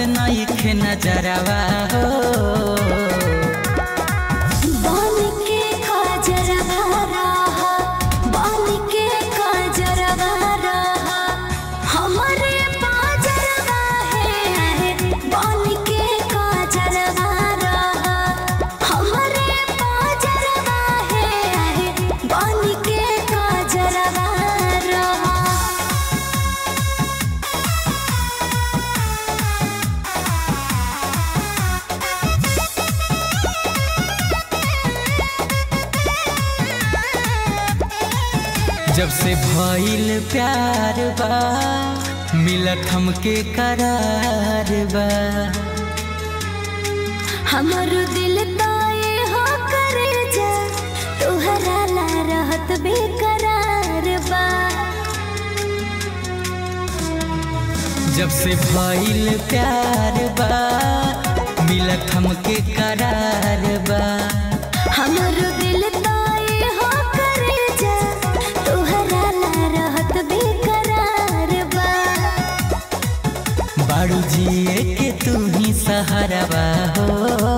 नहीं खे नजरवा हो बन के खजरवा रहा बन के खजरवा रहा हमरे पाजरवा है बन के खजरवा रहा हमरे पाजरवा है बन के खजरवा रहा जब से भइल प्यार बा मिलत हमके करार बा हमर दिल ताए हो करे जा तोहरा ला रहत बेकरार बा जब से भइल प्यार बा मिलत हमके करार बा हमर दिल ताए हो करे जा तोहरा ला रहत बेकरार बा बाड़ू जिए के तू ही सहारवा हो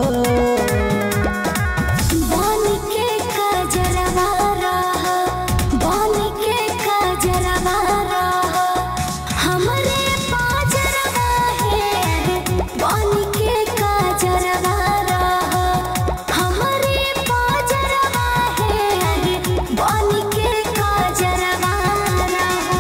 बन के खजरवा रहा बन के खजरवा रहा हमरे पाजरवा है बन के खजरवा रहा हमरे पाजरवा है बन के खजरवा रहा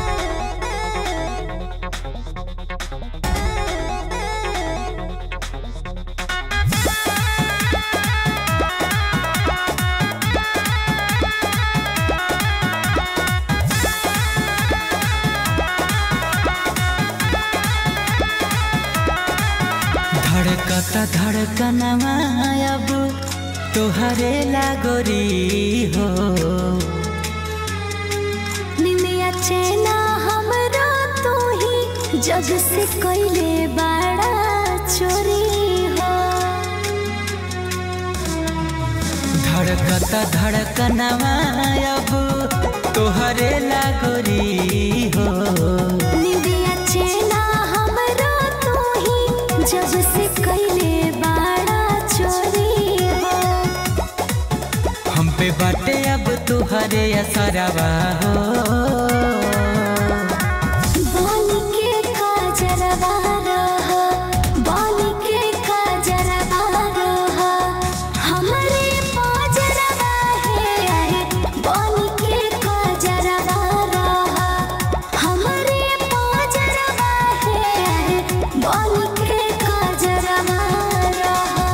धड़कता धड़कनवा अब तोहरे लागोरी हो निमिया चेना हमरो तू ही जग से कोइले बड़ा चोरी हो धड़कता धड़कनवा अब तोहरे लागोरी हो निमिया चेना हमरो तू ही जग से कोइले बड़ा चोरी हो हम पे बाटे अब तुहरे असरवा हो बन के खजरवा रहा बन के खजरवा रहा हमरे पाजरवा है बन के खजरवा रहा हमरे पाजरवा है बन के खजरवा रहा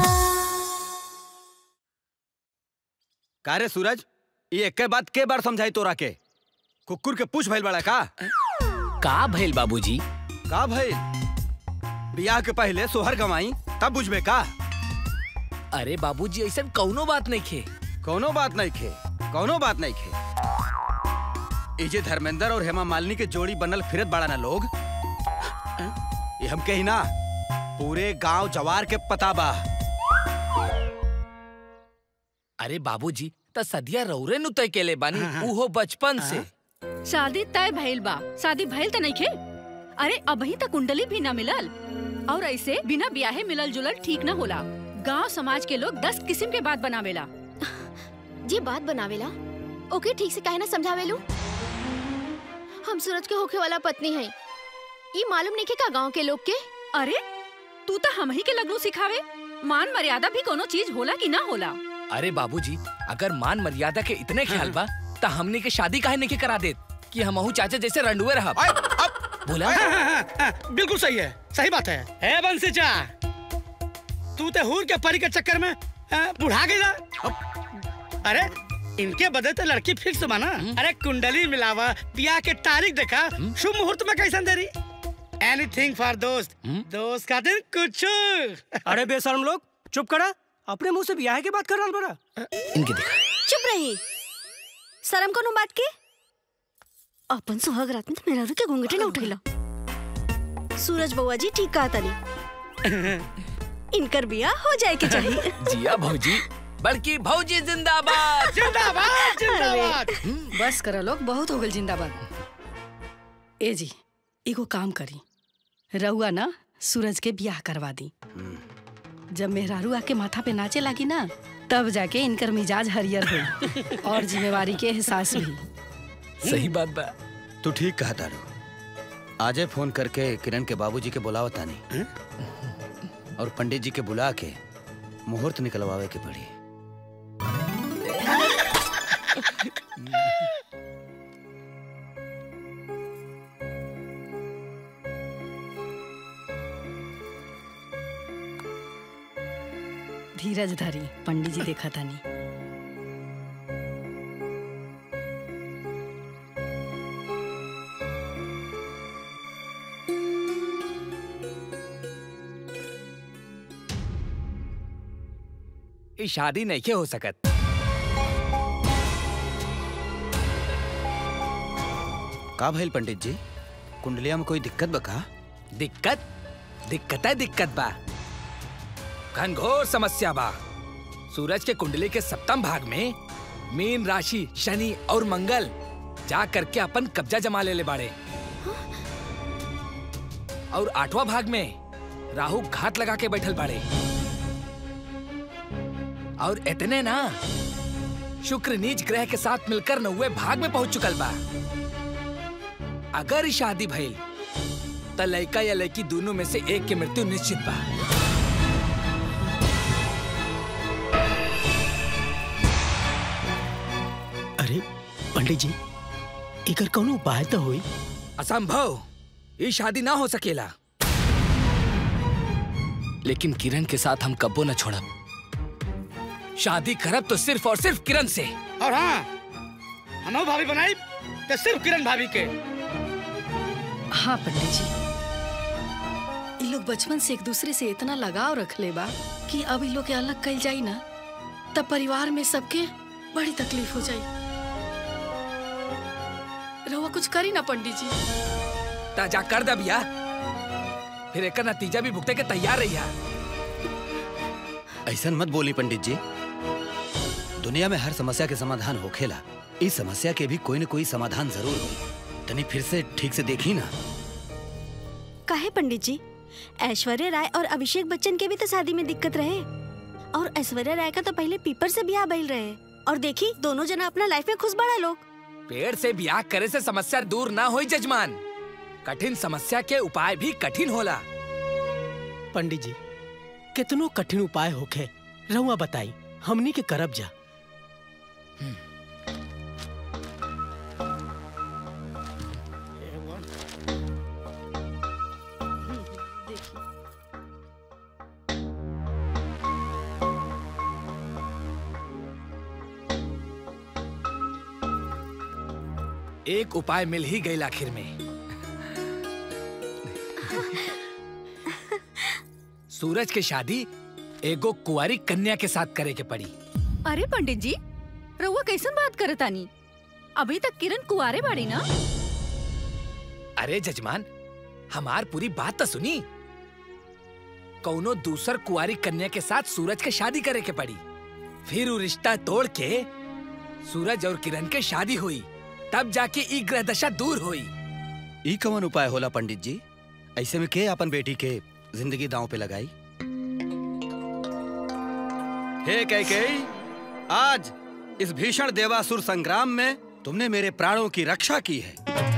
का रे सूरज ये एक बात के बार समझाई तोरा के कुकुर के पूछ भइल बड़ा का का भइल बाबूजी का भइल बियाह के पहले सोहर गवाई तब बुझबे का अरे बाबूजी ऐसा कौनो बात नहीं खे कोनो बात नहीं खे कोनो बात नहीं खे ये जे धर्मेंद्र और हेमा मालिनी के जोड़ी बनल फिरत बड़ा ना लोग ये हम कही ना पूरे गांव जवार के पता बा अरे बाबूजी त सदिया रौरे नु तय केले बानी उहो बचपन से शादी तय भइल बा शादी भइल त नइखे अरे अबही त कुंडली भी ना मिलल और ऐसे बिना ब्याहे मिलल जुलल ठीक ना होला गांव समाज के लोग दस किस्म के बात बनावेला जी बात बनावेला ओके ठीक से काहे ना समझावेलू हम सूरज के होखे वाला पत्नी है ये मालूम नहीं के का गांव के लोग के अरे तू तो हम ही के लगनू सिखावे मान मर्यादा भी कोनो चीज होला कि ना होला अरे बाबूजी अगर मान मर्यादा के इतने ख्याल बा त हमने के शादी काहे नहीं के करा देत कि हमहू चाचा जैसे रंडुए रहब बोला बिल्कुल सही है सही बात है है बंसीचा तू ते हूर के परी के चक्कर में हाँ, बुढ़ा गई ना अरे इनके बदले तो लड़की फिक्स माना अरे कुंडली मिलावा ब्याह के तारीख देखा शुभ मुहूर्त में कैसन देरी एनीथिंग फॉर दोस्त दोस्त का दिन कुछ अरे बेशरम लोग चुप करा अपने मुंह से ब्याह की बात कर रहा बड़ा इनके देखा चुप रही शर्म कोनो बात के अपन सुहाग रात में तो मेरा के घूंघटे न उठैला सूरज बउआ जी ठीक कहा तनी इनकर बियाह हो जाए के चाहिए जिया भौजी बल्कि भौजी जिंदाबाद जिंदाबाद जिंदाबाद बस करा लोग बहुत हो गल जिंदाबाद ए जी एगो काम करी रउआ ना सूरज के ब्याह करवा दी जब मेहरारू आके माथा पे नाचे लगी ना तब जाके इनकर मिजाज हरियर हुई और जिम्मेवारी के एहसास भी सही बात बा तू ठीक कहा तारू आजे फोन करके किरण के बाबूजी के बुलावा तानी और पंडित जी के बुला के मुहूर्त निकलवावे के पड़ी धीरज धरी पंडित जी देखा तानी ई शादी नहीं के हो सकत का भइल पंडित जी कुंडलिया में कोई दिक्कत बका दिक्कत दिक्कत है दिक्कत बा घनघोर समस्या बा सूरज के कुंडली के सप्तम भाग में मीन राशि शनि और मंगल जा करके अपन कब्जा जमा ले ले बाड़े और आठवां भाग में राहु घात लगा के बैठल बाड़े और इतने ना शुक्र नीच ग्रह के साथ मिलकर नौवे भाग में पहुंच चुकल बा अगर ई शादी भइल त लड़का या लड़की दोनों में से एक की मृत्यु निश्चित बा अरे पंडित जी एकर कौनो उपाय तो होई असंभव ये शादी ना हो सकेला लेकिन किरण के साथ हम कब्बो न छोड़ब शादी करब तो सिर्फ और सिर्फ किरण से और हाँ हम भाभी बनाई तो सिर्फ किरण भाभी के हाँ पंडित जी ये लोग बचपन से एक दूसरे से इतना लगाव रख ले बा कि अब इन लोग के अलग कल जाई ना तब परिवार में सबके बड़ी तकलीफ हो जाई रहुआ कुछ करी ना पंडित जी ताजा कर दब या फिर एक नतीजा भी भुगते के तैयार रहिया ऐसा मत बोली पंडित जी दुनिया में हर समस्या के समाधान होखेला इस समस्या के भी कोई न कोई समाधान जरूर होई तनी फिर से ठीक से देखी ना काहे पंडित जी ऐश्वर्या राय और अभिषेक बच्चन के भी तो शादी में दिक्कत रहे और ऐश्वर्या राय का तो पहले पीपर से ब्याह बैल रहे और देखी दोनों जना अपना लाइफ में खुश बड़ा लोग पेड़ से ब्याह करे से समस्या दूर ना होई जजमान कठिन समस्या के उपाय भी कठिन होला पंडित जी कितनो कठिन उपाय होखे रहुआ बताई हमनी के करब जा एक उपाय मिल ही गई आखिर में सूरज के शादी एगो कुंवारी कन्या के साथ करे के पड़ी अरे पंडित जी रउआ कैसन बात करतानी अभी तक किरण कुआरे बाड़ी ना अरे जजमान हमार पूरी बात तो सुनी कौनो दूसर कुंवारी कन्या के साथ सूरज के शादी करे के पड़ी फिर वो रिश्ता तोड़ के सूरज और किरण के शादी हुई तब जाके ई ग्रह दशा दूर हुई ई कवन उपाय होला पंडित जी ऐसे में के अपन बेटी के जिंदगी दांव पे लगाई हे कैकेयी आज इस भीषण देवासुर संग्राम में तुमने मेरे प्राणों की रक्षा की है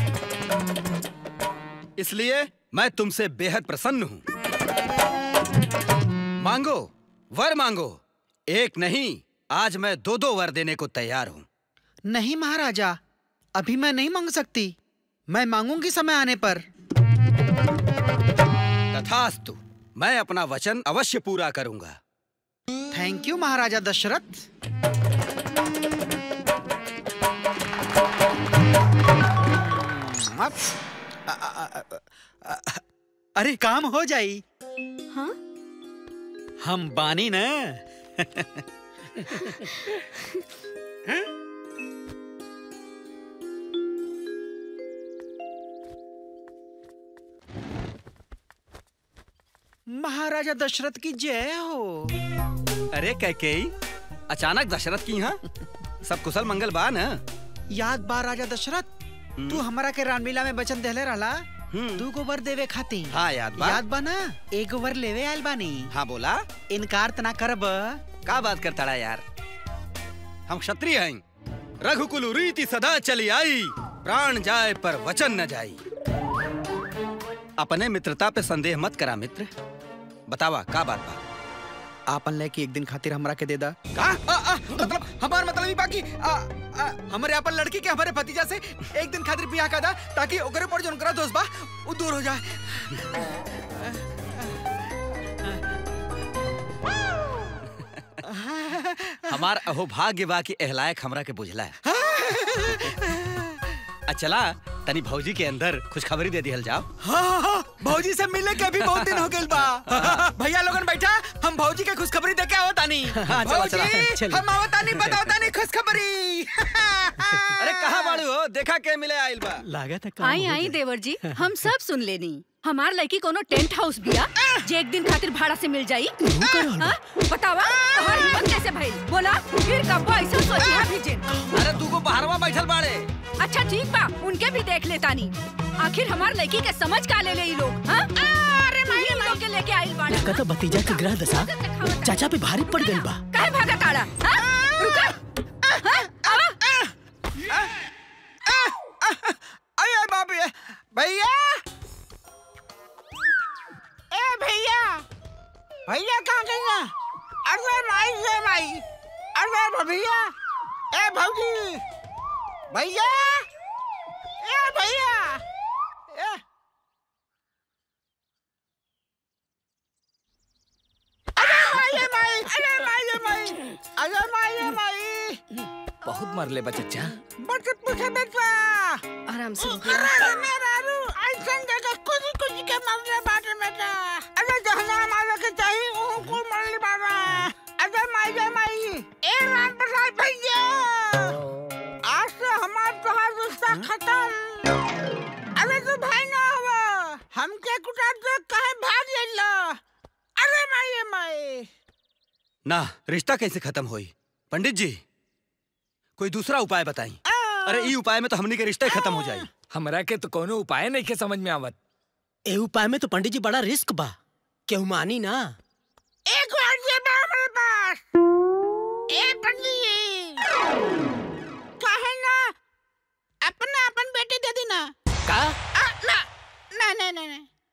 इसलिए मैं तुमसे बेहद प्रसन्न हूं मांगो वर मांगो एक नहीं आज मैं दो दो वर देने को तैयार हूं नहीं महाराजा अभी मैं नहीं मांग सकती मैं मांगूंगी समय आने पर तथास्तु मैं अपना वचन अवश्य पूरा करूंगा थैंक यू महाराजा दशरथ मत- अ- अ- अ- अ- अ- अरे काम हो जाई हाँ हम बानी ना महाराजा दशरथ की जय हो अरे कैकेयी अचानक दशरथ की यहाँ सब कुशल मंगल बा न याद बा राजा दशरथ तू हमरा के रामलीला में वचन देले रहला दू गो वर देवे खाती हाँ याद बा याद बा ना एक वर लेवे आयल बानी हाँ बोला इनकार तना करब का बात करता रहा यार हम क्षत्रिय हैं रघुकुल रीति सदा चली आई प्राण जाए पर वचन न जाई अपने मित्रता पे संदेह मत करा मित्र बतावा का बात बा आपन लेके एक दिन खातिर हमरा के दे दा का आ, आ, मतलब हमार मतलब ही बाकी आ, आ, हमारे अपन लड़की के हमारे भतीजा से एक दिन खातिर बियाह का दा ताकि ओकरे पर जोन करा दोस्त बा वो दूर हो जाए हमार अहो भाग्य बा कि एहलायक हमरा के बुझला है आ चला तनी भौजी के अंदर खुशखबरी दे दिहल जाओ हाँ हाँ भौजी से मिलने के भी बहुत दिन हो गए बा भैया लोगन बैठा हम भौजी के खुशखबरी दे के आवत तानी हाँ, चला, चला, भौजी, चलिए। हम आवत तानी बताओ तानी खुशखबरी अरे कहाँ बाड़ू हो देखा के मिले आइल बा लागत है आई आई देवर जी हम सब सुन लेनी हमार लड़की कोनो टेंट हाउस बिया जे एक दिन खातिर भाड़ा से मिल जाई हाँ? बतावा तोहार हिम्मत कैसे भइल बोला फिर कब ऐसा सोचिया भी जिन अरे तू को बाहरवा बैठल बाड़े अच्छा ठीक बा उनके भी देख लेतानी आखिर हमार लड़की के समझ का ले ले ई लोग हाँ? अरे माई लोग के लेके आइल बाड़ा का तो भतीजा के ग्रह दशा चाचा पे भारी पड़ गई बा काहे भागा ताड़ा हाँ? रुका हाँ? आवा। अरे बाप रे भैया ए भैया भैया कहाँ गई ना अरे माई से माई अरे भैया ए भौजी भैया ए भैया ए अरे माई ए माई अरे माई ए माई अरे माई ए माई बहुत मरले बा चच्चा बट पूछे बेटा आराम से अरे मेरा रू ऐसन जगह कुछ कुछ के मरने बाटे बेटा अरे जहना मारे के चाहिए वो को मरले बाबा अरे माई जय माई ए राम प्रसाद भैया आज से हमार तोहार रिश्ता खत्म अरे तू भाई ना हो हमके कुटार से कहे भाग जाइला अरे माई ए माई ना रिश्ता कैसे खत्म होई पंडित जी कोई दूसरा उपाय बताई अरे ई उपाय में तो हमनी के रिश्ता ही खत्म हो जाई हमरा के तो कोनो उपाय नहीं के समझ में आवत ए उपाय में तो पंडित जी बड़ा रिस्क बा केहू मानी ना एक बार ये बा हमारे पास ए पंडित कहे ना अपना अपन बेटी दे देना का आ, ना ना ना ना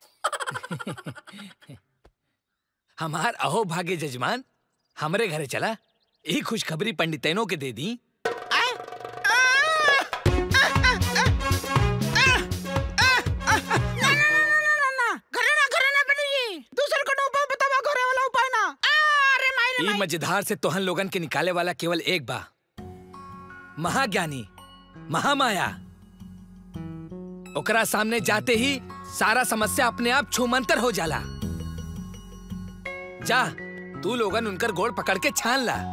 ना हमार अहो भाग्य जजमान हमरे घरे चला ई खुशखबरी पंडितैनों के दे दी आए आ, आ, आ, आ, आ, आ, आ, ना ना ना ना ना ना घरे ना घरे ना पंडित दूसरे को उपाय बतावा घरे वाला उपाय ना आ, अरे माई रे ई मजेदार से तोहन लोगन के निकाले वाला केवल एक बा महाज्ञानी महामाया ओकरा सामने जाते ही सारा समस्या अपने आप छूमंतर हो जाला जा तू लोगन उनकर गोड़ पकड़ के छान ला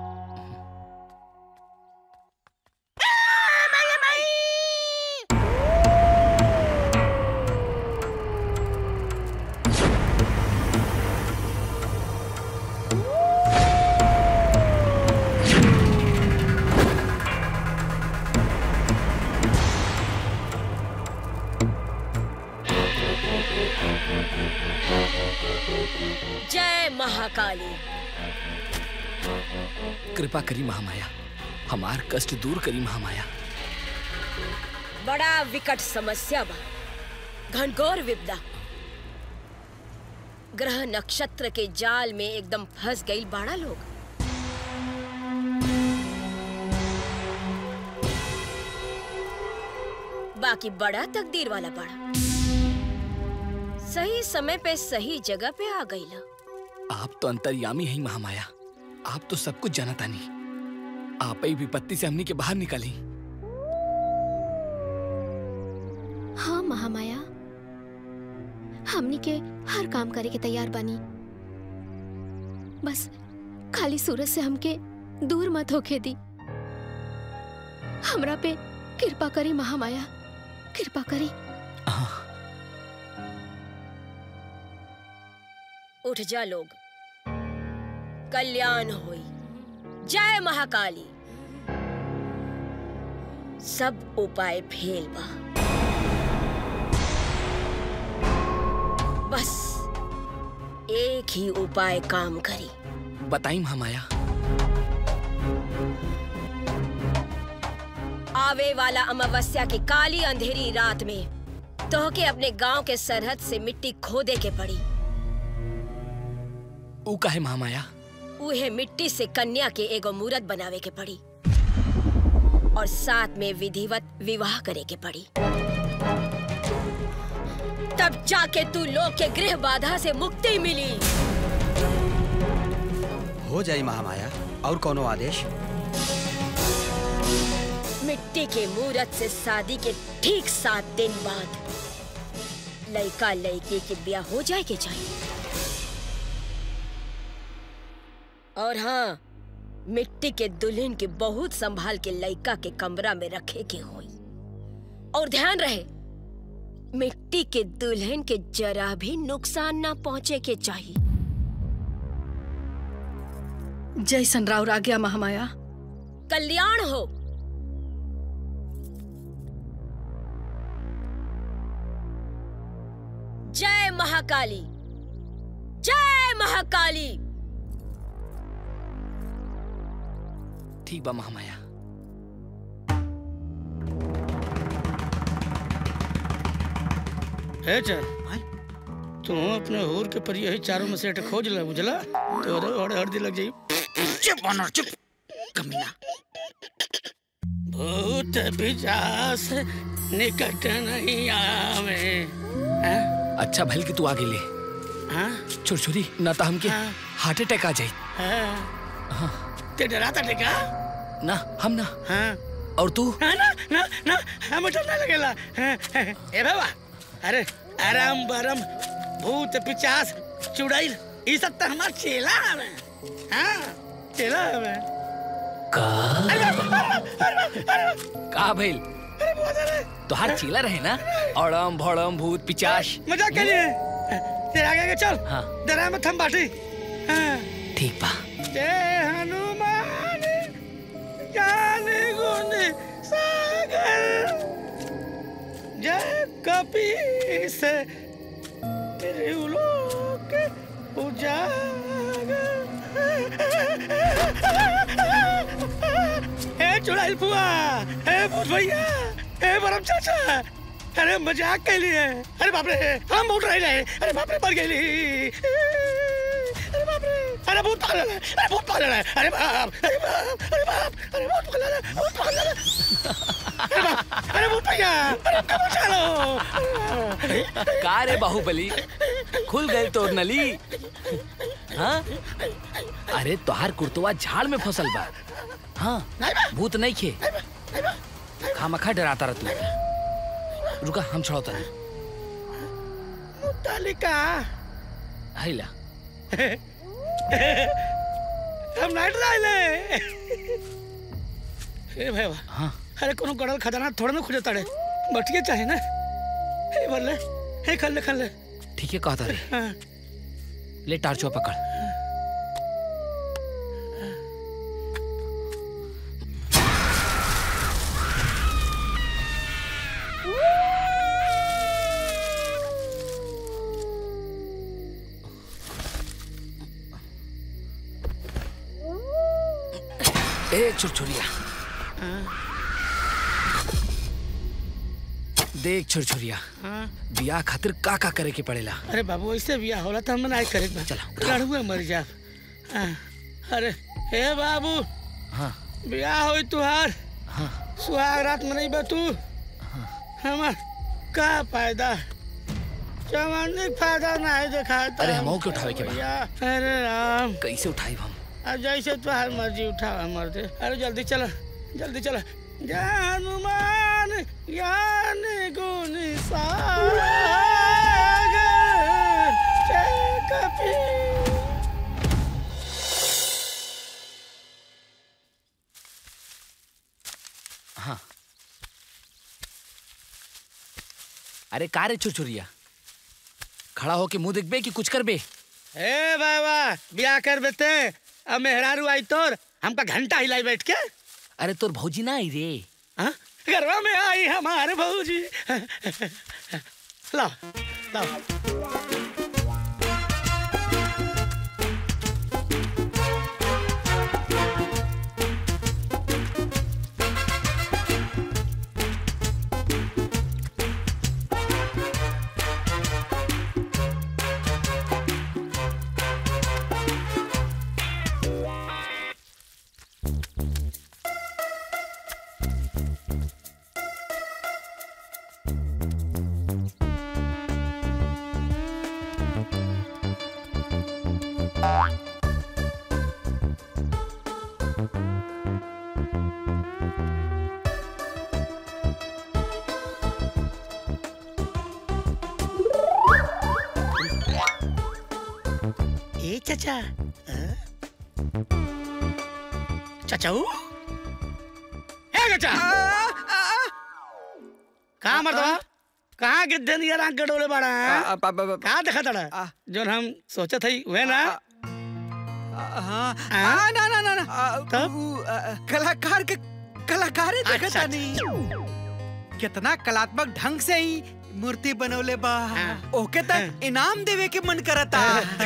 जय महाकाली कृपा करी महामाया हमार कष्ट दूर करी महामाया बड़ा विकट समस्या बा घनघोर विपदा ग्रह नक्षत्र के जाल में एकदम फंस गई बाड़ा लोग बाकी बड़ा तकदीर वाला बड़ा सही समय पे सही जगह पे आ गई आप तो अंतर्यामी हैं महामाया आप तो सब कुछ जानता नहीं आप ही विपत्ति से हमनी के बाहर निकाली हाँ महामाया हमनी के हर काम करे के तैयार बानी बस खाली सूरज से हमके दूर मत होके दी हमरा पे कृपा करी महामाया कृपा करी उठ जा लोग कल्याण होई जय महाकाली सब उपाय फेल बा बस एक ही उपाय काम करी बताई महामाया आवे वाला अमावस्या की काली अंधेरी रात में तोहके अपने गांव के सरहद से मिट्टी खोदे के पड़ी ऊ काहे महामाया उहे मिट्टी से कन्या के एगो मूरत बनावे के पड़ी और साथ में विधिवत विवाह करे के पड़ी तब जाके तू लोग के गृह बाधा से मुक्ति मिली हो जाई महामाया और कोनो आदेश मिट्टी के मूरत से शादी के ठीक सात दिन बाद लड़का लड़की के ब्याह हो जाए के चाहिए और हाँ मिट्टी के दुल्हन के बहुत संभाल के लड़का के कमरा में रखे के होई और ध्यान रहे मिट्टी के दुल्हन के जरा भी नुकसान ना पहुंचे के चाहिए जैसन राउर आ गया महामाया कल्याण हो जय महाकाली जय महाकाली ठीक बा महामाया है चल तू अपने हूर के पर यही चारों में से एक खोज ले बुझला तो और हर्दी लग जाई चुप बनर चुप कमीना भूत पिशाच निकट नहीं आवे हैं? अच्छा भल कि तू आगे ले हाँ? छुरछुरी ना तो हमके हार्ट अटैक आ जाई हाँ? ते डराता टेका ना हम ना हाँ और तू हाँ, ना ना ना हम डरने लगेला हाँ, हाँ, ए बाबा अरे आराम बरम भूत पिचास चुड़ैल ई सब तो हमार चेला हवे हाँ चेला हवे का भइल तोहार चीला रहे ना अड़म भड़म भूत पिचाश मजाक के लिए तेरे आगे आगे चल हाँ डरा मत हम बाटी हाँ ठीक बा जय हनुमान ज्ञान गुण सागर जय कपीस त्रिलोक उजागर हे चुड़ैल बुआ हे भूत भैया हे बरम चाचा अरे मजाक के लिए अरे बाप रे हम उठ रहे रहे अरे बाप रे मर गई अरे बाप रे अरे भूत पागल है अरे भूत पागल है अरे बाप अरे बाप अरे बाप अरे भूत पागल है भूत पागल है अरे बाप अरे भूत भैया अरे कब चलो का रे बाहुबली खुल गए तोर नली हाँ अरे तोहार कुर्तवा झाड़ में फसल बा हाँ भूत नहीं खे खामखा डराता रह तू रुका हम छड़ौता नहीं तालिका हैला हम नाइट राइले हे भैया हाँ अरे कोनो गड़ल खजाना थोड़ा ना खुजे ताड़े बटिए चाहे ना हे बल्ले हे खल ले खल ले ठीक है कहता रे हाँ ले टार्चो पकड़ ए छुरछुरिया देख छुरछुरिया हाँ बियाह खातिर का का करे के पड़ेला अरे बाबू ऐसे बिया होला तो हम ना करे चला लड़ुए मर जा हाँ, अरे हे बाबू हाँ बियाह होई तुहार हाँ सुहाग रात में नहीं तू हमार का फायदा जवानी फायदा ना है देखा अरे हमहू के उठावे के बा अरे राम कैसे उठाई हम अब जैसे तुहार मर्जी उठा मर दे अरे जल्दी चला जल्दी चला जय हनुमान ज्ञान गुण सागर जय कपीर हाँ अरे का रे छुरछुरिया खड़ा होके मुंह देखबे कि कुछ करबे ए बाबा ब्याह कर बेते अब मेहरारू आई तोर हमका घंटा हिलाई बैठ के अरे तोर भौजी ना आई रे हाँ? घरवा में आई हमारे भौजी लाओ लाओ ए चाचा हाँ? चाचा ऊ? ए चाचा कहाँ मर्दवा कहाँ गिद्धे नियर आंख गडोले बाड़ा कहाँ देखा तड़ा जोन हम सोचत हई वे ना हाँ हाँ ना ना ना ना तब कलाकार के कलाकार ही देखा अच्छा, नहीं कितना कलात्मक ढंग से ही मूर्ति बनौले बा ओके तक इनाम देवे के मन करता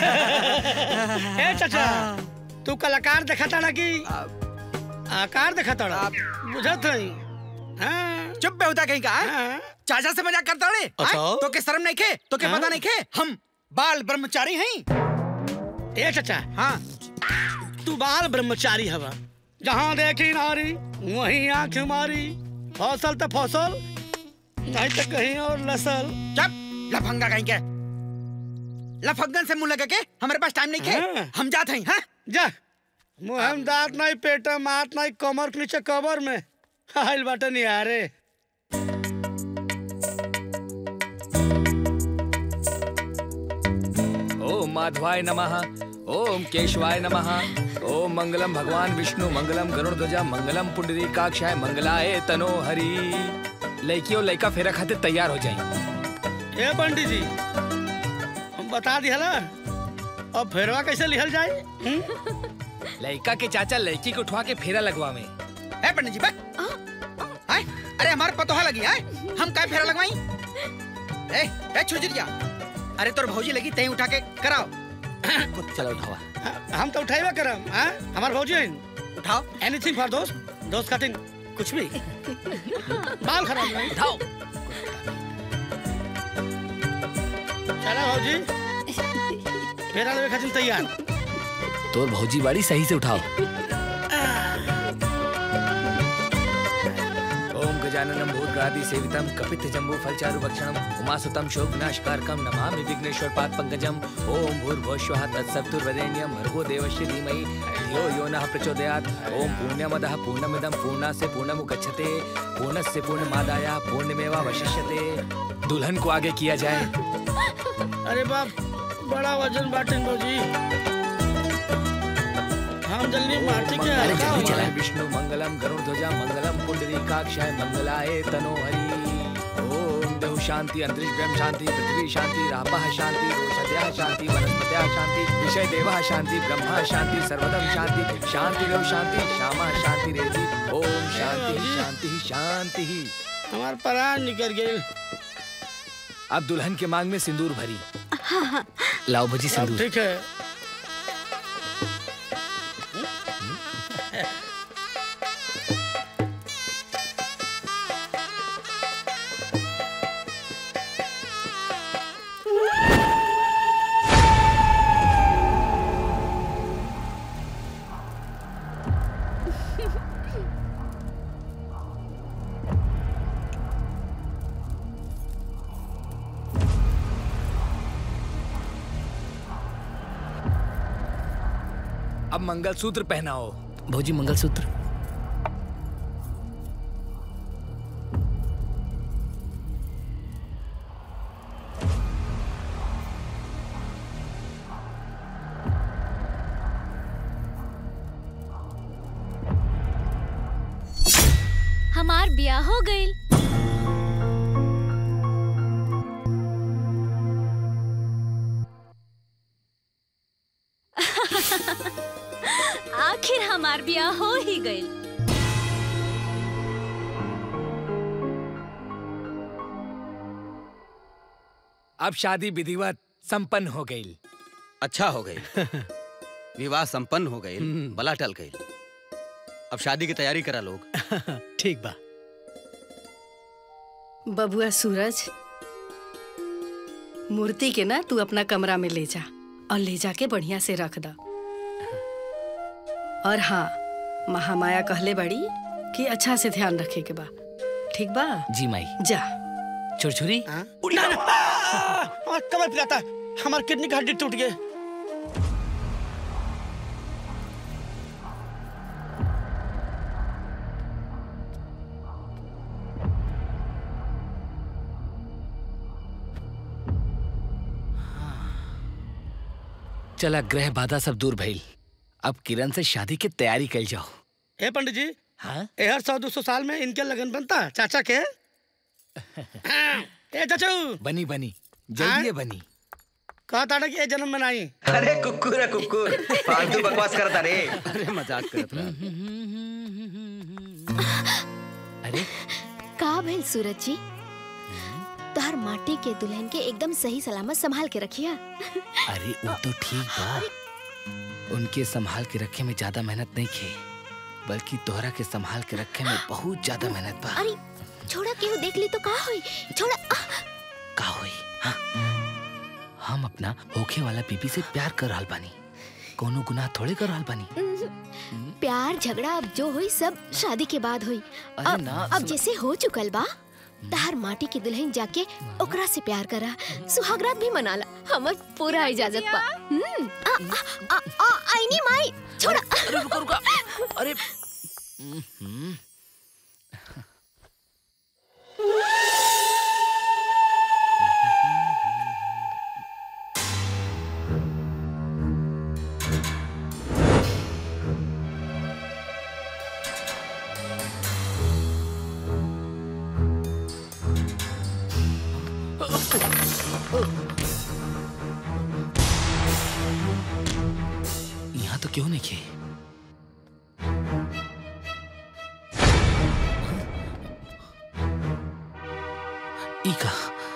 ए चाचा तू कलाकार देखा तड़ा कि आकार देखा तड़ा बुझत हई हाँ चुप बेहुदा कहीं का हाँ? चाचा से मजाक करता रे अच्छा। हाँ? तो के शर्म नहीं खे तो के हाँ? पता नहीं खे हम बाल ब्रह्मचारी हैं ए चाचा हाँ तू बाल ब्रह्मचारी हवा जहाँ देखी नारी वहीं आंख मारी फसल तो फसल नहीं तो कहीं और लसल चुप लफंगा कहीं के लफंगन से मुंह लगा के हमारे पास टाइम नहीं खे हम जाते हैं हाँ जा मुहम दांत नहीं पेटा मात नहीं कमर के नीचे कबर में आइल बाटे निहारे ओम माधवाय नमः ओम केशवाय नमः ओम मंगलम भगवान विष्णु मंगलम गरुड़ ध्वजा मंगलम पुंडरीकाक्षाय मंगलाय तनो हरि लड़की और लड़का फेरा खाते तैयार हो जाए ए पंडित जी हम बता दिया ना अब फेरवा कैसे लिखल जाए लड़का के चाचा लड़की को उठवा के फेरा लगवा में ए पंडित जी बक हाय अरे हमारे पतोहा लगी है हम काय फेरा लगवाई ए ए छुजरिया अरे तोर भौजी लगी तई उठा के कराओ चलो उठावा हम तो उठाइबा करम हाँ हमार भौजी हैं उठाओ एनीथिंग फॉर दोस्त दोस्त खातिर कुछ भी बाल खराब नहीं उठाओ चला भौजी फेरा लेवे खातिर तैयार तोर भौजी बाड़ी सही से उठाओ ओम गजाननम भूतग्रादि सेवितम कपित जम्बू फलचारु भक्षणम उमासुतम शोक विनाशकारकम नमामि विघ्नेश्वर पाद पंकजम ओम भूर्भुवस्वः तत्सवितुर्वरेण्यं भर्गो देवस्य धीमहि धियो यो नः प्रचोदयात् ओम पूर्णमदः पूर्णमिदं पूर्णास्य पूर्णमुदच्छते पूर्णस्य पूर्णमादाय पूर्णमेवावशिष्यते दुल्हन को आगे किया जाए अरे बाप बड़ा वजन बाटे भौजी हम जल्दी माटी के अरे हल्का जल्दी हो चला विष्णु मंगलम गरुड़ ध्वजा मंगलम पुंडरीकाक्षाय मंगलाय तनो हरि ओम देव शांति अंतरिक्ष ब्रह्म शांति पृथ्वी शांति रापः शांति रोषधयः शांति वनस्पतयः शांति विषय देवः शांति ब्रह्मा शांति सर्वदम शांति शांति देव शांति श्यामा शांति रेति ओम शांति शांति शांति हमार प्राण निकल गए अब दुल्हन के मांग में सिंदूर भरी हाँ हाँ लाओ भजी अब सिंदूर ठीक है अब मंगलसूत्र पहनाओ भौजी मंगलसूत्र हमार ब्याह हो गईल आखिर हमार ब्याह हो ही गईल अब शादी विधिवत संपन्न हो गई अच्छा हो गई विवाह संपन्न हो गई बला टल गई अब शादी की तैयारी करा लोग ठीक बा बबुआ सूरज मूर्ति के ना तू अपना कमरा में ले जा और ले जाके बढ़िया से रख दा और हाँ महामाया कहले बड़ी कि अच्छा से ध्यान रखे के बा ठीक बा जी माई जा छुरछुरी ना, ना, आ, आ, कमर पिलाता हमार किडनी का हड्डी टूट गए चला ग्रह बाधा सब दूर भइल अब किरण से शादी की तैयारी कल जाओ ए पंडित जी हाँ हर सौ दो सौ साल में इनके लगन बनता चाचा के हाँ, ए चाचू बनी बनी जल्दी बनी कहा था कि ए जन्म में नहीं अरे कुकुर है कुकुर फालतू बकवास करता रे अरे मजाक करत रहा अरे का भइल सूरज जी तोहर माटी के दुल्हन के एकदम सही सलामत संभाल के रखिया अरे वो तो ठीक बा उनके संभाल के रखे में ज्यादा मेहनत नहीं खे बल्कि तोहरा के संभाल के रखे में बहुत ज्यादा मेहनत बा अरे छोड़ा केहू देख ली तो का होई छोड़ा आह! का होई हाँ? हम अपना होखे वाला बीबी से प्यार कर रहल बानी कोनो गुनाह थोड़े कर रहल बानी प्यार झगड़ा अब जो हुई सब शादी के बाद हुई अरे अब, ना, अब सुन- जैसे हो चुकल बा तहार माटी की दुल्हन जाके ओकरा से प्यार करा सुहागरात भी मनाला हमर पूरा इजाजत बा हम्म, आ, आ, आ, आ, आईनी माई छोड़ा अरे रुका रुका अरे हम्म, यहाँ तो क्यों नहीं खे इका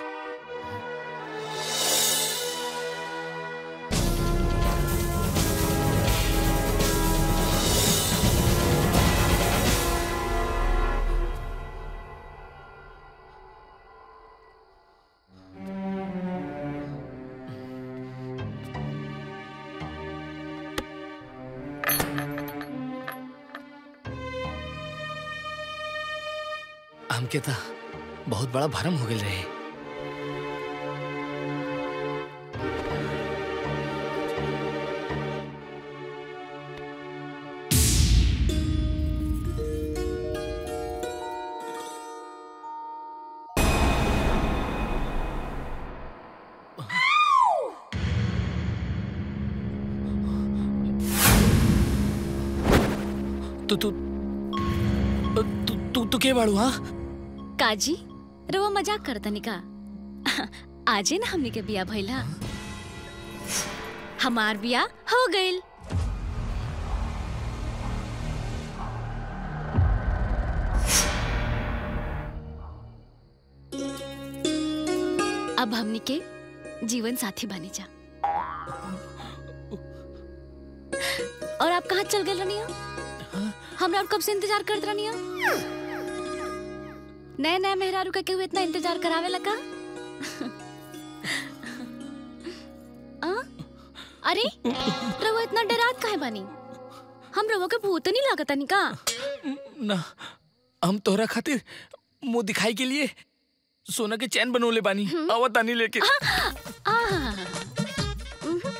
हमके था बहुत बड़ा भरम हो गए रहे तू तू तू तू तू के बाड़ू हाँ काजी रवा मजाक करतनी का आजे ना हमनी के बिया भइला हमार बिया हो गइल अब हमनी के जीवन साथी बनी जा और आप कहाँ चल गए रनिया हमरा और कब से इंतजार करत रनिया नए नए मेहरारू का केहू इतना इंतजार करावे लगा आ? अरे रवो इतना डरात काहे बानी हम रवो के भूत नहीं लागत नहीं का ना हम तोहरा खातिर मुंह दिखाई के लिए सोना के चैन बनोले बानी आवत आनी लेके आ, उम्हूं।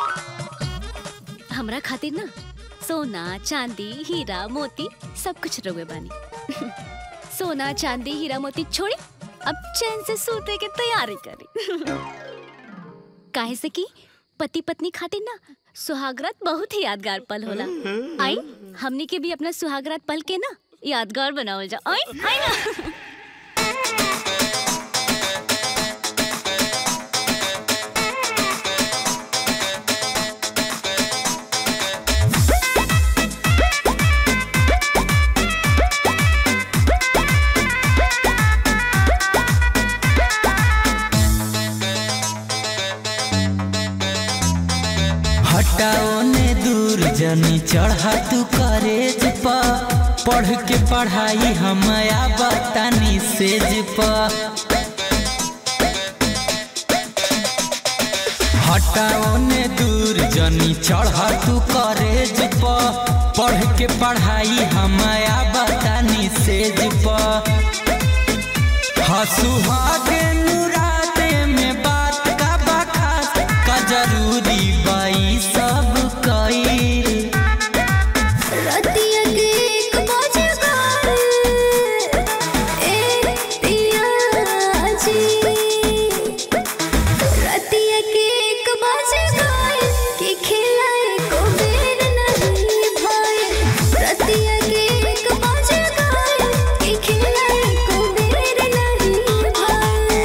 हमरा खातिर ना सोना चांदी हीरा मोती सब कुछ रवे बानी सोना चांदी हीरा मोती छोड़ी अब चैन से सोते के तैयारी करी काहे से कि पति पत्नी खातिर ना सुहागरात बहुत ही यादगार पल होला आई हमनी के भी अपना सुहागरात पल के ना यादगार बनावल जा आई आई ना हटाओ ने दूर जनी चढ़ा तू करेज पा पढ़ के पढ़ाई हम बतानी सेज पा हटाओ ने दूर जनी चढ़ तू करेज प पढ़ के पढ़ाई हमाया बतानी सेज प हसुहागे नुराते में बात का बखास का जरूरी बाई सब कईल रतिया के एक बजे गए ए पिया जी रतिया के एक बजे गए कि खिलाए को बेर नहीं भाई रतिया के एक बजे गए कि खिलाए को बेर नहीं भाई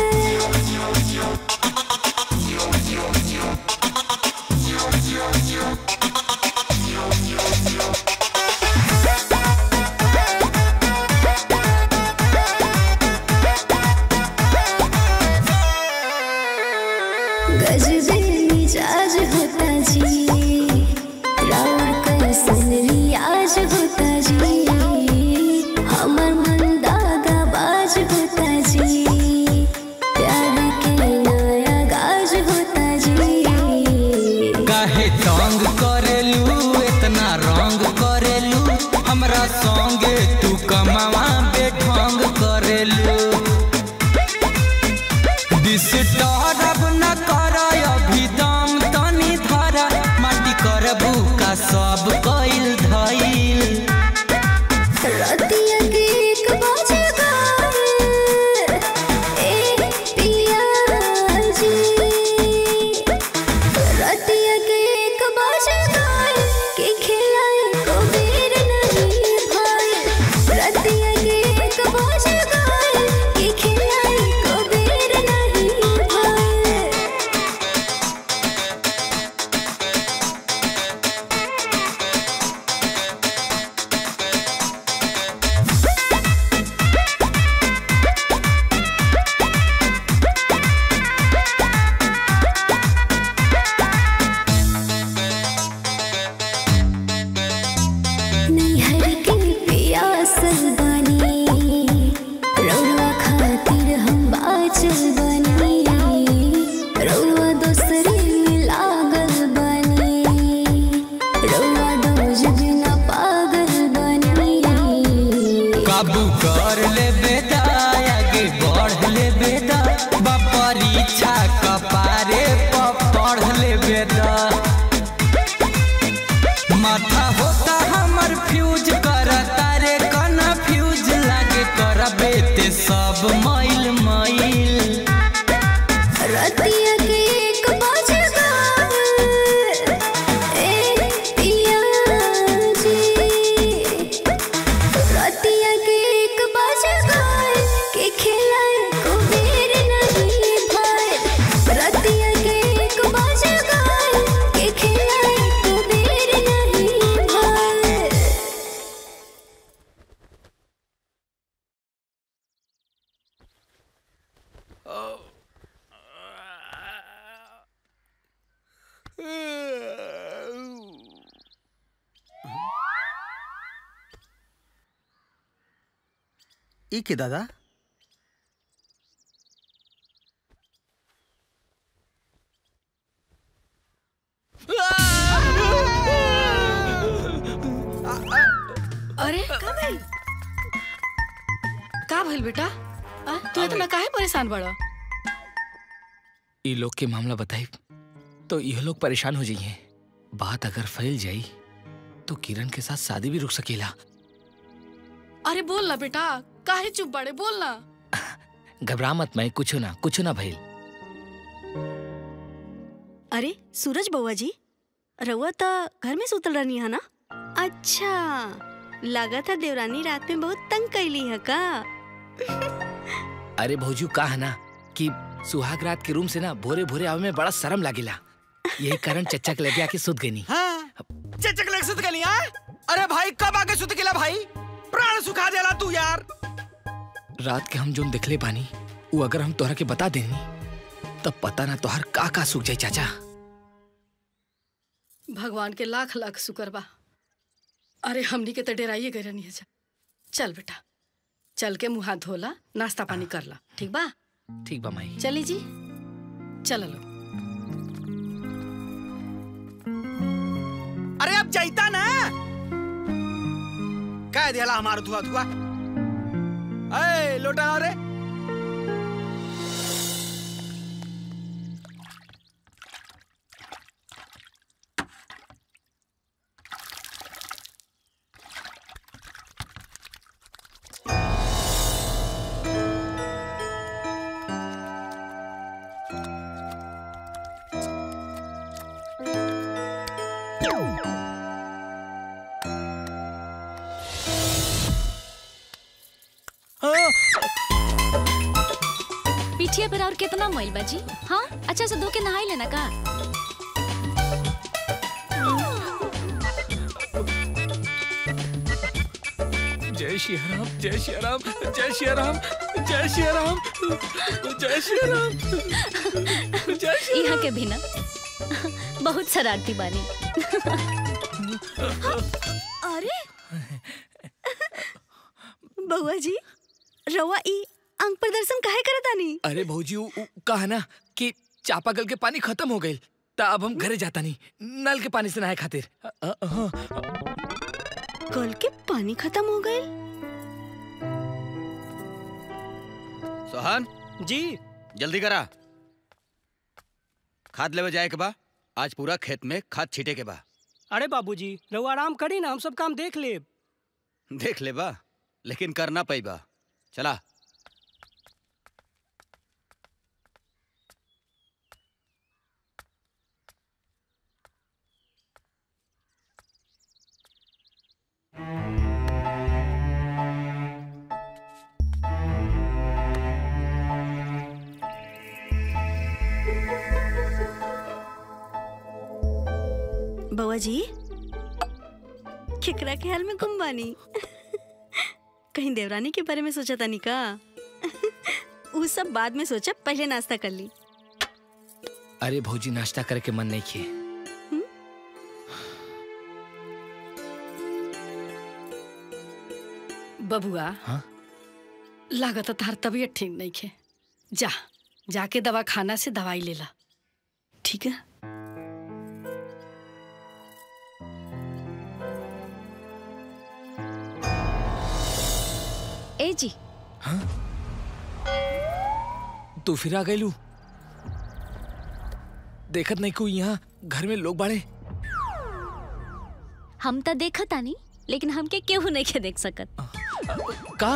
गजबे मिजाज होता जी राउर कैसन रियाज होता जी हमर मन दागा बाज होता जी प्यार के नया गाज होता जी काहे तंग करेलू इतना रंग करेलू हमरा संगे तू कमावा बेढंग करेलू डिस्टर्ब न कर अभी दम तनी धरा माटी करबू का सब कइल धइल रतिया के एक बजे गए ए पिया जी रतिया के एक बजे गए कि खिलाए को बेर नहीं भाई रतिया के एक बजे गए कि खिलाए को बेर नहीं भाई नैहर के पियासल बनी रउआ खातिर हम बाचल बनी रउआ दोसरे में लागल बनी रउआ डोज बिना पागल बनी काबू कर ले बेटा आगे बढ़ ले बेटा बा परीक्षा कपारे पर पढ़ ले बेटा माथा होता हमर फ्यूज करता रे कना फ्यूज लागे करबे ते सब मैल मैल रतिया के एक बजे गए ए पिया जी रतिया के एक बजे गए कि खिलाए को बेर नहीं भाई रतिया के एक बजे गए कि खिलाए को बेर नहीं भाई ई के दादा अरे का भइल का भइल बेटा आ, तू इतना काहे परेशान बड़ा ई लोग के मामला बताई तो यह लोग परेशान हो जाइए बात अगर फैल जाई तो किरण के साथ शादी भी रुक सकेला अरे बोल ना बेटा काहे चुप बड़े बोल ना घबरा मत मैं कुछ ना कुछ ना भइल अरे सूरज बउआ जी रउआ तो घर में सुतल रहनी है ना अच्छा लगा था देवरानी रात में बहुत तंग कैली है का अरे भौजू का है ना कि सुहाग रात के रूम से ना भोरे भोरे आवे में बड़ा शर्म लागेला यही कारण चच्चा के लगे आके सुत गई चचक लग सुत गली हाँ? अरे भाई कब आके सुत गेला भाई प्राण सुखा देला तू यार रात के हम जोन दिखले बानी वो अगर हम तोहरा के बता देनी तब पता ना तोहर का का सूख जाई चाचा भगवान के लाख लाख शुक्र बा अरे हमनी के तो डेराइए गए रहनी है जा चल बेटा चल के मुंह हाथ धोला नाश्ता पानी कर ला ठीक बा ठीक बा माई चली जी चल लो अरे अब जाइता ना कह दिया हमारा धुआ धुआ ए लोटा लाओ रे पिठिया पर और कितना मैल बाजी हाँ अच्छा से धो के नहाई लेना का जय श्री राम जय श्री राम जय श्री राम जय श्री राम जय श्री राम जय श्री यहाँ के भी ना बहुत शरारती बानी अरे बउआ जी रवा ई अंग प्रदर्शन काहे करत आनी अरे भौजी उ, उ, कहा ना कि चापाकल के पानी खत्म हो गई ता अब हम घरे जाता नहीं नल के पानी से नहाए खातिर अ, अ, हाँ। कल के पानी खत्म हो गए सोहन जी जल्दी करा खाद लेवे जाए के बा आज पूरा खेत में खाद छीटे के बा अरे बाबूजी रहुआ आराम करी ना हम सब काम देख ले देख ले बा लेकिन करना पई बा चला बउआ जी केकरा के हाल में गुम बानी कहीं देवरानी के बारे में सोचा तानी का वो सब बाद में सोचा पहले नाश्ता कर ली अरे भौजी नाश्ता करे के मन नहीं किए बबुआ हाँ? लागत तार तबीयत ठीक नहीं खे जा जाके दवा खाना से दवाई ले ला ठीक है ए जी तू फिर आ गईलू देखत नहीं कोई यहाँ घर में लोग बाड़े हम तो देखत आनी लेकिन हमके केहू नहीं के देख सकत का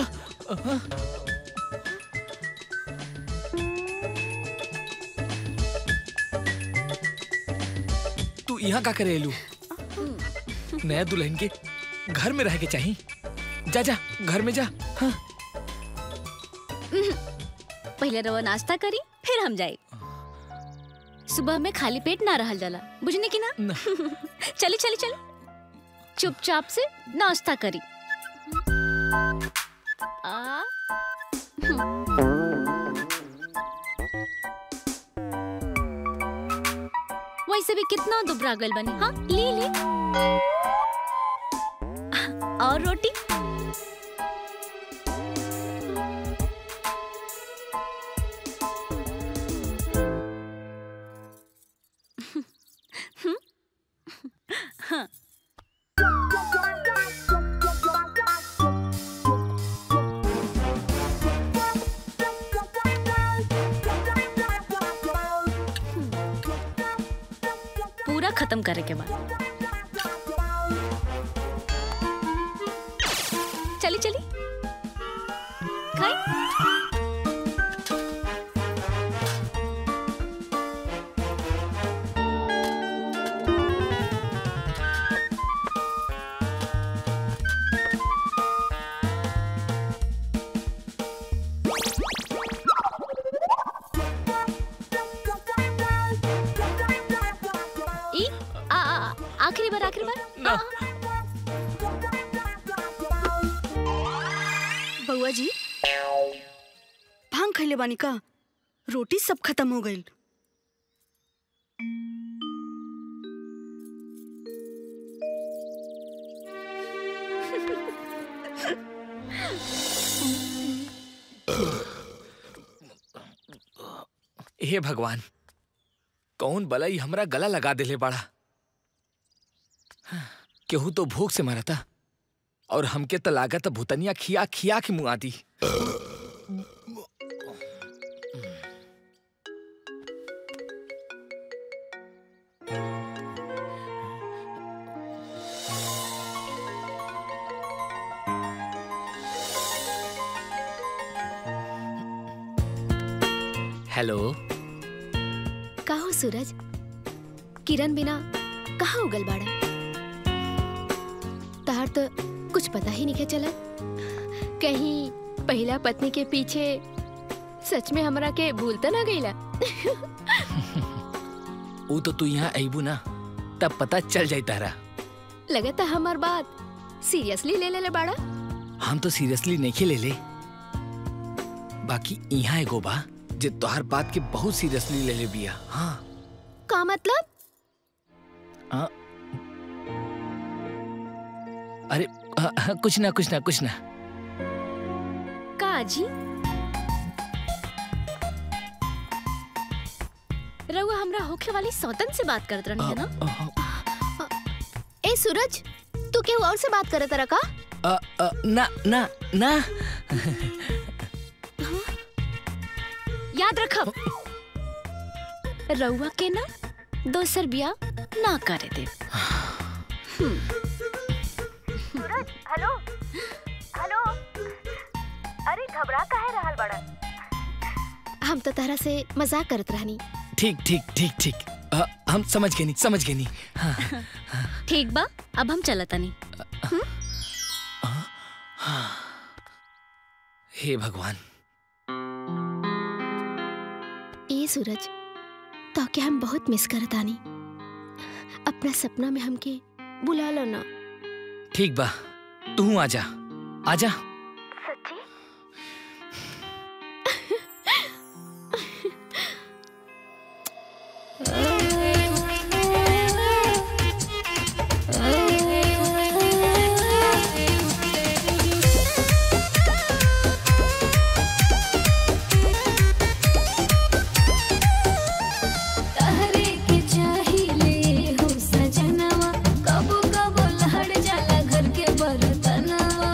तू यहाँ का करे एलू नया दुल्हन के घर में रह के चाहिए जा जा घर में जा हाँ पहले रवा नाश्ता करी फिर हम जाए सुबह में खाली पेट ना रहल जाला बुझने की ना चली चली चली चुपचाप से नाश्ता करी आ, वैसे भी कितना दुबरा गल बनी हाँ ली ली और रोटी हाँ पूरा खत्म करे के बाद चली चली खाई ई आ आ- आ- आखिरी बार आखिरी बार आ, बउआ जी भांग खैले बानी का रोटी सब खत्म हो गई हे भगवान कौन बलाई हमरा गला लगा देले बाड़ा केहू तो भूख से मरा था और हमके तो लागत भूतनिया खिया खिया के मुआ दी हेलो का हो सूरज किरण बिना कहाँ उगल बाड़ा तार तो कुछ पता ही नहीं के चला कहीं पहला पत्नी के पीछे सच में हमरा के भूलता ना गईला वो तो तू यहाँ अबू ना तब पता चल जाई तारा लगता हमार बात सीरियसली ले ले ले बाड़ा हम तो सीरियसली नहीं ले ले बाकी यहाँ एगो बा जे तोहर बात के बहुत सीरियसली ले ले बिया हाँ का मतलब आ, अरे आ, आ, कुछ ना कुछ ना कुछ ना का जी रउआ हमरा होखे वाली सौतन से बात करत रहनी है ना ए सूरज तू केहू और से बात करत रहा का आ, आ, ना ना ना याद रखब रउआ के ना दोसर बिया ना करे दे सूरज हेलो हेलो अरे घबरा काहे रहल बड़ा हम तो तरह से मजाक करत रहनी ठीक ठीक ठीक ठीक आ, हम समझ गए नहीं समझ गए नहीं हाँ, ठीक बा अब हम चलतनी हे भगवान ए सूरज तो क्या हम बहुत मिस करत आनी अपना सपना में हमके बुला लो ना ठीक बा तू आजा आजा सच्ची तहरे के चाहिले हो सजनवा कबो कबो लहड़ जाला घर के बरतनवा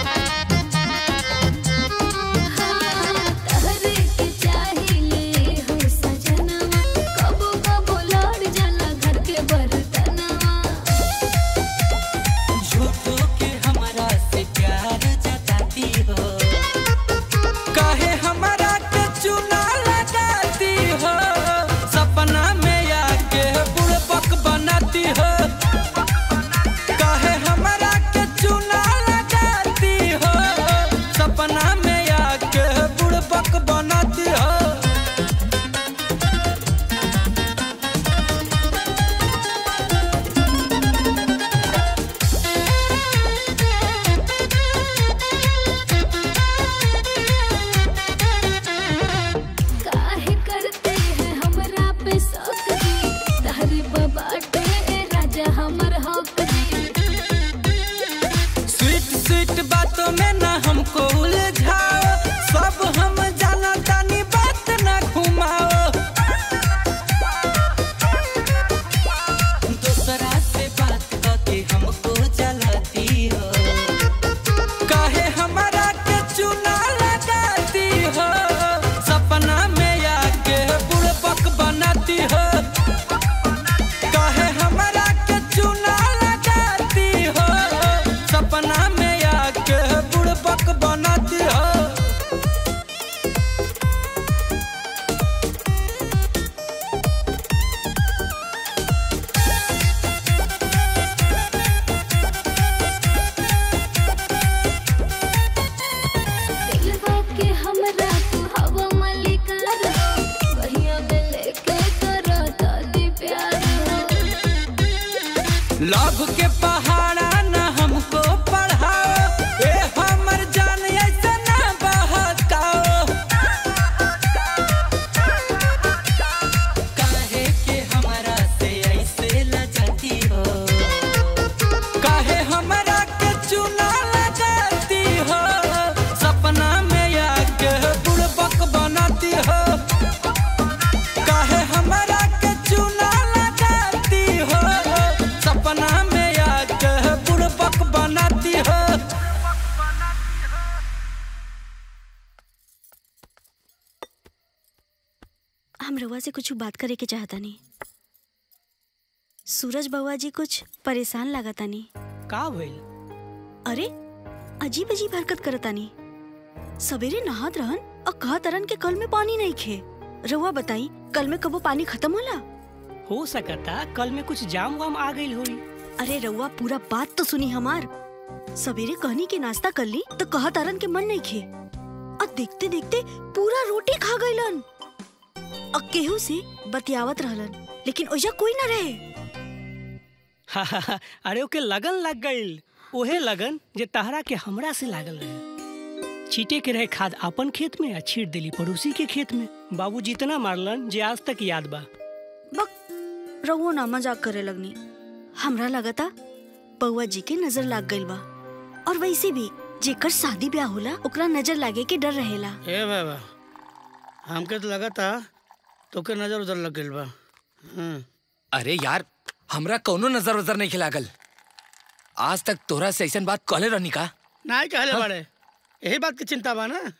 हाँ, तहरे के चाहिले हो सजनवा कबो कबो लहड़ जाला घर के बरतनवा झूठो के हमरा से प्यार जताती हो काहे हमरा के चुना लगाती हो सपना में आके बुड़बक बनाती हो काहे हमरा के चुना लगाती हो सपना में आके बुड़बक बनाती हो काहे करते हैं हमरा पे शौक जी तहरे बबाटे राजा हमर हक जी स्वीट स्वीट बातों में ना हमको उलझाओ सब हम जाना तानी बात ना घुमाओ दूसरा से बात करके हमको जलाती हो काहे हमारा के चुना लगाती हो सपना में आके बुड़बक बनाती हो काहे हमारा के चुना लगाती हो सपना में आके बुड़बक बनाती हो हम रउआ से कुछ बात करे के चाहता नहीं सूरज बउआ जी कुछ परेशान लागता नहीं का भइल अरे अजीब अजीब हरकत करतानी सवेरे नहात रहन और कहत रहन के कल में पानी नहीं खे रउआ बताई कल में कबो पानी खत्म होला हो सकता कल में कुछ जाम वाम आ गई होई अरे रउआ पूरा बात तो सुनी हमार सवेरे कहनी के नाश्ता कर ली तो कहत अरन के मन नहीं खे और देखते देखते पूरा रोटी खा गईलन और केहू से बतियावत रहलन लेकिन ओजा कोई ना रहे अरे ओके लगन लग गईल ओहे लगन जे तहरा के हमरा से लागल रहे छीटे के रहे खाद अपन खेत में आ छीट देली पड़ोसी के खेत में बाबू जितना मारलन जे आज तक याद बा रउओ ना मजाक करे लगनी हमरा लगता बउआ जी के नजर लाग गईल बा और वैसे भी जेकर शादी ब्याह होला ओकरा नजर लागे के डर रहेला ए बाबा हमके तो लगा था तोके नजर उधर लग गइल बा हाँ। अरे यार हमरा कौनो नजर वजर नहीं खिलागल आज तक तोरा से ऐसा बात कहले रहनी का नहीं कहले बड़े यही बात की चिंता बा ना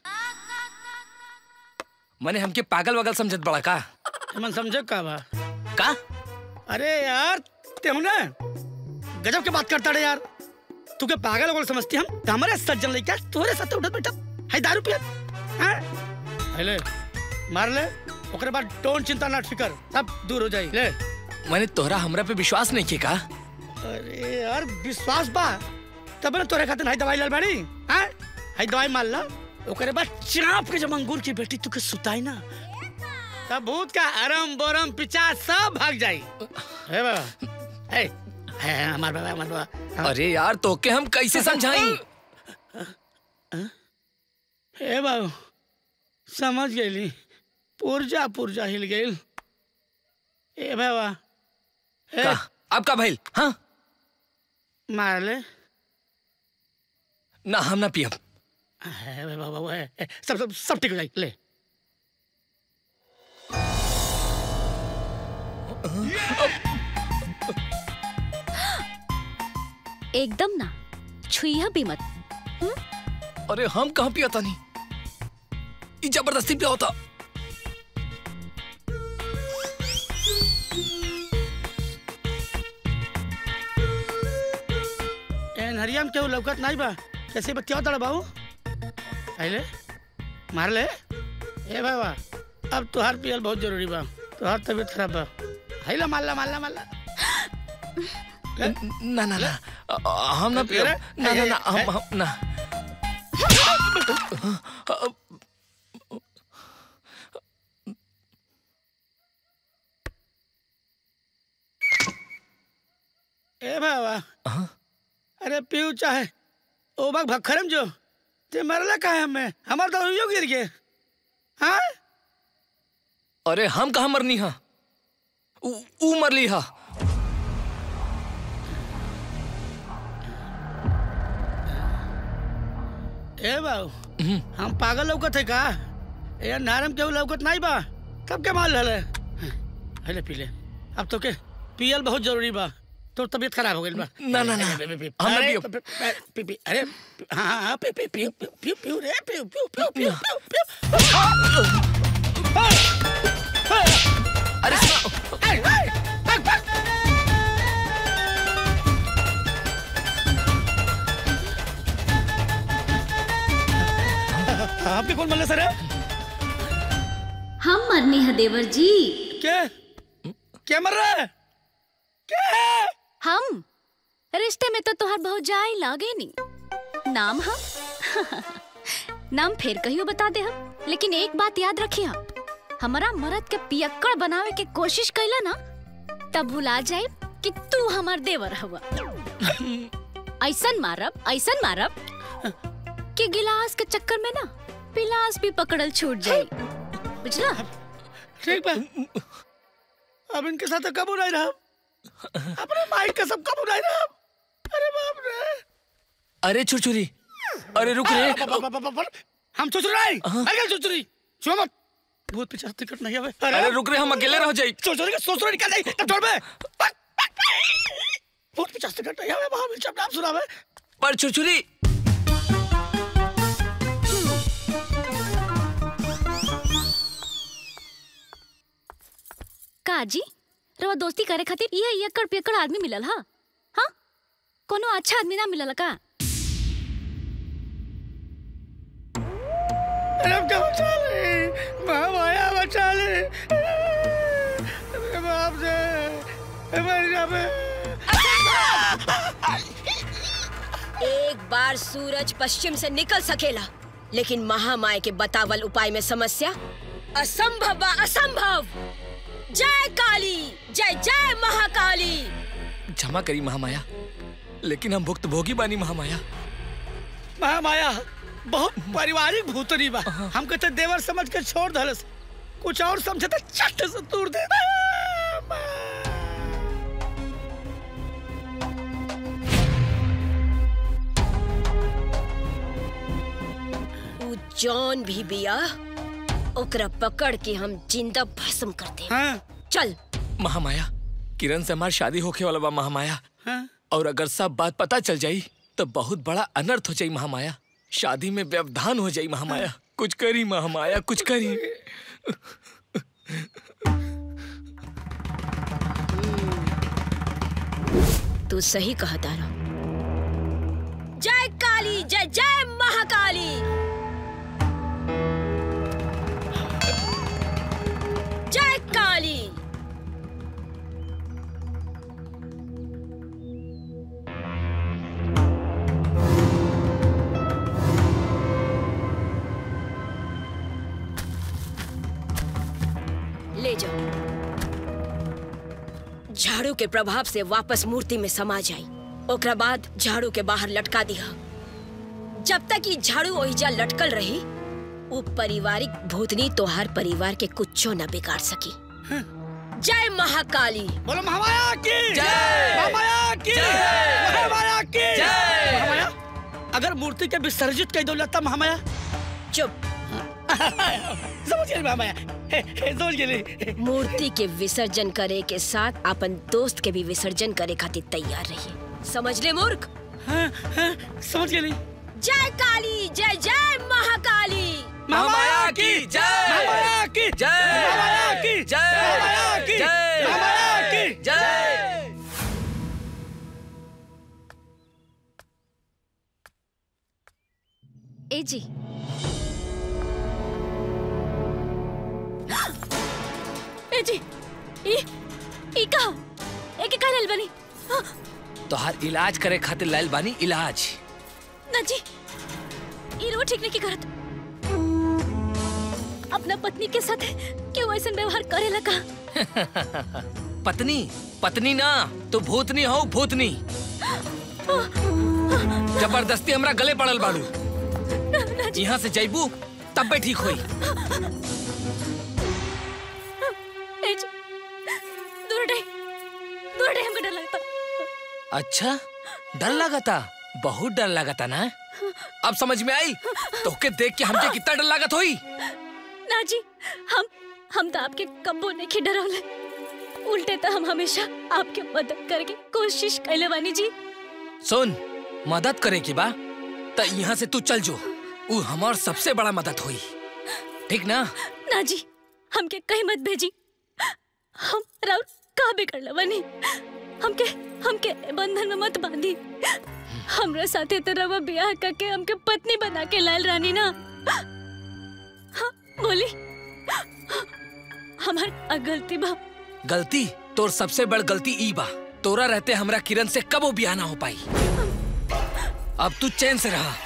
मने हमके पागल वगल समझत बड़ा का मन समझे का बा का अरे यार तेहू ना गजब के बात करता रे यार तू के पागल वगल समझती हम त हमारे सज्जन लइका तोरे साथ उठत बैठत है दारू पियत हैं हेले मार ले ओकरे बाद टोन चिंता ना फिकर सब दूर हो जाई ले मने तोहरा हमरा पे विश्वास नहीं किया का अरे यार विश्वास बा तब ना तोरे खातिर हाई दवाई लाल बाड़ी हैं हाई दवाई मार ला ओकरे बाद चाप के जब अंगूर की बेटी तू के सुताई ना तब भूत का अरम बोरम पिचा सब भाग जाई हे बाबा हे हे हमार बाबा हमार बाबा अरे यार तोके हम कैसे समझाई हे बाबू समझ गईली पुरजा पुरजा हिल गईल ए बाबा हे का अब का भइल हाँ मार ले ना हम ना पियब हे बाबा वो है हे, सब सब सब ठीक हो जाई ले एकदम ना छुईहा भी मत अरे हम कहाँ पिया था नहीं ये जबरदस्ती पिया होता ए नरिया में केहू लौकत नहीं बा कैसे बतिया तड़ा बाबू आइले मार ले ए बाबा अब तुहार पियल बहुत जरूरी बा तुहार तबीयत खराब बा हाइला मारला मारला मारला ना ना ना हम ना पियब ना ना ना हम हम ना ए बाबा अरे पीऊ चाहे ओ बाग भखरम जो ते मरला काहे हमें हमार तो यो गिर गए हाँ अरे हम कहाँ मरनी हा ऊ ऊ मरली हा ए बाबू हम पागल लौकत है का ए नारम केहू लौकत नहीं बा कब के माल हले हले पी ले अब तो के पियल बहुत जरूरी बा तो तबीयत खराब हो गई बा ना, ना, ना। पी, पी, पी, हम ना अरे, पियो। पी, पी, पी, पी, अरे हाँ हाँ पी पी पी पी पी रे पी पी पी पी पी अरे सुनो आपके कौन मल्ले सर है हम मरनी है देवर जी क्या क्या मर रहा है क्या हम रिश्ते में तो तुहार बहुत जाई लागे नहीं नाम हम नाम फिर कहियो बता दे हम लेकिन एक बात याद रखिए हम हमारा मरद के पियक्कड़ बनावे के कोशिश कैला ना तब भुला जाए कि तू हमार देवर हवा ऐसन मारब ऐसन मारब कि गिलास के चक्कर में ना पिलास भी पकड़ल छूट जाए बुझला ठीक बा अब इनके साथ कब उड़ाई रहा अपने माइक का सब कब उड़ाई रहा अरे बाप रे अरे छुरछुरी अरे रुक रे ब- ब- ब- ब- ब- हम चुचुर नहीं अरे चुचुरी छुआ मत भूत पिछाड़ टिकट नहीं है अरे रुक रे हम अकेले रह जाई चुचुरी का सोचरो निकाल दे तब छोड़ बे भूत पिछाड़ टिकट नहीं है वहां मिल नाम सुना बे पर छुरछुरी आजी रवा दोस्ती करे खातिर ये एकड़ पेकड़ आदमी मिलल हा हाँ कोनो अच्छा आदमी ना मिलल का अरे क्या बचा ले महामाया बचा ले मेरे बाप से मर जा मैं एक बार सूरज पश्चिम से निकल सकेला लेकिन महामाया के बतावल उपाय में समस्या असंभव बा असंभव जय काली जय जय महाकाली क्षमा करी महामाया लेकिन हम भुक्त भोगी बानी महामाया महामाया बहुत पारिवारिक भूतनी बा हम कहते देवर समझ के छोड़ दलस कुछ और समझे तो चट से दूर दे उ जौन भी बिया ओकरा पकड़ के हम जिंदा भस्म कर दे चल महामाया किरण से हमारी शादी होके वाला बा महामाया और अगर सब बात पता चल जाई तो बहुत बड़ा अनर्थ हो जाई महामाया शादी में व्यवधान हो जाई महामाया कुछ करी महामाया कुछ करी तू सही कहा तारा जय काली जय जय महाकाली जय काली ले जाओ झाड़ू के प्रभाव से वापस मूर्ति में समा जाई ओकरा बाद झाड़ू के बाहर लटका दिया जब तक ये झाड़ू ओहिजा लटकल रही वो पारिवारिक भूतनी तोहार परिवार के कुछो न बिगाड़ सकी जय महाकाली बोलो महामाया की जय! महामाया की जय! महामाया की जय! महामाया अगर मूर्ति के विसर्जित कर दो लता महामाया चुप समझ गए महामाया हे, हे, समझ गए मूर्ति के विसर्जन करे के साथ अपन दोस्त के भी विसर्जन करे खातिर तैयार रहिए समझ ले मूर्ख समझ गए जय काली जय जय महाकाली महामाया की जय महामाया की जय महामाया की जय महामाया की जय महामाया की जय ए जी ए जी ई ई का ए के का लेल बनी हाँ, तोहार इलाज करे खातिर लाइल बानी इलाज ना जी ई रो ठीक नहीं की करत अपना पत्नी के साथ क्यों ऐसा व्यवहार करेला का पत्नी पत्नी ना तू भूतनी हो भूतनी जबरदस्ती हमरा गले पड़ल बाड़ू यहाँ से जैबू तब भी ठीक होई ए जी दूर हटे दूर हटे हमको डर लगता अच्छा डर लगता बहुत डर लगता ना अब समझ में आई तोके देख के हमके कितना डर लागत होई ना जी हम हम तो आपके कब्बो नहीं के डरौले उल्टे तो हम हमेशा आपके मदद करके कोशिश कैले बानी जी सुन मदद करे की बा त यहाँ से तू चल जो उ हमार सबसे बड़ा मदद हुई ठीक ना ना जी हमके कहीं मत भेजी हम राउर का बिगड़ बनी हमके हमके बंधन में मत बांधी हमरा साथे तो रवा ब्याह करके हमके पत्नी बना के लाल रानी ना हाँ, बोली हमार आ गलती बा गलती तोर सबसे बड़ गलती ई बा तोरा रहते हमरा किरण से कबो ब्याह ना हो पाई अब तू चैन से रहा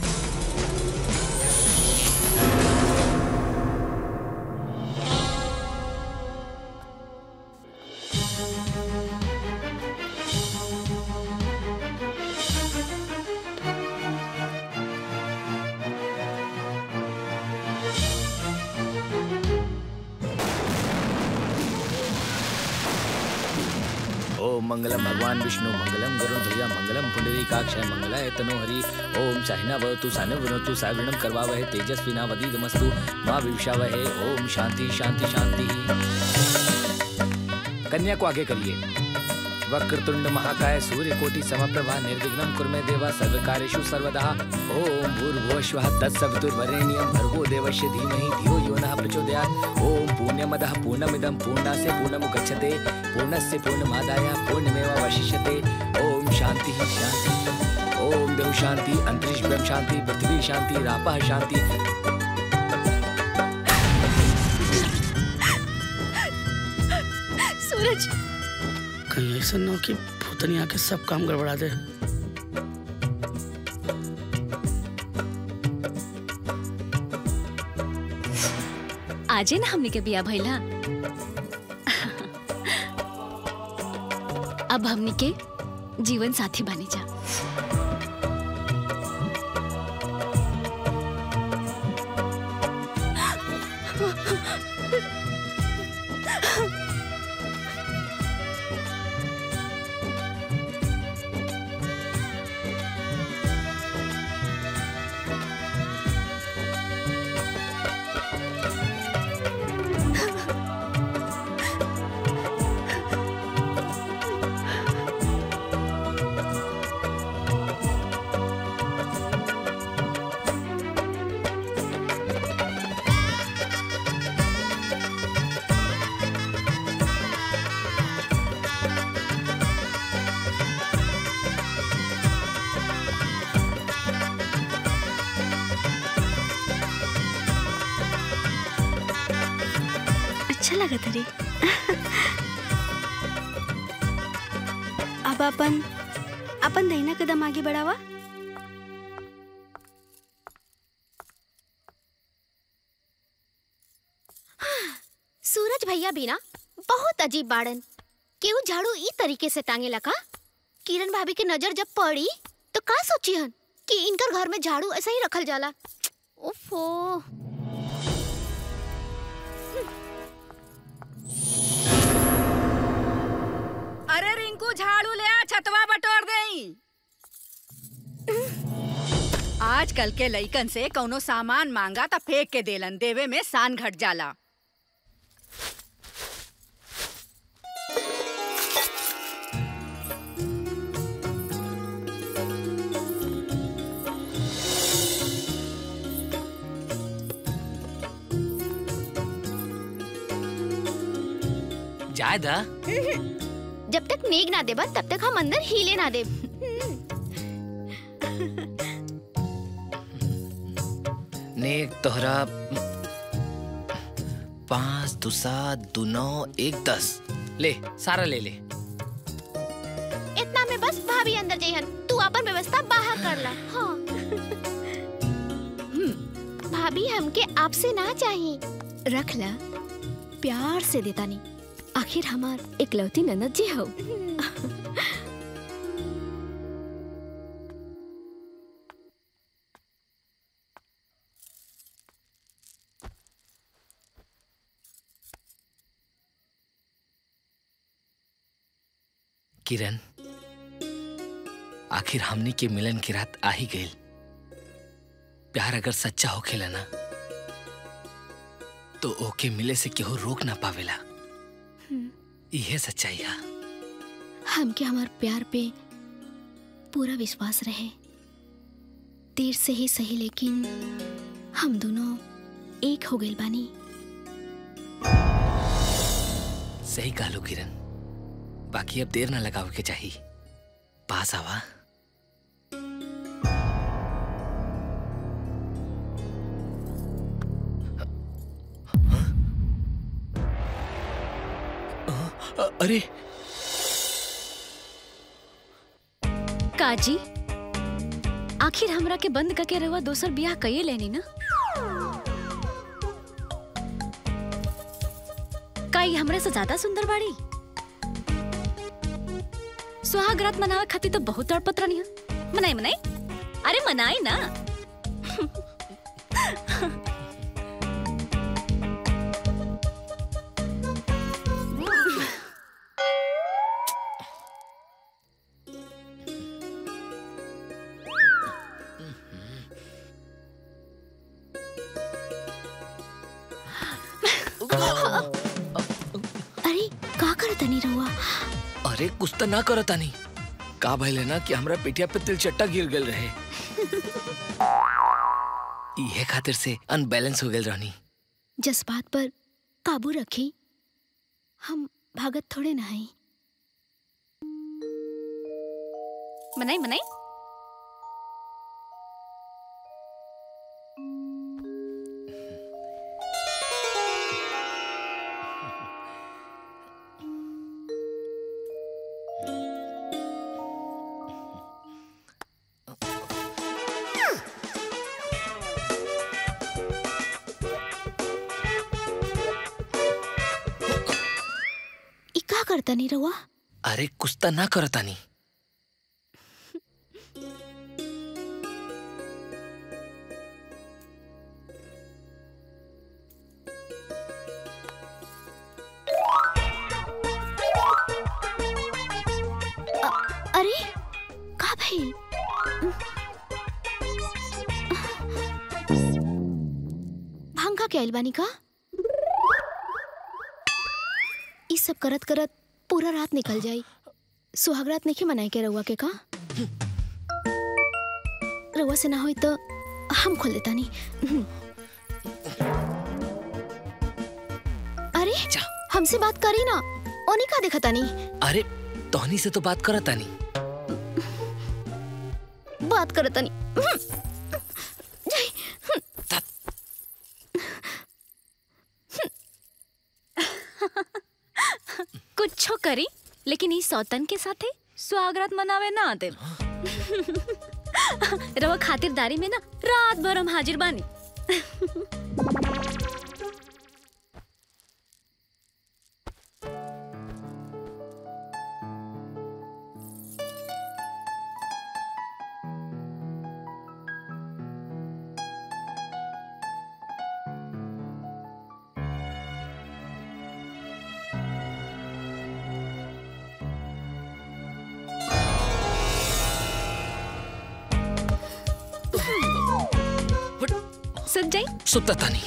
ओम मंगलम भगवान विष्णु मंगलम गरुण ध्वजा मंगलम पुंडरीकाक्षय मंगलाय तनो हरि ओम साहिना भवतु सानु विनोतु साविणम करवावहे तेजस्विना वदीदमस्तु माँ विविषावहे ओम शांति शांति शांति कन्या को आगे करिए वक्रतुंड महाकाय सूर्य कोटि समप्रभा निर्विघ्नं कुरमे देवा सर्वकार्येषु सर्वदा ओम भूर्भुवः स्वः तत्सवितुर्वरेण्यं भर्गो देवस्य धीमहि धियो यो नः प्रचोदयात् प्रचोदयात् ओम पूर्णमदः पूर्णमिदं पूर्णास्य पूर्णमुदच्यते पूर्णस्य पूर्णमादाय पूर्णमेवावशिष्यते ओम शांति शांति ओम देव शांति अंतरिक्ष ब्रह्म शांति पृथ्वी शांति रापः शांति सूरज कहीं ऐसा न हो कि भूतनी आके सब काम गड़बड़ा दे आजे ना हमने के बिया भइला अब हमनी के जीवन साथी बनी जा अच्छा लगा तरी अब अपन अपन दहिना कदम आगे बढ़ावा सूरज भैया भी ना बहुत अजीब बाड़न केहू झाड़ू ई तरीके से टांगे लगा किरण भाभी के नजर जब पड़ी तो का सोची हन कि इनकर घर में झाड़ू ऐसा ही रखल जाला ओफो अरे रिंकू झाड़ू ले आ छतवा बटोर देई आजकल के लइकन से कौनो सामान मांगा त फेंक के देलन देवे में सान घट जाला जाए दा जब तक नेग ना देबन तब तक हम अंदर हिले ना देब नेक तोहरा पाँच दो सात दो नौ एक दस ले सारा ले ले इतना में बस भाभी अंदर जइहन तू अपन व्यवस्था बाहर कर ला हाँ भाभी हमके आपसे ना चाहिए रख ला प्यार से देता नहीं आखिर हमार इकलौती ननद जी हो किरण आखिर हमनी के मिलन की रात आ ही गई प्यार अगर सच्चा हो खेला ना तो ओके मिले से केहू रोक ना पावेला यह सच्चाई है हमके हमार प्यार पे पूरा विश्वास रहे देर से ही सही लेकिन हम दोनों एक हो गए बानी सही कहलो किरण बाकी अब देर ना लगावे के चाहिए पास आवा अ- अरे काजी आखिर हमरा के बंद करके रहुआ दोसर बियाह कइए लेनी ना का ई हमरे से ज्यादा सुंदर बाड़ी सुहाग रात मनावे खातिर तो बहुत तड़पत रहनी है मनाई मनाई अरे मनाई ना अरे का करत नहीं रहुआ अरे कुछ तो ना करो तानी का भइले ना कि हमरा पेटिया पे तिल चट्टा गिर गल रहे इहे खातिर से अनबैलेंस हो गल रहनी जज्बात पर काबू रखी हम भागत थोड़े ना हैं बनाई बनाई ई का करता नहीं रहुआ अरे कुछ त ना करतानी अरे का भाई भांग खा के आइल बानी का ई सब करत करत पूरा रात निकल जाई सुहागरात नहीं मनाए के रउआ के का रउआ से ना होई तो हम खोल देता नहीं अरे हमसे बात करी ना ओनी का देखता नहीं अरे तोहनी से तो बात करतानी बात करता नहीं कुछो करी लेकिन ई सौतन के साथे स्वागत मनावे ना आते रवा खातिरदारी में ना रात भर हम हाजिर बानी सुन जाई सुततानी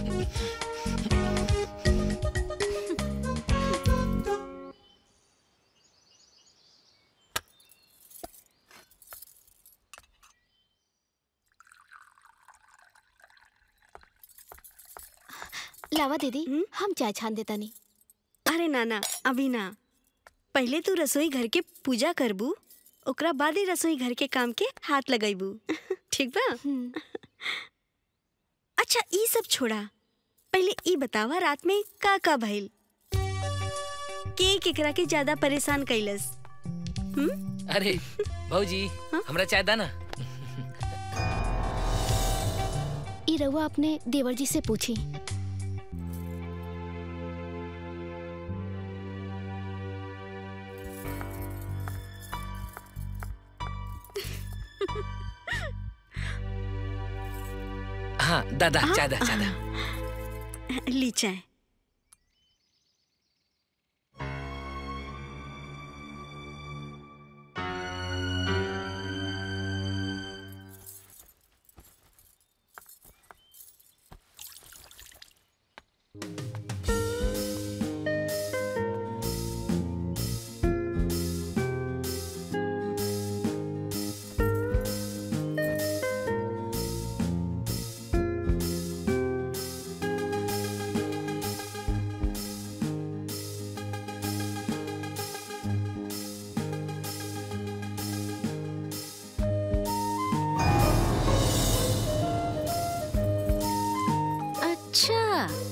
लावा दीदी हम चाय छान देता नहीं अरे नाना अभी ना पहले तू रसोई घर के पूजा करबू ओकरा बाद ही रसोई घर के काम के हाथ लगाइबू ठीक बा अच्छा ई सब छोड़ा पहले ई बतावा रात में का का भइल के केकरा के ज्यादा परेशान कैलस अरे भौजी हमरा चाय दाना ई रउआ अपने देवर जी से पूछी हाँ दादा चाय दा चाय दा ली चाय अच्छा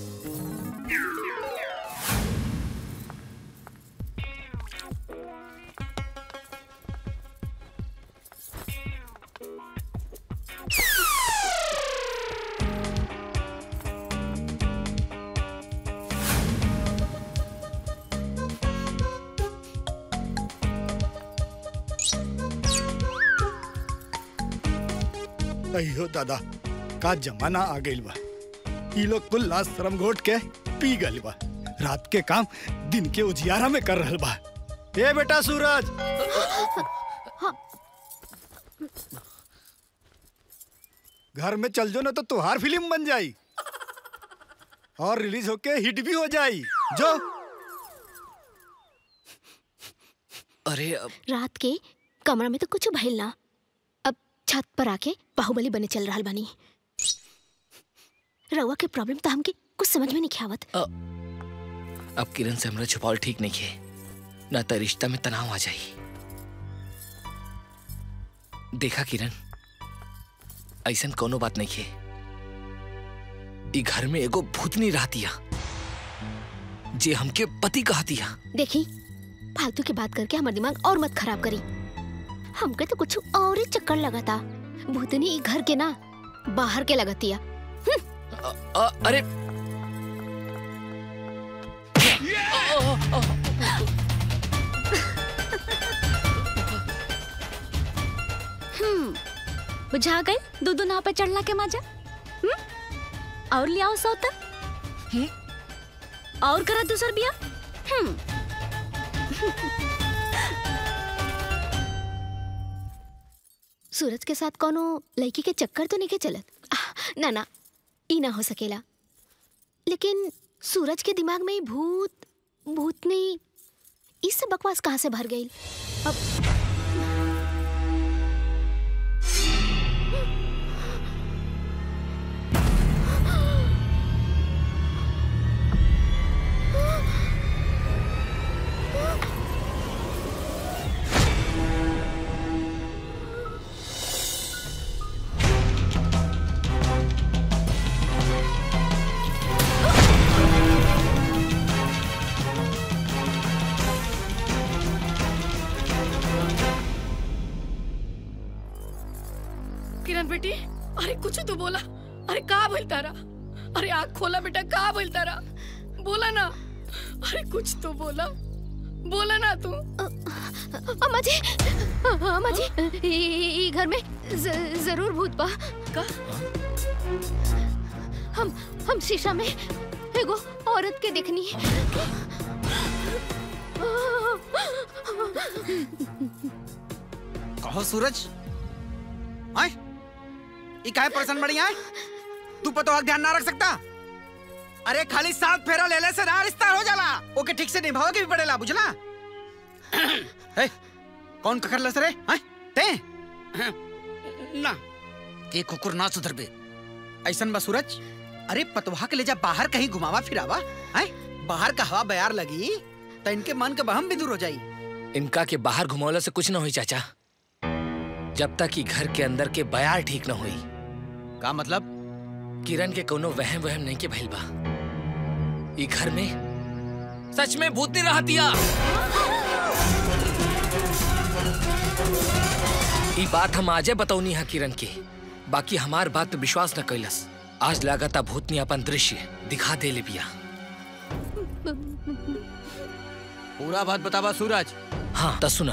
अयो दादा का जमाना आ गइल बा ई लोग कुल लाश शर्म घोट के पी गइल बा रात के काम दिन के उजियारा में कर रहल बा ए बेटा सूरज घर में चल जो ना तो तुहार फिल्म बन जाई और रिलीज होके हिट भी हो जाई जो अरे अब रात के कमरा में तो कुछ भइल ना अब छत पर आके बाहुबली बने चल रहा बानी रउआ के प्रॉब्लम तो हमके कुछ समझ में नहीं ख्यावत अब किरण से हमरा छुपावल ठीक नहीं है ना तो रिश्ता में तनाव आ जाई देखा किरण ऐसन कोनो बात नहीं है ई घर में एगो भूतनी रहतिया जे हमके पति कहतिया देखी फालतू की बात करके हमार दिमाग और मत खराब करी हमके तो कुछ और ही चक्कर लगा था भूतनी ई घर के ना बाहर के लगतिया अ- अरे हम्म बुझा गए दो दो नाव पे चढ़ला के मजा हम्म और लियाओ सौता और करा दूसर बिया हम्म सूरज के साथ कोनो लड़की के चक्कर तो नहीं के चलत आह, ना ना ई ना हो सकेला लेकिन सूरज के दिमाग में ई भूत भूतनी ई सब बकवास कहाँ से भर गई अब किरण बेटी अरे कुछ तो बोला अरे का बोल तारा अरे आँख खोला बेटा का बोल तारा बोला ना अरे कुछ तो बोला बोला ना तू अम्मा जी अम्मा जी ई- ई ई घर में ज- जरूर भूत बा का हम हम शीशा में एगो औरत के देखनी कहो सूरज आए ई काहे परेशान बड़ी आए तू पतो हक ध्यान ना रख सकता अरे खाली साथ फेरा ले ले से ना रिश्ता हो जाला ओके ठीक से निभाओ के भी पड़ेला बुझला ए, कौन ककर लस रे आए ते ना के कुकुर ना सुधर बे ऐसन बा सूरज अरे पतवा के ले जा बाहर कहीं घुमावा फिरावा आए बाहर का हवा बयार लगी तो इनके मन के बहम भी दूर हो जाई इनका के बाहर घुमौला से कुछ ना हुई चाचा जब तक कि घर के अंदर के बयार ठीक न हुई का मतलब किरण के कोनो वहम वहम नहीं के भइल बा ई घर में सच में भूतनी रहतिया ई बात हम आजे बतौनी है किरण के बाकी हमार बात पे विश्वास न कैलस आज लागता भूतनी अपन दृश्य दिखा दे ले बिया पूरा बात बतावा सूरज हाँ तो सुना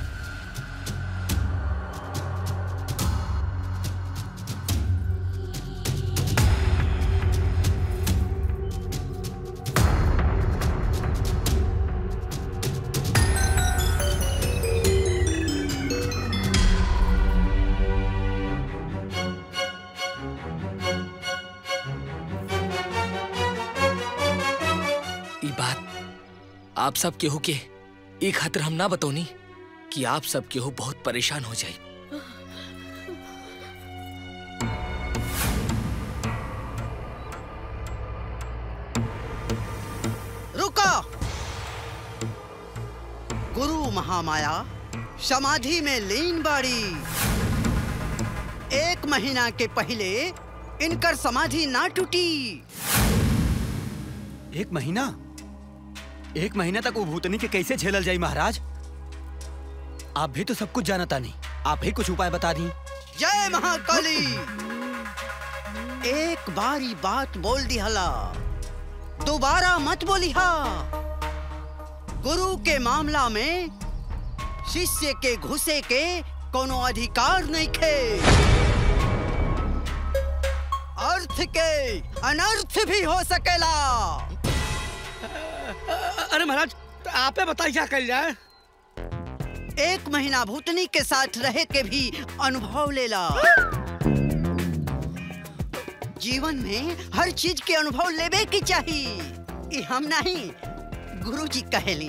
ई बात आप सब केहू के ई खातिर हम ना बतौनी कि आप सब केहू बहुत परेशान हो जाए रुको गुरु महामाया समाधि में लीन बाड़ी एक महीना के पहले इनकर समाधि ना टूटी एक महीना एक महीना तक वो भूतनी के कैसे झेलल जाई महाराज आप भी तो सब कुछ जानता नहीं आप ही कुछ उपाय बता दी जय महाकाली एक बारी बात बोल दिहला दोबारा मत बोलिहा गुरु के मामला में शिष्य के घुसे के कोनो अधिकार नहीं खे अर्थ के अनर्थ भी हो सकेला अरे महाराज तो आपे बताइए क्या कर जाए एक महीना भूतनी के साथ रहे के भी अनुभव लेला जीवन में हर चीज के अनुभव लेवे की चाहिए ई हम नहीं गुरु जी कहेली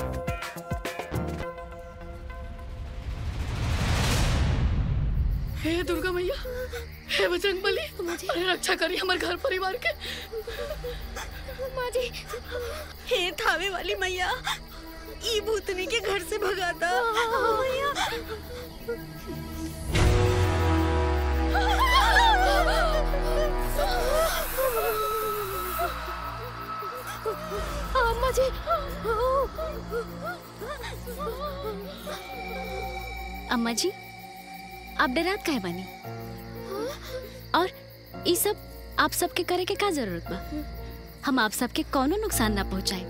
हे हे दुर्गा मैया हे बजरंग बली अरे रक्षा करी हमारे घर परिवार के माजी हे थावे वाली मैया ई भूतनी के घर से भगाता मैया अम्मा जी अम्मा जी आप डरात काहे बानी और ई सब आप सबके करे के का जरूरत बा हम आप सबके कोनो नुकसान ना पहुंचाए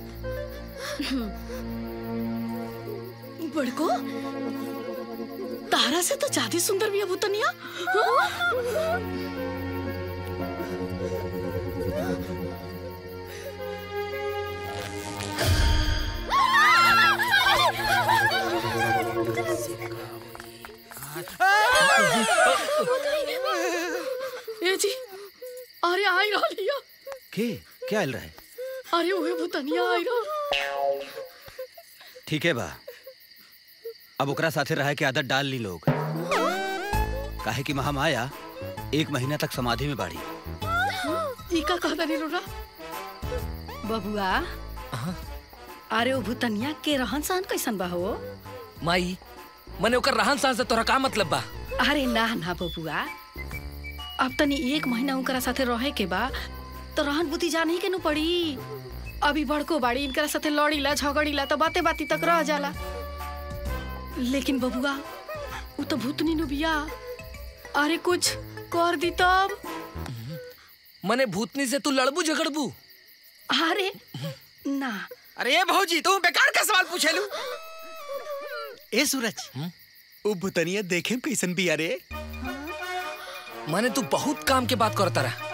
बड़को तारा से तो ज्यादा सुंदर भी है भूतनिया हाँ? ए जी अरे आई रहिया के क्या हिल रहा है अरे ओहे भूतनिया आई रहा ठीक है बा अब ओकरा साथे रहे के आदत डाल ली लोग काहे कि महामाया एक महीना तक समाधि में बाड़ी ई का कहता नहीं रोरा बबुआ अरे ओ भूतनिया के रहन सहन कैसन बा हो माई मने ओकर रहन सहन से तोरा का मतलब बा अरे ना ना बबुआ अब तनी एक महीना उनकरा साथे रहे के बा तो रहन बुद्धि जाने के नु पड़ी अभी बड़को बाड़ी इनकरा साथे लड़ीला झगड़ीला तो बाते बाती तक रह जाला लेकिन बबुआ वो तो भूतनी नु बिया अरे कुछ कर दी तब मने भूतनी से तू लड़बू झगड़बू अरे ना अरे ये भौजी तू बेकार का सवाल पूछे लू ए सूरज ओ भूतनिया देखे कैसन भी अरे मने तू बहुत काम के बात करता रहा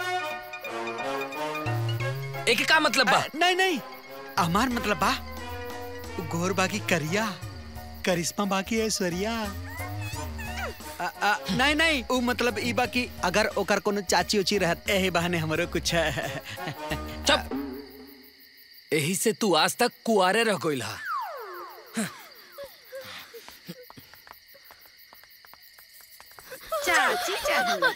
एक का मतलब बा नहीं नहीं हमार मतलब बा उ घोर बाकी करिया करिश्मा बाकी ऐश्वर्या आ, आ, नहीं नहीं उ मतलब ई बाकी अगर ओकर कोनो चाची उची रहत एही बहाने हमरो कुछ चुप यही से तू आज तक कुआरे रह गइल हा चाची चाहिए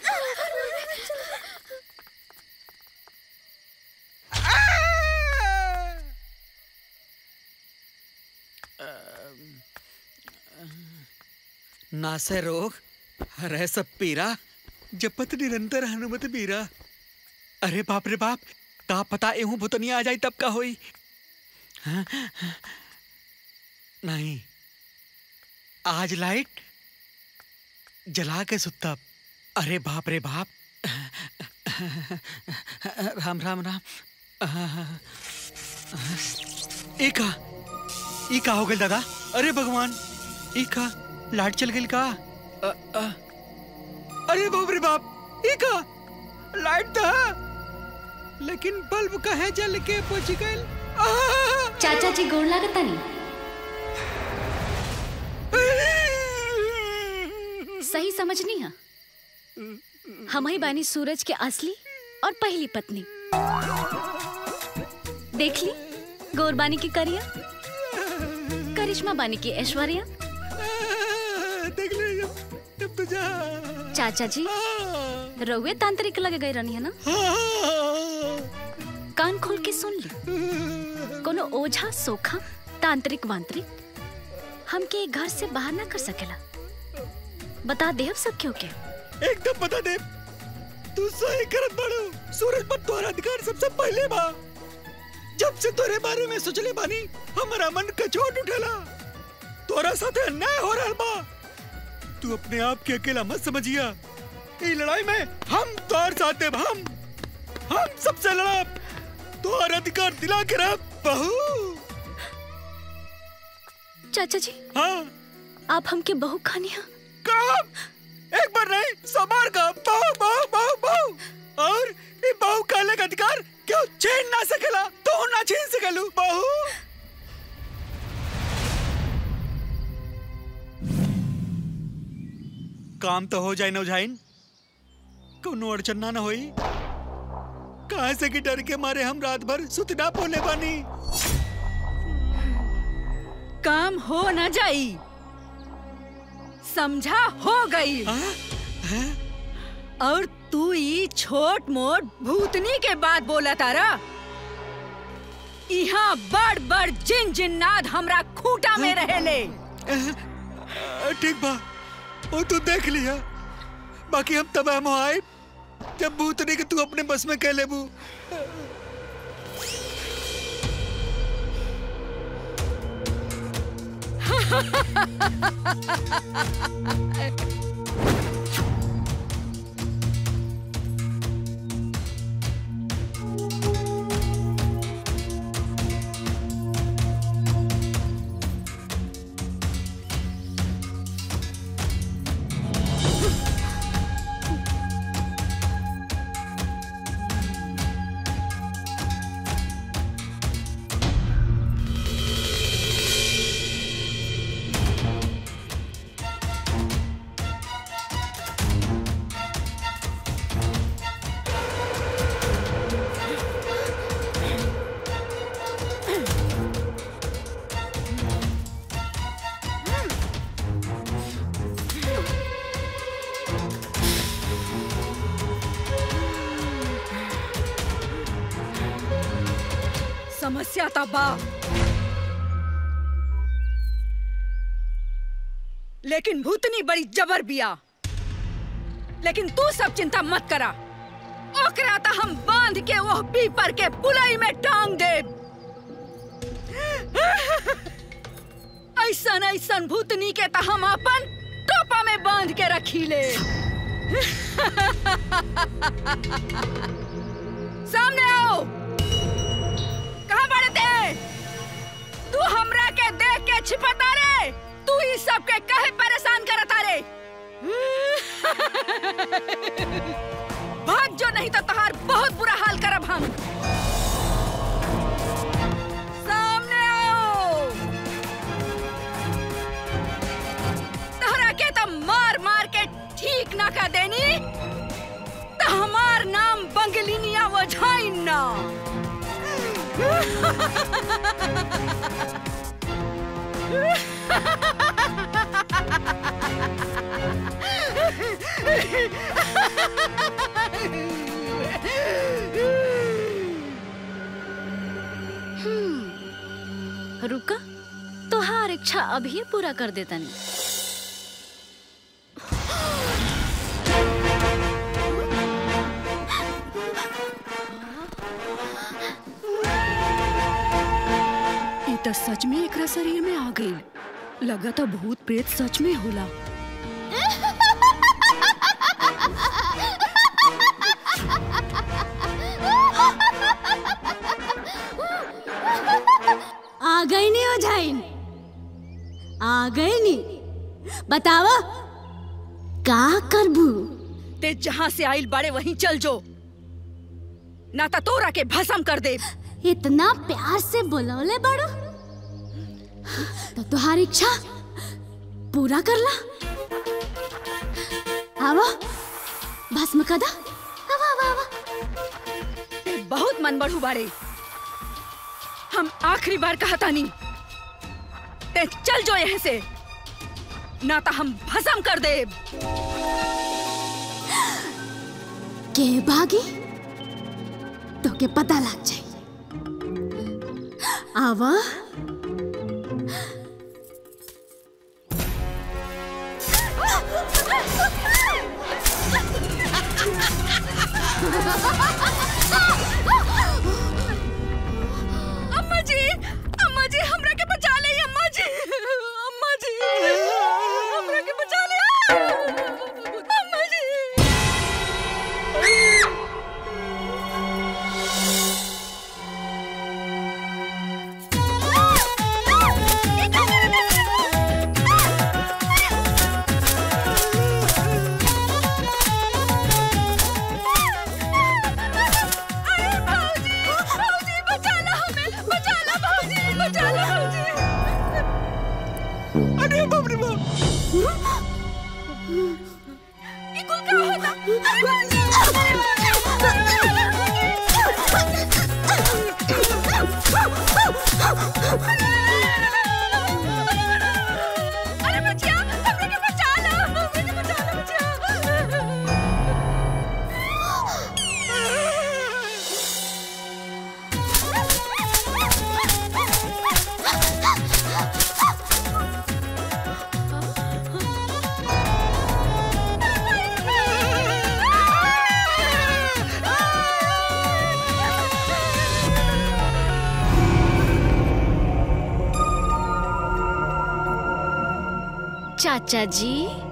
नासे रोग हरे सब पीरा जपत निरंतर हनुमत बीरा अरे बाप रे बाप का पता एहू भूतनिया आ जाई तब का होई हाँ? नहीं आज लाइट जला के सुतब अरे बाप रे बाप राम राम राम ई का ई का हो गइल दादा अरे भगवान ई का लाइट चल गइल का अ, अ, अरे बाप रे बाप ई का लाइट था लेकिन बल्ब कहे जल के पहुंच गइल चाचा जी गोड़ लागता नहीं सही समझनी है हम ही बानी सूरज के असली और पहली पत्नी देख ली गौर बानी की करिया करिश्मा बानी की ऐश्वर्या देख ले जब जब तो जा चाचा जी रउए तांत्रिक लगे गए रहनी है ना कान खोल के सुन ली कोनो ओझा सोखा तांत्रिक वांत्रिक हमके एक घर से बाहर ना कर सकेला बता दे अब सब क्यों के एकदम बता दे तू सही करत बाड़ू सूरज पर तोहरा अधिकार सबसे पहले बा जब से तोरे बारे में सोचले बानी हमारा मन कचोट उठेला तोरा साथे अन्याय हो रहल बा तू अपने आप के अकेला मत समझिया ई लड़ाई में हम तोर साथ देब हम हम सबसे लड़ब तोहर अधिकार दिला के रह बहू चाचा जी हाँ आप हमके बहू खानी है कब एक बार नहीं सौ बार का बहू बहू बहू बहू और ये बहू काले का अधिकार क्यों छीन ना सकेला तो ना छीन सकेलू बहू काम तो हो जाए नौजाइन कोनो अड़चन ना न होई कहाँ से कि डर के मारे हम रात भर सुतना बोले बानी काम हो न जाई समझा हो गई और तू ई छोट मोट भूतनी के बात बोला तारा यहाँ बड़ बड़ जिन जिन्नाद हमरा खूंटा में रहेले ठीक बा वो तू देख लिया बाकी हम तब हम आए जब भूतनी के तू अपने बस में कह लेबू समस्या तो बा लेकिन भूतनी बड़ी जबर बिया लेकिन तू सब चिंता मत करा ओकरा तो हम बांध के वो पीपर के पुलई में टांग दे ऐसन ऐसन भूतनी के तो हम अपन टोपा में बांध के रखी ले सामने आओ कहाँ बड़े थे तू हमरा के देख के छिपता रे तू ई सब के कहे परेशान करता रे भाग जो नहीं तो तहार बहुत बुरा हाल करब हम सामने आओ तहरा के तो मार मार के ठीक ना कर देनी तो हमार नाम बंगलिनिया वझाई ना रुका तोहार इच्छा अभी पूरा कर देता नहीं ई तो सच में एकरा शरीर में आ गई लगा तो भूत प्रेत सच में होला आ गई नहीं हो जाइन आ गई नहीं बतावा का करबू ते जहाँ से आइल बाड़े वहीं चल जो ना तो तोरा के भस्म कर दे इतना प्यार से बुलौले बड़ो तो तुम्हारी इच्छा पूरा कर ला आवा भस्म कदा आवा आवा आवा ते बहुत मन बढ़ू बाड़े हम आखिरी बार कहता नहीं ते चल जो यहाँ से ना तो हम भस्म कर दे के भागी तो के पता लग जाए आवा अम्मा जी अम्मा जी हमरा के बचा ले अम्मा जी अम्मा जी हमरा के बचा ले अम्मा जी Ah! चाचा जी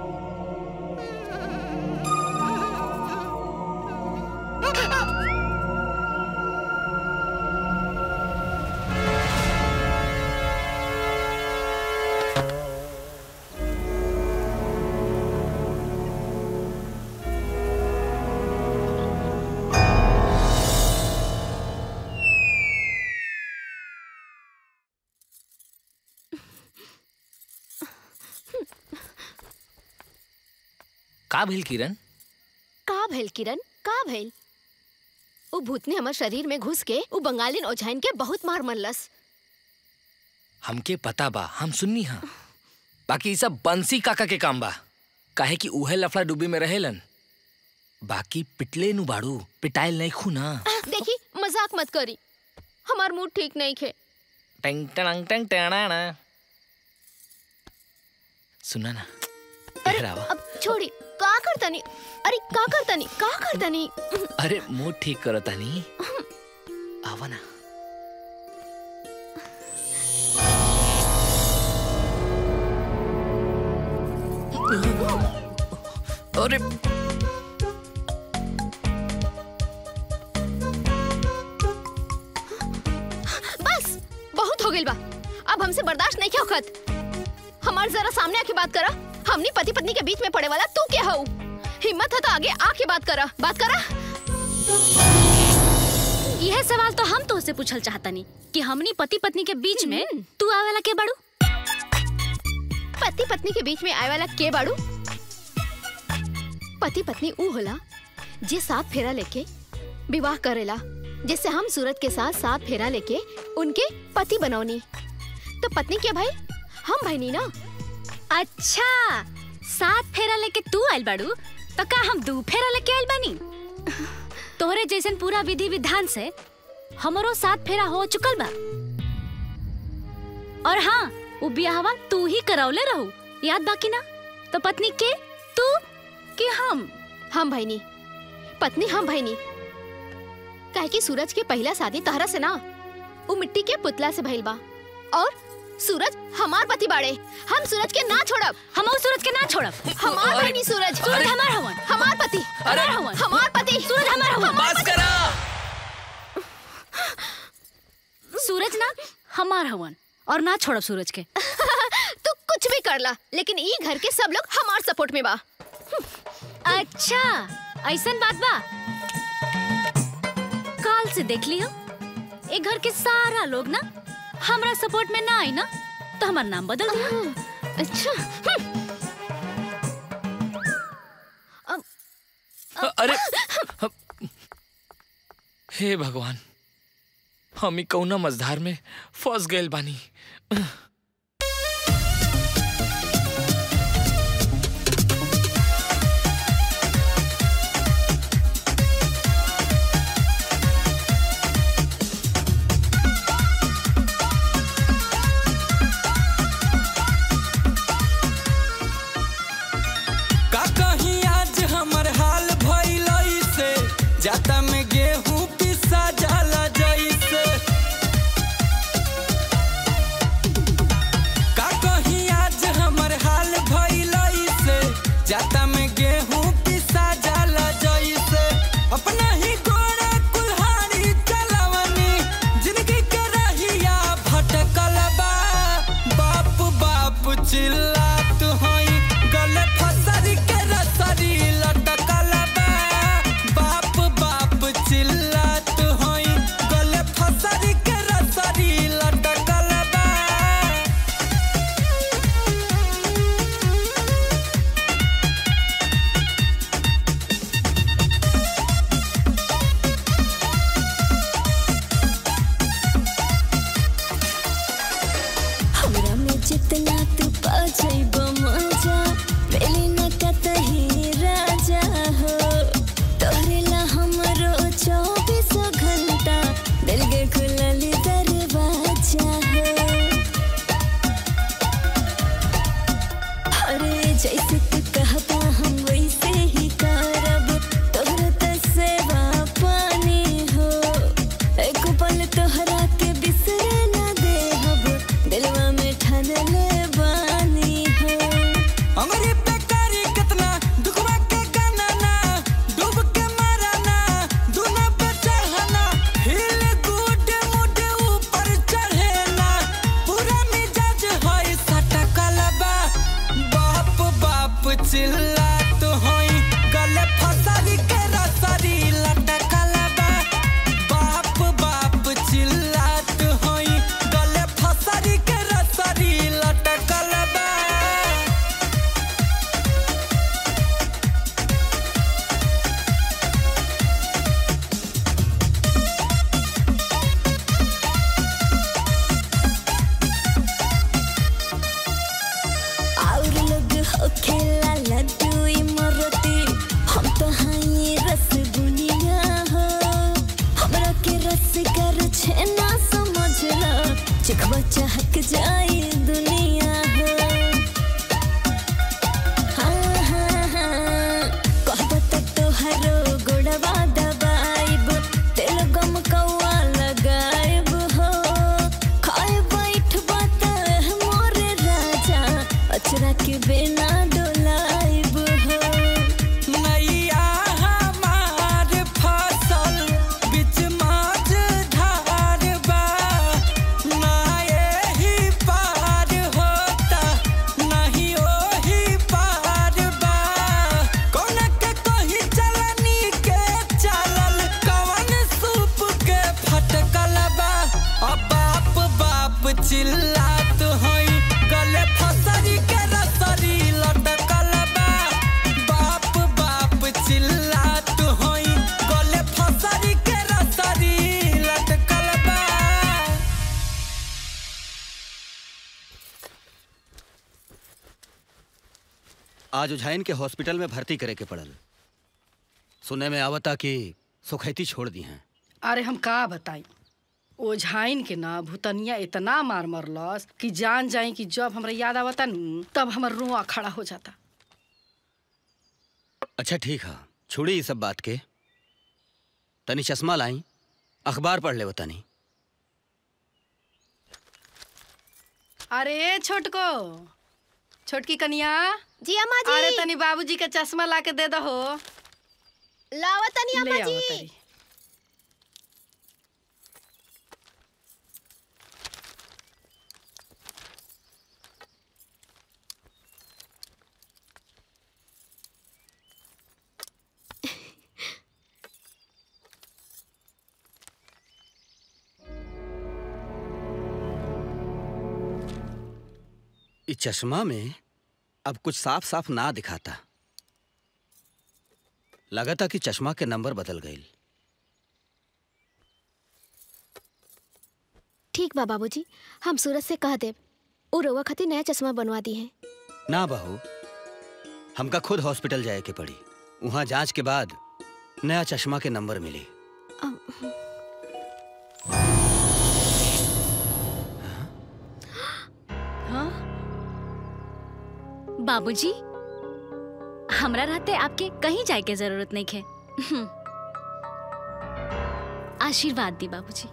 का भइल किरण का भइल किरण का भइल उ भूतनी हमर शरीर में घुस के उ बंगालिन ओझाइन के बहुत मार मरलस हमके पता बा हम सुननी हा बाकी ई सब बंसी काका के काम बा काहे कि उहे लफड़ा डूबी में रहेलन बाकी पिटले नु बाड़ू पिटाइल नहीं खू ना देखी मजाक मत करी हमार मूड ठीक नहीं खे टेंग टंग टंग टणाना सुना ना इधर आवा अब छोड़ी का करतनी अरे का करतनी का करतनी अरे मूड ठीक करो तानी आवा ना अरे बस बहुत हो गइल बा अब हमसे बर्दाश्त नहीं क्या खत हमार जरा सामने आके बात करा हमनी पति पत्नी के बीच में पड़े वाला तू क्या हऊ हिम्मत है तो आगे आके बात करा बात करा यह सवाल तो हम तो उससे पूछल चाहतनी कि हमनी पति पत्नी के बीच में तू आवेला के बड़ू पति पत्नी के बीच में आए वाला के बाड़ू पति पत्नी ऊ होला जे साथ फेरा लेके विवाह करेला जिससे हम सूरत के साथ साथ फेरा लेके उनके पति बनौनी तो पत्नी के भाई हम भाई नहीं ना अच्छा सात फेरा लेके तू आइल बाड़ू तो का हम दू फेरा लेके आइल बानी तोहरे जैसन पूरा विधि विधान से हमरो सात फेरा हो चुकल बा और हाँ वो बियाहवा तू ही करौले रहू याद बाकी ना तो पत्नी के तू कि हम हम भाई नहीं पत्नी हम भाई नहीं काहे कि सूरज के पहला शादी तहरा से ना वो मिट्टी के पुतला से भइल बा और सूरज हमार पति बाड़े हम सूरज के ना छोड़ब हम सूरज के ना छोड़ब हमार भाई नहीं सूरज सूरज हमार हवन हमार पति हमार हवन हमार पति सूरज हमार हवन हमार बस पति। करा सूरज ना हमार हवन और ना छोड़ब सूरज के तू कुछ भी कर ला लेकिन ई घर के सब लोग हमार सपोर्ट में बा अच्छा ऐसन बात बा काल से देख लियो ए घर के सारा लोग ना हमरा सपोर्ट में ना आई ना तो हमार नाम बदल दिया अच्छा अरे हे भगवान हम ही कौना मझधार में फंस गए बानी का कहीं आज हमर हाल भइल से जाता में गेहूं पिसा जाला जैसे आज उझाइन के हॉस्पिटल में भर्ती करे के पड़ल सुने में आवता कि सुखैती छोड़ दी हैं अरे हम का बताई ओझाइन के ना भूतनिया इतना मार मरलस कि जान जाई कि जब हमरा याद आवता न तब हमर रुआ खड़ा हो जाता अच्छा ठीक है छोड़ी ये सब बात के तनी चश्मा लाई अखबार पढ़ ले तनी अरे छोटको छोटकी कनिया जी अम्मा जी अरे तनी बाबूजी के चश्मा ला के दे दहो लावा तनी ले अम्मा आओ जी तनी। इस चश्मा में अब कुछ साफ साफ ना दिखाता लगा था कि चश्मा के नंबर बदल गए ठीक बा बाबूजी हम सूरज से कह देब उ रउआ खातिर नया चश्मा बनवा दी है ना बहू हमका खुद हॉस्पिटल जाए के पड़ी वहां जांच के बाद नया चश्मा के नंबर मिली हाँ बाबूजी हमरा रहते आपके कहीं जाए के जरूरत नहीं है आशीर्वाद दी बाबूजी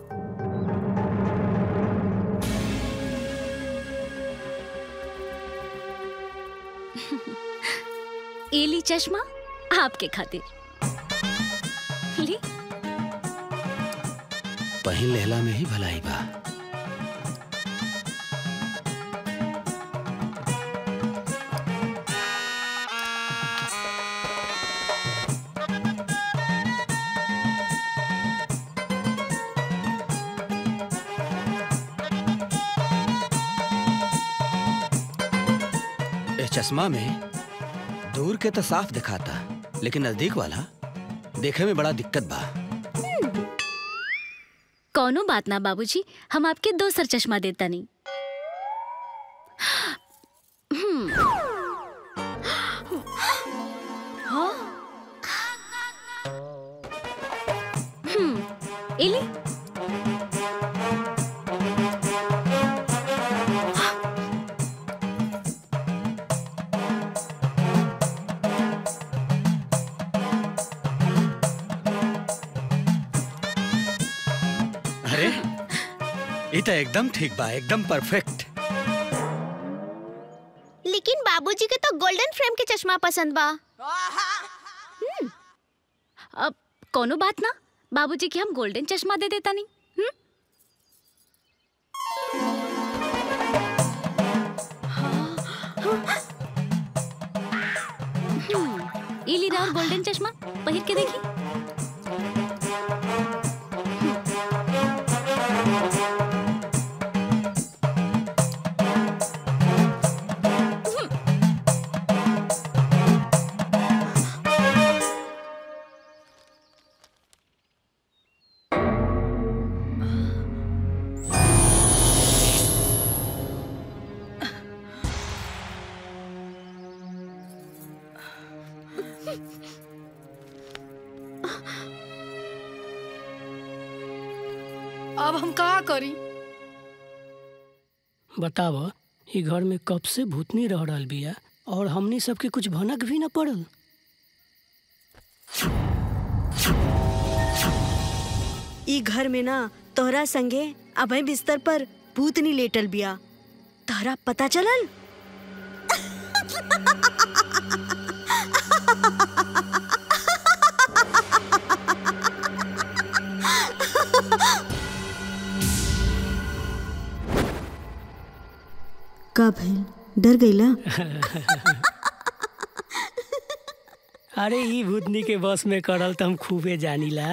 ये ली चश्मा आपके खातिर ली पहन लेहला में ही भलाई बा इस चश्मा में दूर के तो साफ दिखाता लेकिन नजदीक वाला देखे में बड़ा दिक्कत बा कौनो बात ना बाबूजी हम आपके दोसर चश्मा देता नहीं हम्म, हाँ हम्म, इली अरे ये तो एकदम ठीक बा एकदम परफेक्ट लेकिन बाबूजी के तो गोल्डन फ्रेम के चश्मा पसंद बा अब कोनो बात ना बाबूजी की हम गोल्डन चश्मा दे देता नहीं हम्म? हम्म, ई लीरा और गोल्डन चश्मा पहिर के देखी अब हम का करी बताव ई घर में कब से भूतनी रह रहल बिया और हमनी सबके कुछ भनक भी न पड़ल ई घर में ना तोहरा संगे अभय बिस्तर पर भूतनी लेटल बिया तोहरा पता चलल का भइल डर गईला अरे ई भूतनी के बस में करल तो हम खूबे जानीला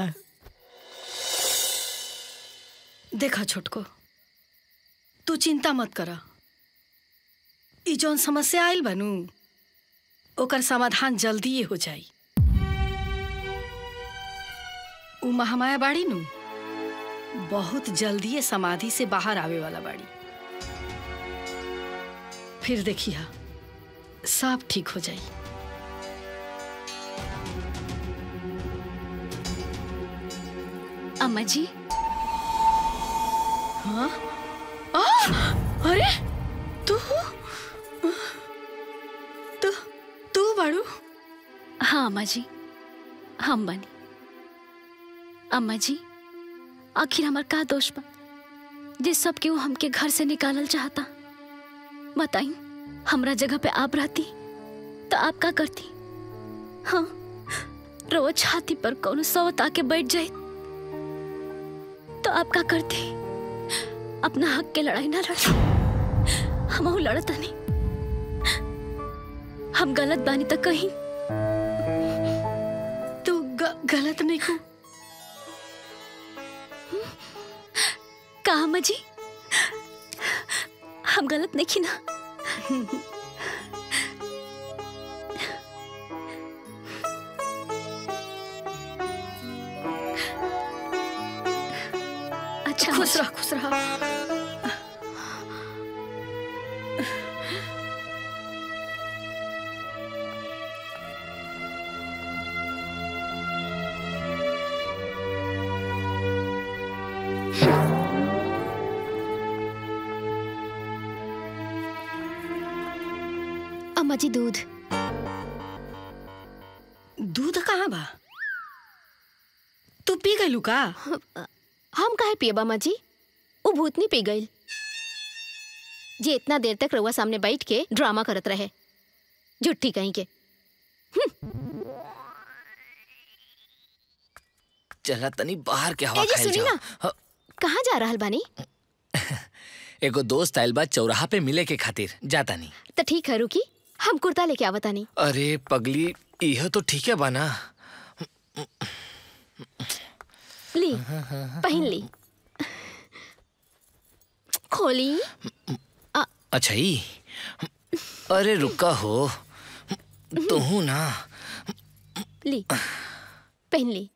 देखा छोटको तू चिंता मत करा ई जौन समस्या आयल बनू ओकर समाधान जल्दी हो जाई उ महामाया बाड़ी नु बहुत जल्दी समाधि से बाहर आवे वाला बाड़ी फिर देखिया सब ठीक हो जाई अम्मा जी हाँ आ, अरे तू तू तू बाड़ू हाँ अम्मा जी हम बनी अम्मा जी आखिर हमार का दोष बा जिस सब के वो हमके घर से निकालल चाहता बताई हमरा जगह पे आप रहती तो आप का करती हाँ रोज छाती पर कौन सौत आके बैठ जाए तो आप का करती अपना हक के लड़ाई ना लड़ती हम लड़ता नहीं हम गलत बानी तो कहीं तू ग, गलत नहीं को कहा अम्मा जी हम गलत नहीं की ना अच्छा खुश रह खुश रह अम्मा जी दूध दूध कहाँ बा तू पी गई का हम काहे पिए अम्मा जी वो भूतनी पी गई जे इतना देर तक रउआ सामने बैठ के ड्रामा करत रहे झुट्ठी कहीं के चला तनी बाहर के हवा ए जी, खाइल सुनी जाओ ना। हाँ, कहाँ जा रहल बानी एगो दोस्त आइल बा चौराहा पे मिले के खातिर जाता नहीं तो ठीक है रुकी हम कुर्ता लेके आवतानी अरे पगली यह तो ठीक है बाना ली पहन ली खोली अच्छा ही अरे रुका हो तू ना ली पहन ली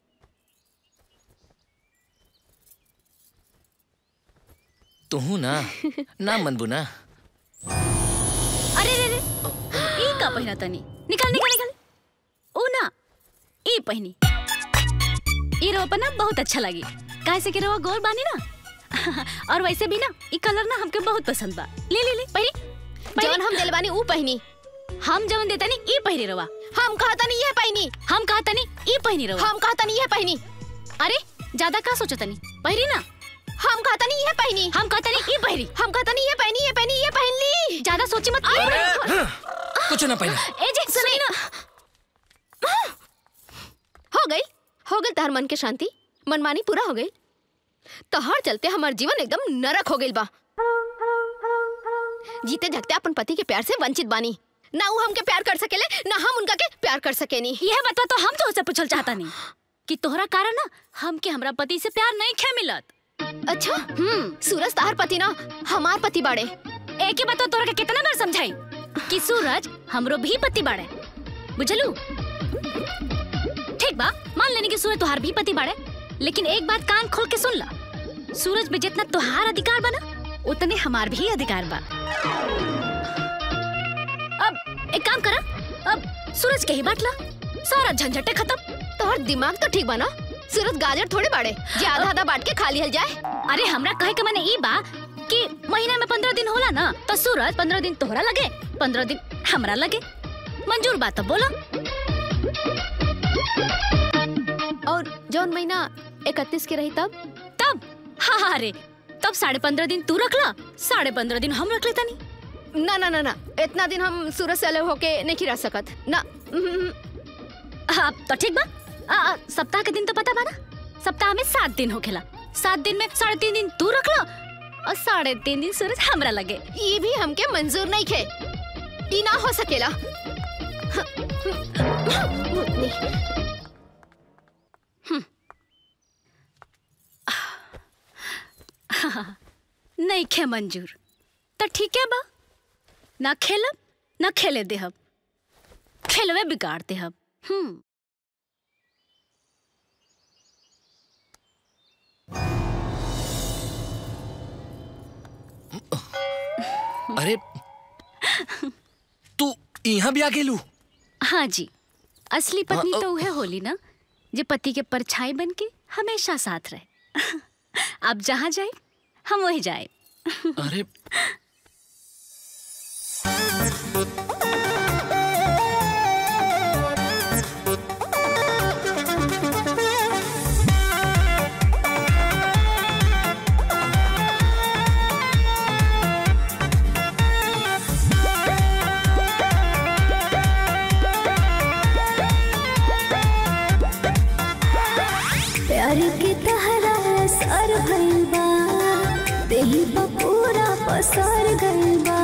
तू ना ना मनबू ना अरे रे रे ई का पहिना तनी निकाल निकाल निकाल ओ ना ई पहिनी ई रोपा ना बहुत अच्छा लगी काहे से कि रोवा गोल बानी ना और वैसे भी ना ई कलर ना हमके बहुत पसंद बा ले ले ले पहिनी जवन हम दिल बानी ऊ पहनी हम जवन देता नी ई पहिरी रोवा हम कहता नहीं ये पहनी हम कहता नी ई पहिनी रोवा हम कहता नहीं ये पहनी अरे ज्यादा का सोचता नी पहिरी ना हम कहता नहीं ये पहनी हम कहता नी ई पहिरी हम कहता नहीं ये पहनी ये पहनी ये पहन ली ज्यादा सोची मत कुछ ना पहले ए जी सुनी ना हो गई हो गई तार मन के शांति मनमानी पूरा हो गई तोहर चलते हमार जीवन एकदम नरक हो गई बा जीते जगते अपन पति के प्यार से वंचित बानी ना वो हमके प्यार कर सकेले ना हम उनका के प्यार कर सकेनी यह बता तो हम तो उसे पूछल चाहता नहीं कि तोहरा कारण ना हमके हमरा पति से प्यार नहीं खे मिलत अच्छा हम्म सूरज तार पति ना हमार पति बाड़े एक ही बता तोरा के कितना बार समझाई कि सूरज हमरो भी पति बाड़े बुझलू ठीक बा मान लेनी कि सूरज तुहार भी पति बाड़े लेकिन एक बात कान खोल के सुन ला सूरज में जितना तुहार अधिकार बा ना उतने हमार भी अधिकार बा अब एक काम करा अब सूरज के ही बांट ला सारा झंझटे खत्म तोहर दिमाग तो ठीक बा ना सूरज गाजर थोड़े बाड़े जे आधा आधा बांट के खा लिहल जाए अरे हमरा कहे के माने ई बा कि महीना में पंद्रह दिन होला ना तो सूरज पंद्रह दिन तोहरा लगे पंद्रह दिन हमरा लगे मंजूर बात तो बोलो और जौन महीना इकतीस के रही तब तब हाँ हाँ रे तब साढ़े पंद्रह दिन तू रख ला साढ़े पंद्रह दिन हम रख लेता नहीं ना ना ना ना इतना दिन हम सूरज से अलग होके नहीं रह सकत ना हम्म, हाँ तो ठीक बा आ, आ, सप्ताह के दिन तो पता बा ना सप्ताह में सात दिन होखेला सात दिन में साढ़े तीन दिन तू रख ला और साढ़े तीन दिन सूरज हमरा लगे ये भी हमके मंजूर नहीं खे ई ना हो सकेला नहीं खे मंजूर तो ठीक है बा ना खेलब ना खेले देहब खेलवे बिगाड़ देहब हम्म अरे तू यहाँ भी आ गेलू हाँ जी असली पत्नी तो वह होली ना जो पति के परछाई बन के हमेशा साथ रहे आप जहाँ जाए हम वही जाए अरे प्यार के तहरा सर भइल बा देही पर पूरा पसर गइल बा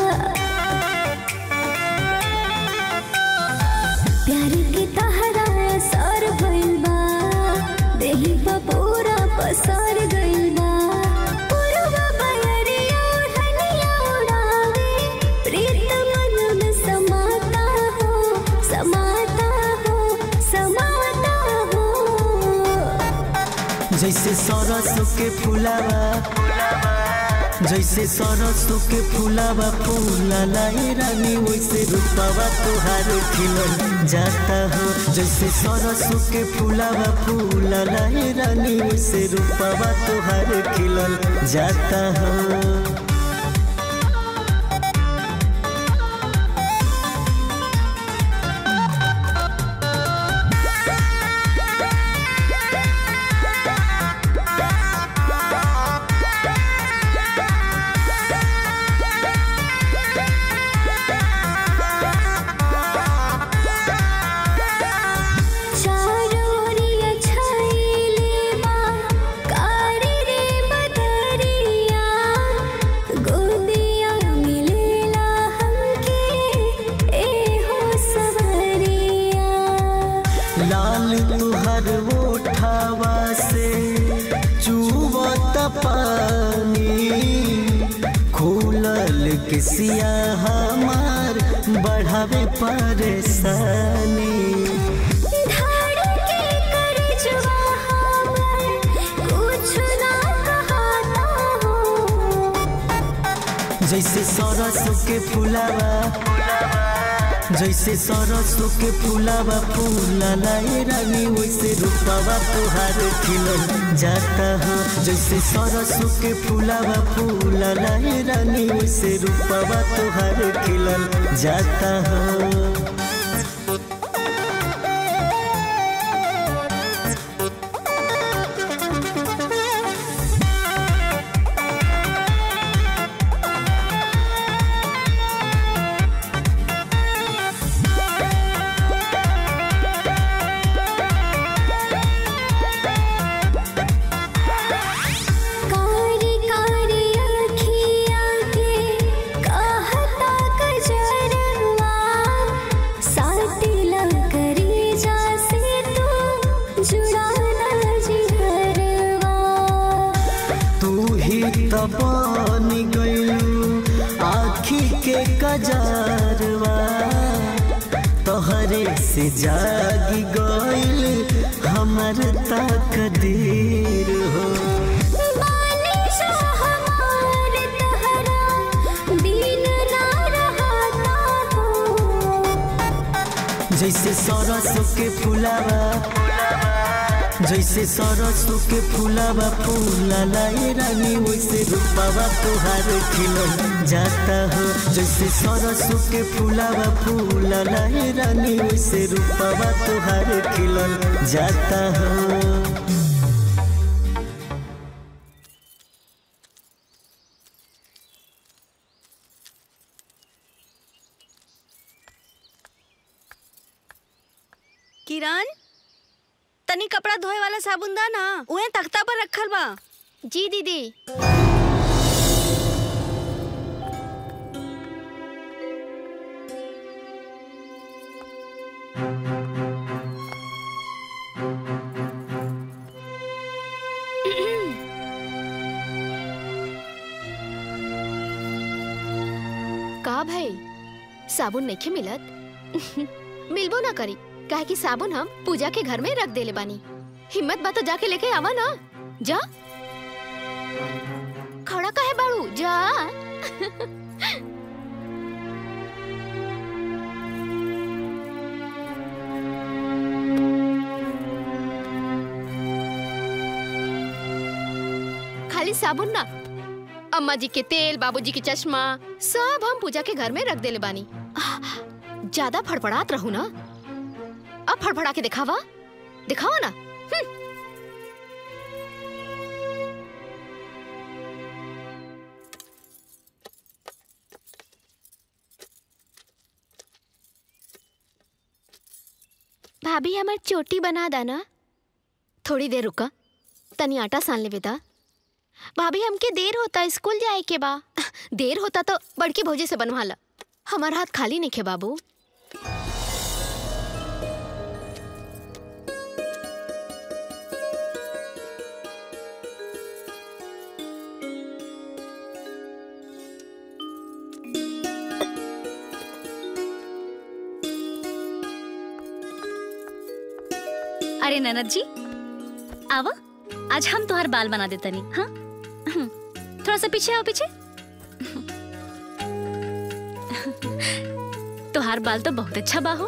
प्यार के तहरा सर भइल बा देही पर पूरा पसर गइल बा पूर्वा बयरिया ओढ़निया उड़ावे प्रीत मन में समाता हो समाता हो समाता हो जैसे सरसों के फुलावा जैसे सरसों के फुलावा फूला लाई रानी वैसे रूपावा तुहार खिलल जाता हो जैसे सरसों के फुलावा फूला लाई रानी वैसे रूपावा तुहार खिलल जाता हो चारोरिया छाइले बा कारी रे बदरिया गोदिया मिलेला हमके ए हो सवरिया लाल तुहर ओठावा से चुवत पानी खोलल किसिया हमार बढ़ावे परेशानी धड़के कर जुआ हमर कुछ ना कहता हो जैसे सरसों के फुलावा जैसे सरसों के फुलावा फूला लाई रानी वैसे रूपावा तुहार खिलल जाता हो जैसे सरसों के फुलावा फूला लाई रानी वैसे रूपावा तुहार खिलल जाता हो कारी कारी अखिया के कहता कजरवा साटिला करी जा से तू जुड़ाना जिहरवा तू ही तो बन गइलू आखी के कजरवा तोहरे से जागी गइल हमर तकदीर हो बालिशा हमार तहरा बिन ना रहता हो जैसे सरसों के फुलावा जैसे सरसों के फुलावा फूला लाई रानी वैसे रूपावा तुहार खिलल जाता हो जैसे सरसों के फुलावा फूला लाई रानी वैसे रूपावा तुहार खिलल जाता हो किरण तनी कपड़ा धोए वाला साबुन दा ना उहे तख्ता पर रखल बा जी दीदी का भाई साबुन नहीं मिलत मिलबो ना करी काहे कि साबुन हम पूजा के घर में रख देले बानी हिम्मत बा तो जाके लेके आवा ना जा खड़ा काहे बाड़ू जा खाली साबुन ना अम्मा जी के तेल बाबूजी के चश्मा सब हम पूजा के घर में रख देले बानी ज्यादा फड़फड़ात रहू ना अब फड़फड़ा के दिखावा दिखावा ना भाभी हमार चोटी बना दाना थोड़ी देर रुका तनी आटा सान ले बेटा भाभी हमके देर होता स्कूल जाए के बा देर होता तो बड़की भौजी से बनवा ला हमार हाथ खाली नहीं खे बाबू अरे ननद जी आवा आज हम तुम्हार बाल बना देता नहीं हाँ थोड़ा सा पीछे आओ पीछे तुहार बाल तो बहुत अच्छा बाहो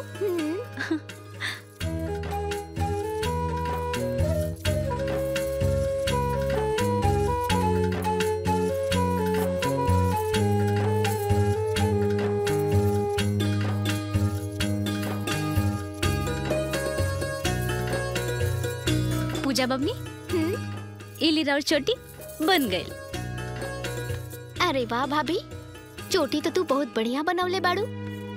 पूजा बबनी इली और चोटी बन गई अरे वाह भाभी चोटी तो तू बहुत बढ़िया बनवले बाड़ू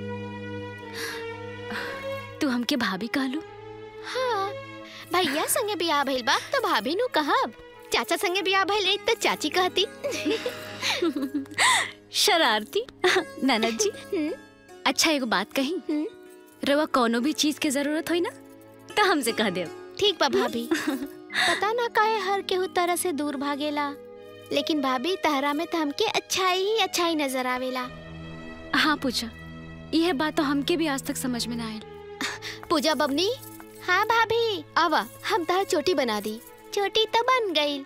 तू हमके भाभी कहलू हाँ भैया संगे बियाह भइल बा तो भाभी नु कहब चाचा संगे बियाह भइल एक तो चाची कहती शरारती ननद जी अच्छा एगो बात कही रवा कोनो भी चीज के जरूरत होई ना तो हमसे कह दे ठीक बा भाभी पता ना काहे हर केहू तरह से दूर भागेला लेकिन भाभी तहरा में तो हमके अच्छाई ही अच्छाई नजर आवेला हाँ पूजा यह बात तो हमके भी आज तक समझ में ना आयल पूजा बबनी हाँ भाभी आवा हम तहर चोटी बना दी चोटी तो बन गई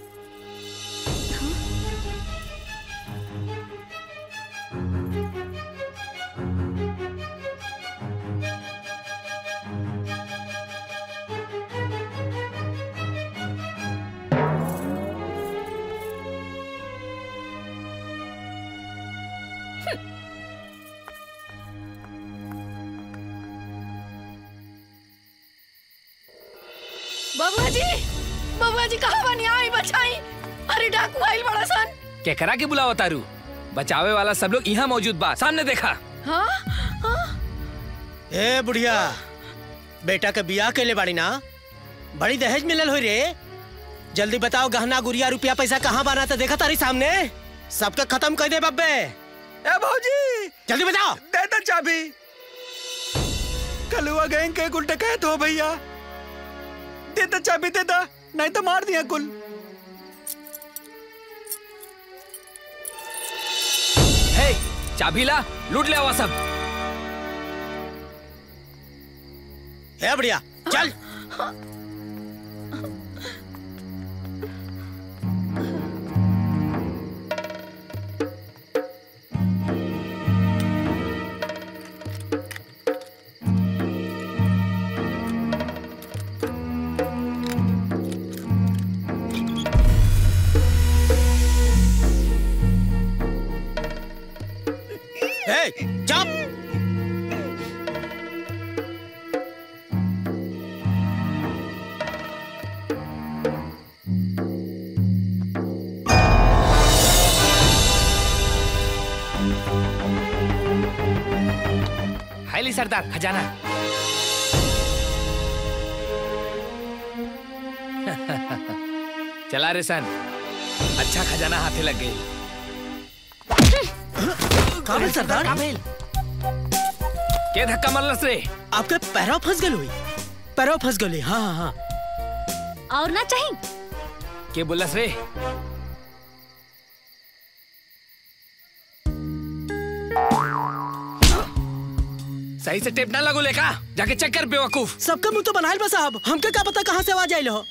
बबुआ जी बबुआ जी कहाँ बनी आई बचाई अरे डाकू आइल बड़ा सन केकरा के बुलावा तारू बचावे वाला सब लोग यहाँ मौजूद बा सामने देखा हाँ हाँ ए बुढ़िया बेटा के बियाह के ले बाड़ी ना बड़ी दहेज मिलल हो रे जल्दी बताओ गहना गुड़िया रुपया पैसा कहाँ बना था देखा तारी सामने सबका खत्म कर दे बब्बे ए भौजी जल्दी बताओ दे दे चाबी कलुआ गैंग के कुल डकैत हो भैया दे दे चाबी दे दे नहीं तो मार दिया कुल हे चाबी ला लूट ले आवा सब ए बढ़िया चल ए चुप हाईली सरदार खजाना चला रे सन अच्छा खजाना हाथे लग गई काबिल सरदार काबिल के धक्का मरलस रे आपके पैरों फंस गए हुई पैरों फंस गए हाँ हाँ हाँ और ना चाहिए के बोलस रे सही से टेप ना लगो लेका जाके चेक कर बेवकूफ सबका मुंह तो बनाइल बा साहब हमके क्या पता कहाँ से आवाज आइल हो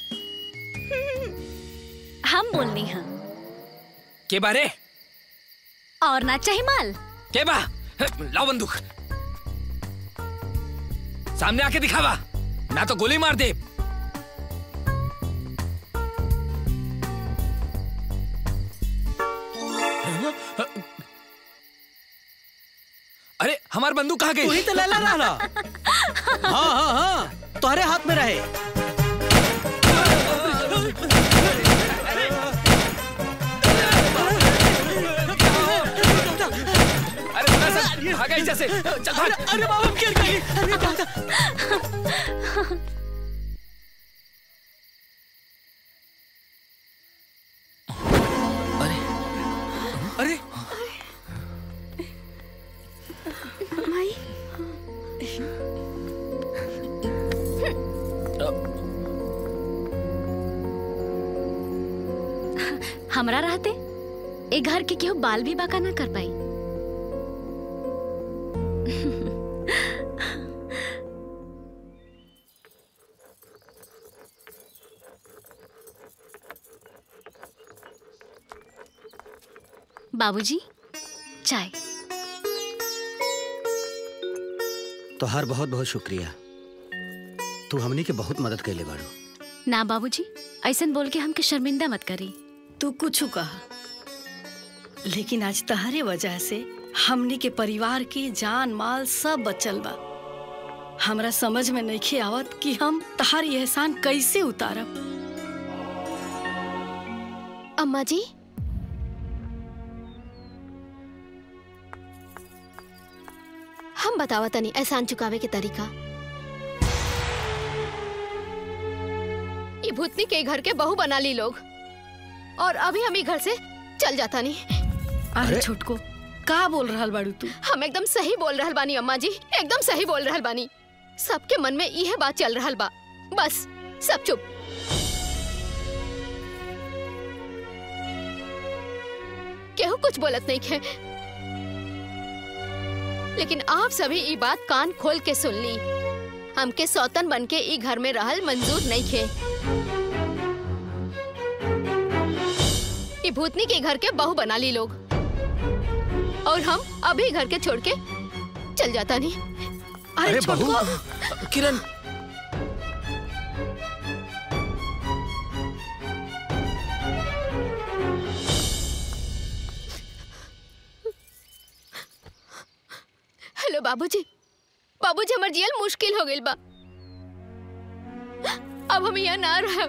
हम बोलनी हैं के बारे और ना चाहिए माल के बा लाओ बंदूक सामने आके दिखावा ना तो गोली मार दे अरे हमार बंदूक कहाँ गई तू ही तो लैला रहला हाँ हाँ हाँ तुम्हारे हाथ में रहे अरे थोड़ा सा भागा इस से चल भाग अरे बाबा हम गिर गए अरे दादा अरे माई हमरा रहते ए घर के केहू बाल भी बाका ना कर पाई बाबूजी चाय तोहार बहुत बहुत शुक्रिया तू हमनी के बहुत मदद कैले बाड़ू ना बाबूजी ऐसन बोल के हमके शर्मिंदा मत करी तू कुछ कहा लेकिन आज तहरे वजह से हमनी के परिवार के जान माल सब बचल बा हमरा समझ में नहीं आवत कि हम तहारी एहसान कैसे उतारब अम्मा जी हम बतावा तनी एहसान चुकावे के तरीका ये भूतनी के घर के बहू बना ली लोग और अभी हम ही घर से चल जाता नहीं अरे छोटको का बोल रहल बाड़ू तू हम एकदम सही बोल रहल बानी अम्मा जी एकदम सही बोल रहल बानी सबके मन में यह बात चल रहल बा बस सब चुप केहू कुछ बोलत नहीं खे लेकिन आप सभी ई बात कान खोल के सुन ली हमके सौतन बन के ई घर में रहल मंजूर नहीं खे ई भूतनी के घर के बहू बना ली लोग और हम अभी घर के छोड़ के चल जाता नहीं अरे बहू किरण हेलो बाबूजी बाबूजी हमर जियल मुश्किल हो गइल बा अब हम यहाँ ना रह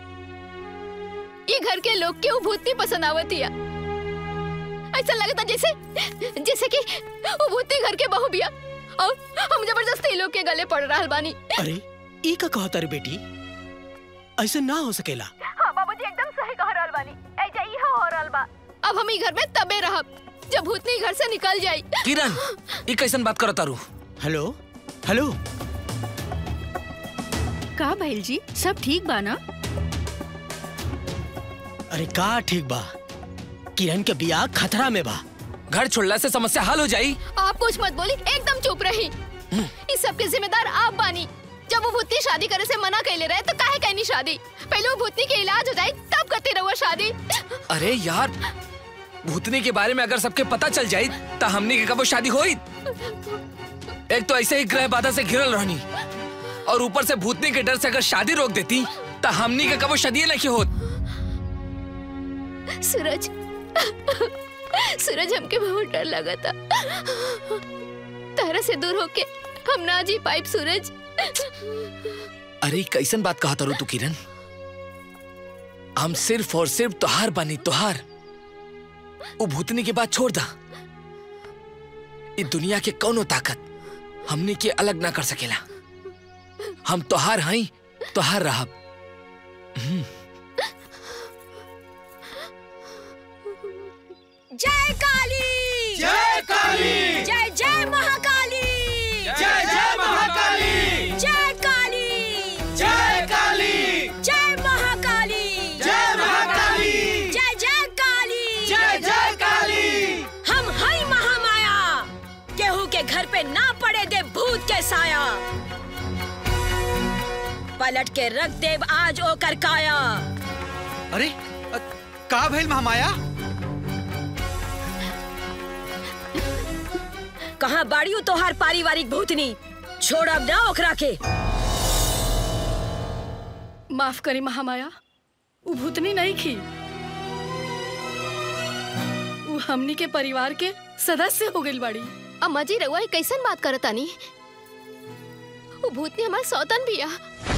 ये घर के लोग के वो भूतनी पसंद आवतिया ऐसा लगता जैसे जैसे कि वो भूतनी घर के बहू बिया और हम जबरदस्ती लोग के गले पड़ रहा बानी अरे ई का कहता रे बेटी ऐसे ना हो सकेला हाँ बाबूजी एकदम सही कह रहल बानी ऐजा ही हो रहल बा अब हम ई घर में तबे रहब जब भूतनी घर से निकल जाई किरण ये कैसन बात करता रू हेलो हेलो का भैल जी सब ठीक बा ना अरे का ठीक बा किरण के बियाह खतरा में बा घर छोड़ला से समस्या हल हो जाई आप कुछ मत बोली एकदम चुप रही इस सब के जिम्मेदार आप बानी जब वो भूतनी शादी करे से मना कैले रहे तो काहे कहनी शादी पहले वो भूतनी के इलाज हो जाए तब करते रहो शादी अरे यार भूतनी के बारे में अगर सबके पता चल जाई तो हमनी के कबो शादी होई एक तो ऐसे ही ग्रह बाधा से घिरल रहनी और ऊपर से भूतनी के डर से अगर शादी रोक देती तो हमनी के कबो शादी नहीं होत सूरज सूरज हमके बहुत डर लगा था तारा से दूर होके हम ना जी पाइप सूरज अरे कैसन बात कहा तारू तू किरण हम सिर्फ और सिर्फ तोहार बानी तोहार वो भूतनी के बात छोड़ दा इस दुनिया के कौनो ताकत हमने के अलग ना कर सकेला हम तोहार हई तोहार रहब हम्म, जय काली जय काली! जय जय महाकाली जय जय महाकाली! जय काली जय काली! जय महाकाली जय महाकाली! जय जय काली जय जय काली! हम हई महामाया केहू के घर पे ना पड़े दे भूत के साया पलट के रख देव आज ओकर काया अरे अ, का भइल महामाया कहाँ बाड़ियो तोहार पारिवारिक भूतनी छोड़ अब ना ओकरा के माफ करी महामाया उ भूतनी नहीं खी उ हमनी के परिवार के सदस्य हो गइल बाड़ी अम्मा जी रउआ ई कैसन बात करत तानी वो भूतनी हमार सौतन बिया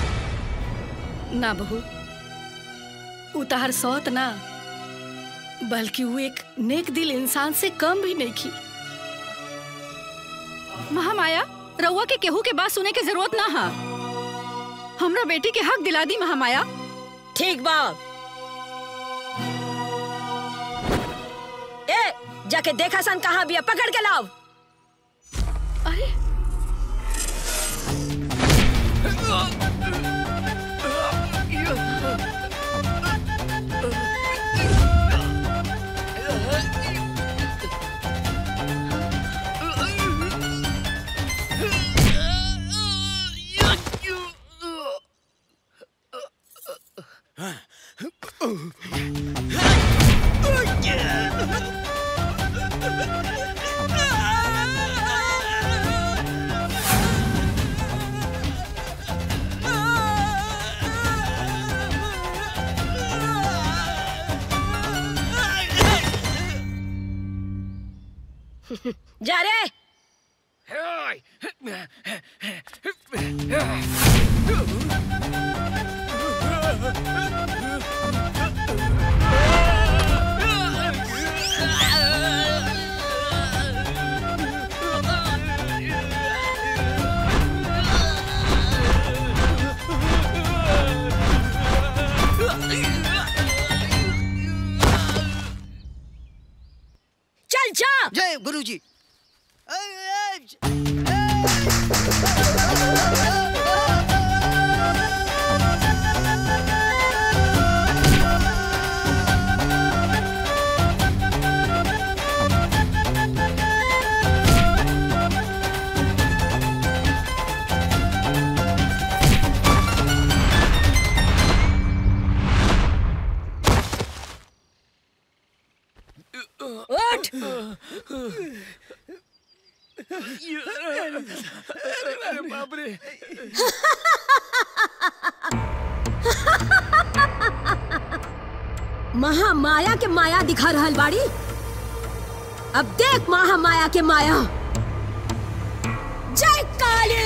ना बहू उ तहार सौत ना बल्कि वो एक नेक दिल इंसान से कम भी नहीं की महामाया रउआ के केहू के बात सुने के जरूरत ना हा हमरा बेटी के हक दिला दी महामाया ठीक बा ए जाके देखा सन कहाँ बिया पकड़ के लाओ अरे जा रे चल जा जय गुरुजी उठ अरे बाप रे महामाया के माया दिखा रहल बाड़ी अब देख महामाया के माया जय काली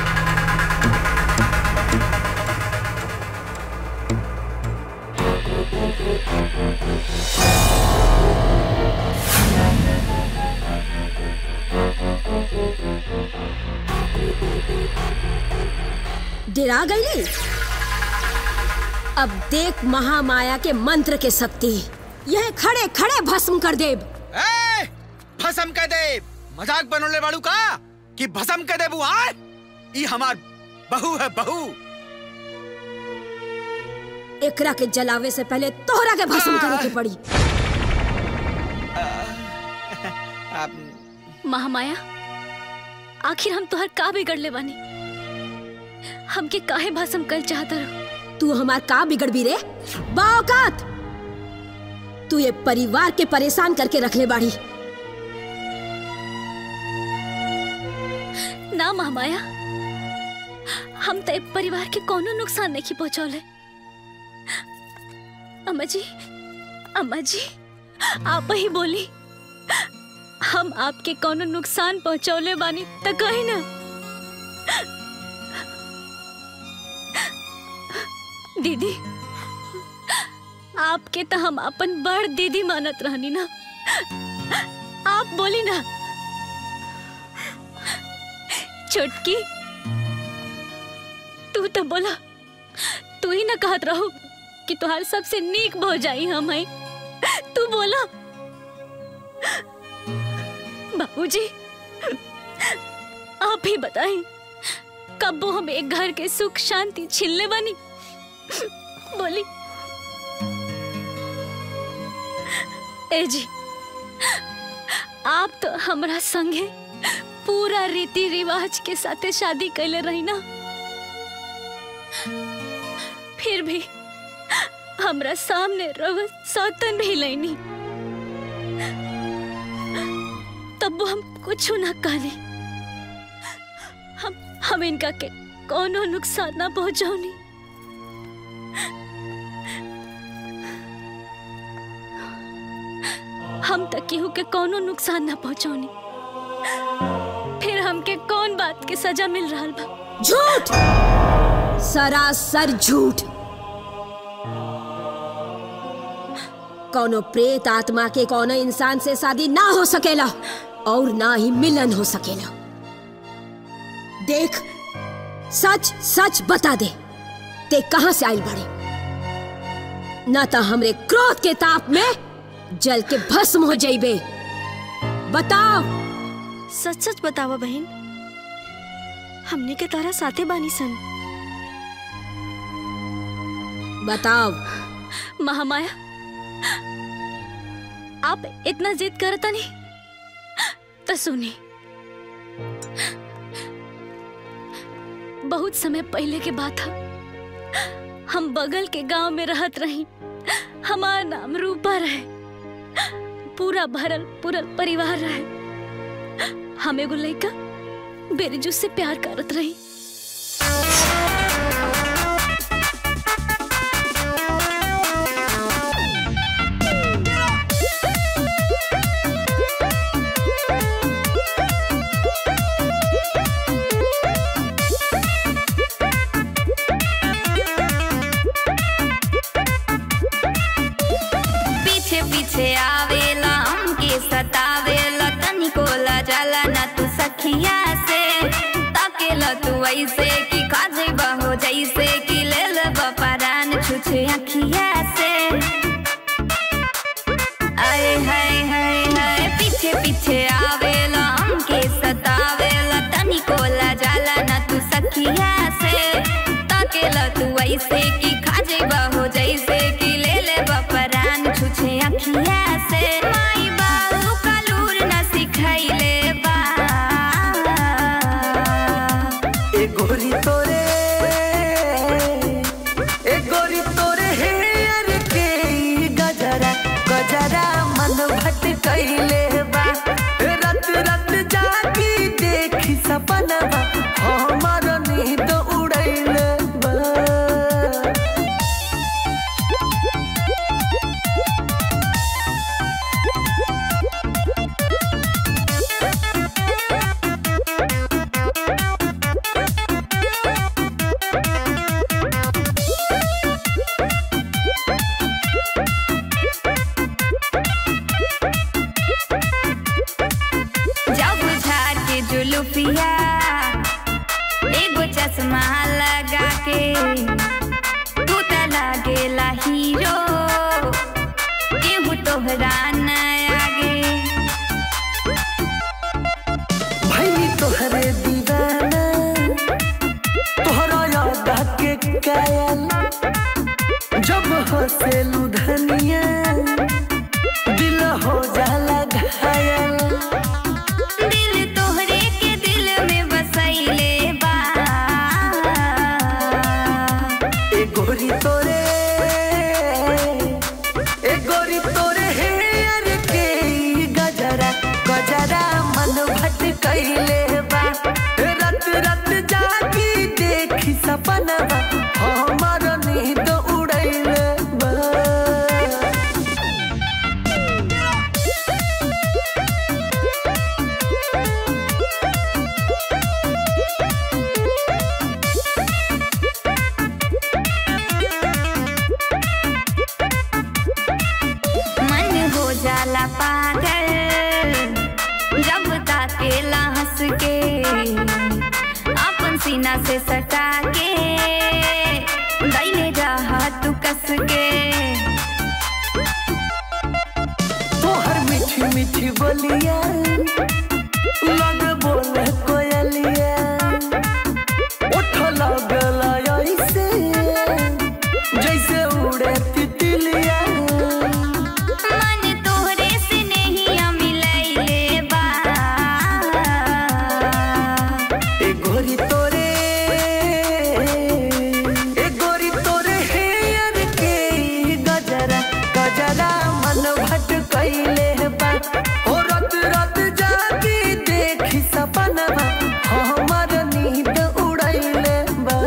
डरा गई अब देख महामाया के मंत्र के शक्ति यह खड़े खड़े भस्म कर देब ए, भसम कह दे मजाक बनोले वालू का कि भसम कह दे बुआ ई हमार बहू है बहू एकरा के जलावे से पहले तोहरा के भस्म करे के पड़ी महामाया आखिर हम तोहर का बिगड़ ले बानी हमके काहे भस्म कर चाहता रहो तू हमार का बिगड़ भी रे बाओकात तू ये परिवार के परेशान करके रख ले बाड़ी ना महामाया हम तो ए परिवार के कोनो नुकसान नहीं पहुंचौले अम्मा जी अम्मा जी आप ही बोली हम आपके कोनो नुकसान पहुंचौले बानी तो कही ना दीदी आपके तो हम अपन बड़ दीदी मानत रहनी ना आप बोली ना छोटकी तू तो बोला तू ही ना कहत रहो कि तुहार सबसे नीक भो जाई हम आई तू बोला बाबूजी आप ही बताई कब वो हम एक घर के सुख शांति छिलने बनी बोली ए जी आप तो हमरा संगे पूरा रीति रिवाज के साथे शादी कैले रही ना फिर भी हमरा सामने रव सौतन भी लेनी तब हम कुछ ना कहली हम हम इनका के कोनो नुकसान ना पहुंचाऊनी हम तक केहू के कोनो नुकसान ना पहुंचौनी फिर हमके कौन बात के सजा मिल रहा बा झूठ सरासर झूठ कोनो प्रेत आत्मा के कोनो इंसान से शादी ना हो सकेला और ना ही मिलन हो सकेला देख सच सच बता दे ते कहां से आइल बड़े ना तो हमरे क्रोध के ताप में जल के भस्म हो जाइबे बताओ सच सच बतावा बहन हमने के तारा साथे बानी सन बताओ महामाया आप इतना जिद करता नहीं तो सुनी बहुत समय पहले के बात है हम बगल के गांव में रहत रही हमार नाम रूपा रहे पूरा भरल पुरल परिवार रहे हम एगो लड़का बेरजू से प्यार करत रही पीछे पीछे आवेला हमके सतावेला तनिको जाला ना तू सखिया से ताकेला तू ऐसे कि काजे बहो जैसे कि ले ले बपरान छुछे अखिया से आए हाय हाय हाय पीछे पीछे आवेला हमके सतावेला तनिको जाला ना तू सखिया से ताकेला तू ऐसे कि खाजे बहो जैसे कि ले ले बपरान छुछे अखिया से माई बाबू कलूर न सिखैले बा ए गोरी तोरे ए गोरी तोरे हे यार के ई गजरा गजरा मन भटकैले बा रत रत जागी देखी सपनवा हमर नींद उड़ैले बा जब झाड़ के जुलुफिया एगो चश्मा लगा के तू त लागेला हीरो केहू तोहरा न आगे भैनी तोहरे दीवाना तोहरा याद के कायल जब हंसेलू धनिया दिल हो जाला घायल दिल तोहरे के दिल में बसैले बा ए गोरी तोरे ए गोरी तोरे हे यार के ई गजरा गजरा मन भटकैले बा रत रत जागी देखी सपनवा हमर नींद उड़ैले बा मन हो जाला पागल जब ताकेला हंस के अपन सीना से सटा के दैले रहा तू कस के तोहर मीठी मीठी बोलिया लग बोले कोयलिया उठ लगला ऐसे जैसे उड़े तितलिया मन तोहरे से नहीं मिलैले बा ए गोरी तोरे ए गोरी तोरे हे यार के ई गजरा गजरा मन भटकैले बा हो रत रत जागी देखी सपनवा हमर नींद उड़ैले बा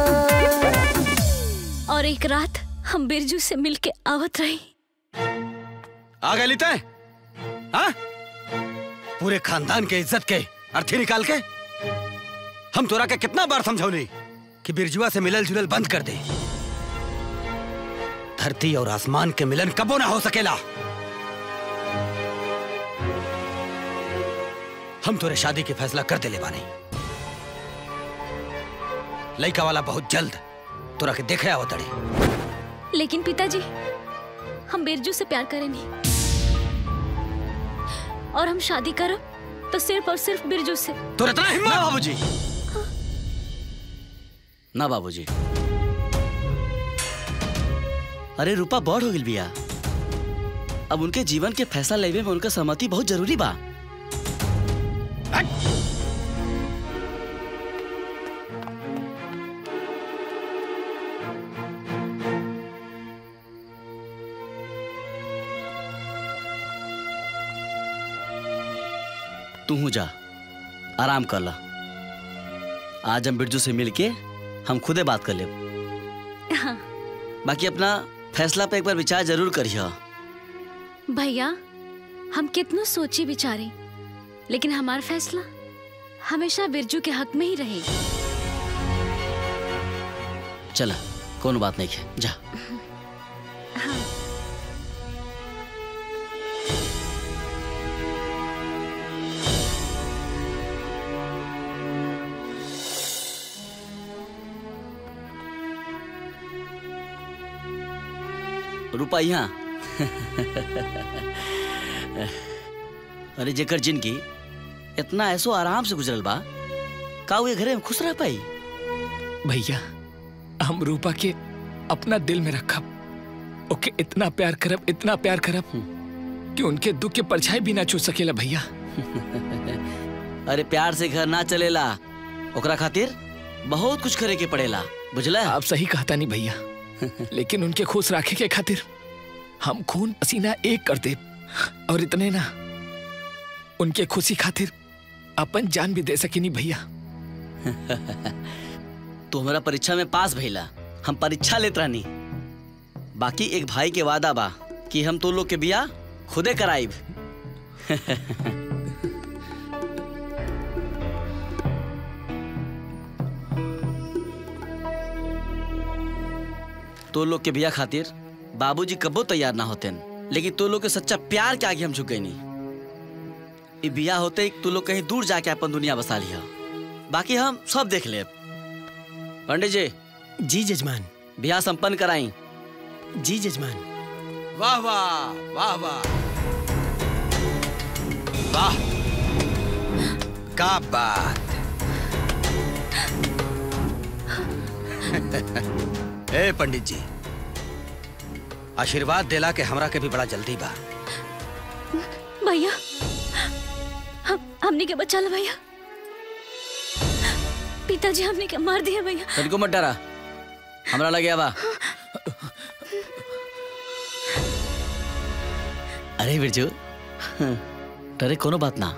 और एक रात हम बिरजू से मिलके आवत रही आ गए तय हाँ पूरे खानदान के इज्जत के अर्थी निकाल के हम तोरा के कितना बार समझौली कि बिरजुआ से मिलल जुलल बंद कर दे धरती और आसमान के मिलन कबो ना हो सकेला हम तोरे शादी के फैसला कर देले बानी लड़का वाला बहुत जल्द तोरा के देखे आवतड़े लेकिन पिताजी हम बिरजू से प्यार करेंगे और हम शादी करब तो सिर्फ और सिर्फ बिरजू से तोरा इतना हिम्मत ना बाबूजी ना बाबूजी अरे रूपा बड़ हो गई बिया अब उनके जीवन के फैसला लेवे में उनका सहमति बहुत जरूरी बा तू हूँ जा आराम कर ला आज हम बिरजू से मिलके हम खुदे बात कर ले हाँ बाकी अपना फैसला पे एक बार विचार जरूर करिए भैया हम कितनो सोची विचारे लेकिन हमारा फैसला हमेशा बिरजू के हक में ही रहेगा चला कौन बात नहीं है जा रूपा यहाँ अरे जेकर जिंदगी इतना ऐसो आराम से गुजरल बा का वो ये घरे में खुश रह पाई भैया हम रूपा के अपना दिल में रखब ओके इतना प्यार करब इतना प्यार करब कि उनके दुख के परछाई भी ना छू सकेला भैया अरे प्यार से घर ना चलेला ओकरा खातिर बहुत कुछ करे के पड़ेला बुझला आप सही कहता नहीं भैया लेकिन उनके खुश रखे के खातिर हम खून पसीना एक कर दे और इतने ना उनके खुशी खातिर अपन जान भी दे सके नहीं भैया तो हमारा परीक्षा में पास भइला हम परीक्षा लेत रहनी बाकी एक भाई के वादा बा कि हम तो लोग के बिया खुदे कराइब तो लोग के बिया खातिर बाबूजी कबो तैयार ना होते लेकिन तो लोग के सच्चा प्यार के आगे हम झुके नहीं ई बिया होते ही तू लोग कहीं दूर जाके अपन दुनिया बसा लिया बाकी हम सब देख ले पंडित जी जी जजमान बिया संपन्न कराई जी जजमान वाह वाह वाह वाह वाह का बात ए पंडित जी आशीर्वाद देला के हमरा के भी बड़ा जल्दी बा भैया हम हमने के बचा लो भैया पिताजी हमने के मार दिया भैया तनिको मत डरा हमरा लगे बा अरे बिरजू डरे कोनो बात ना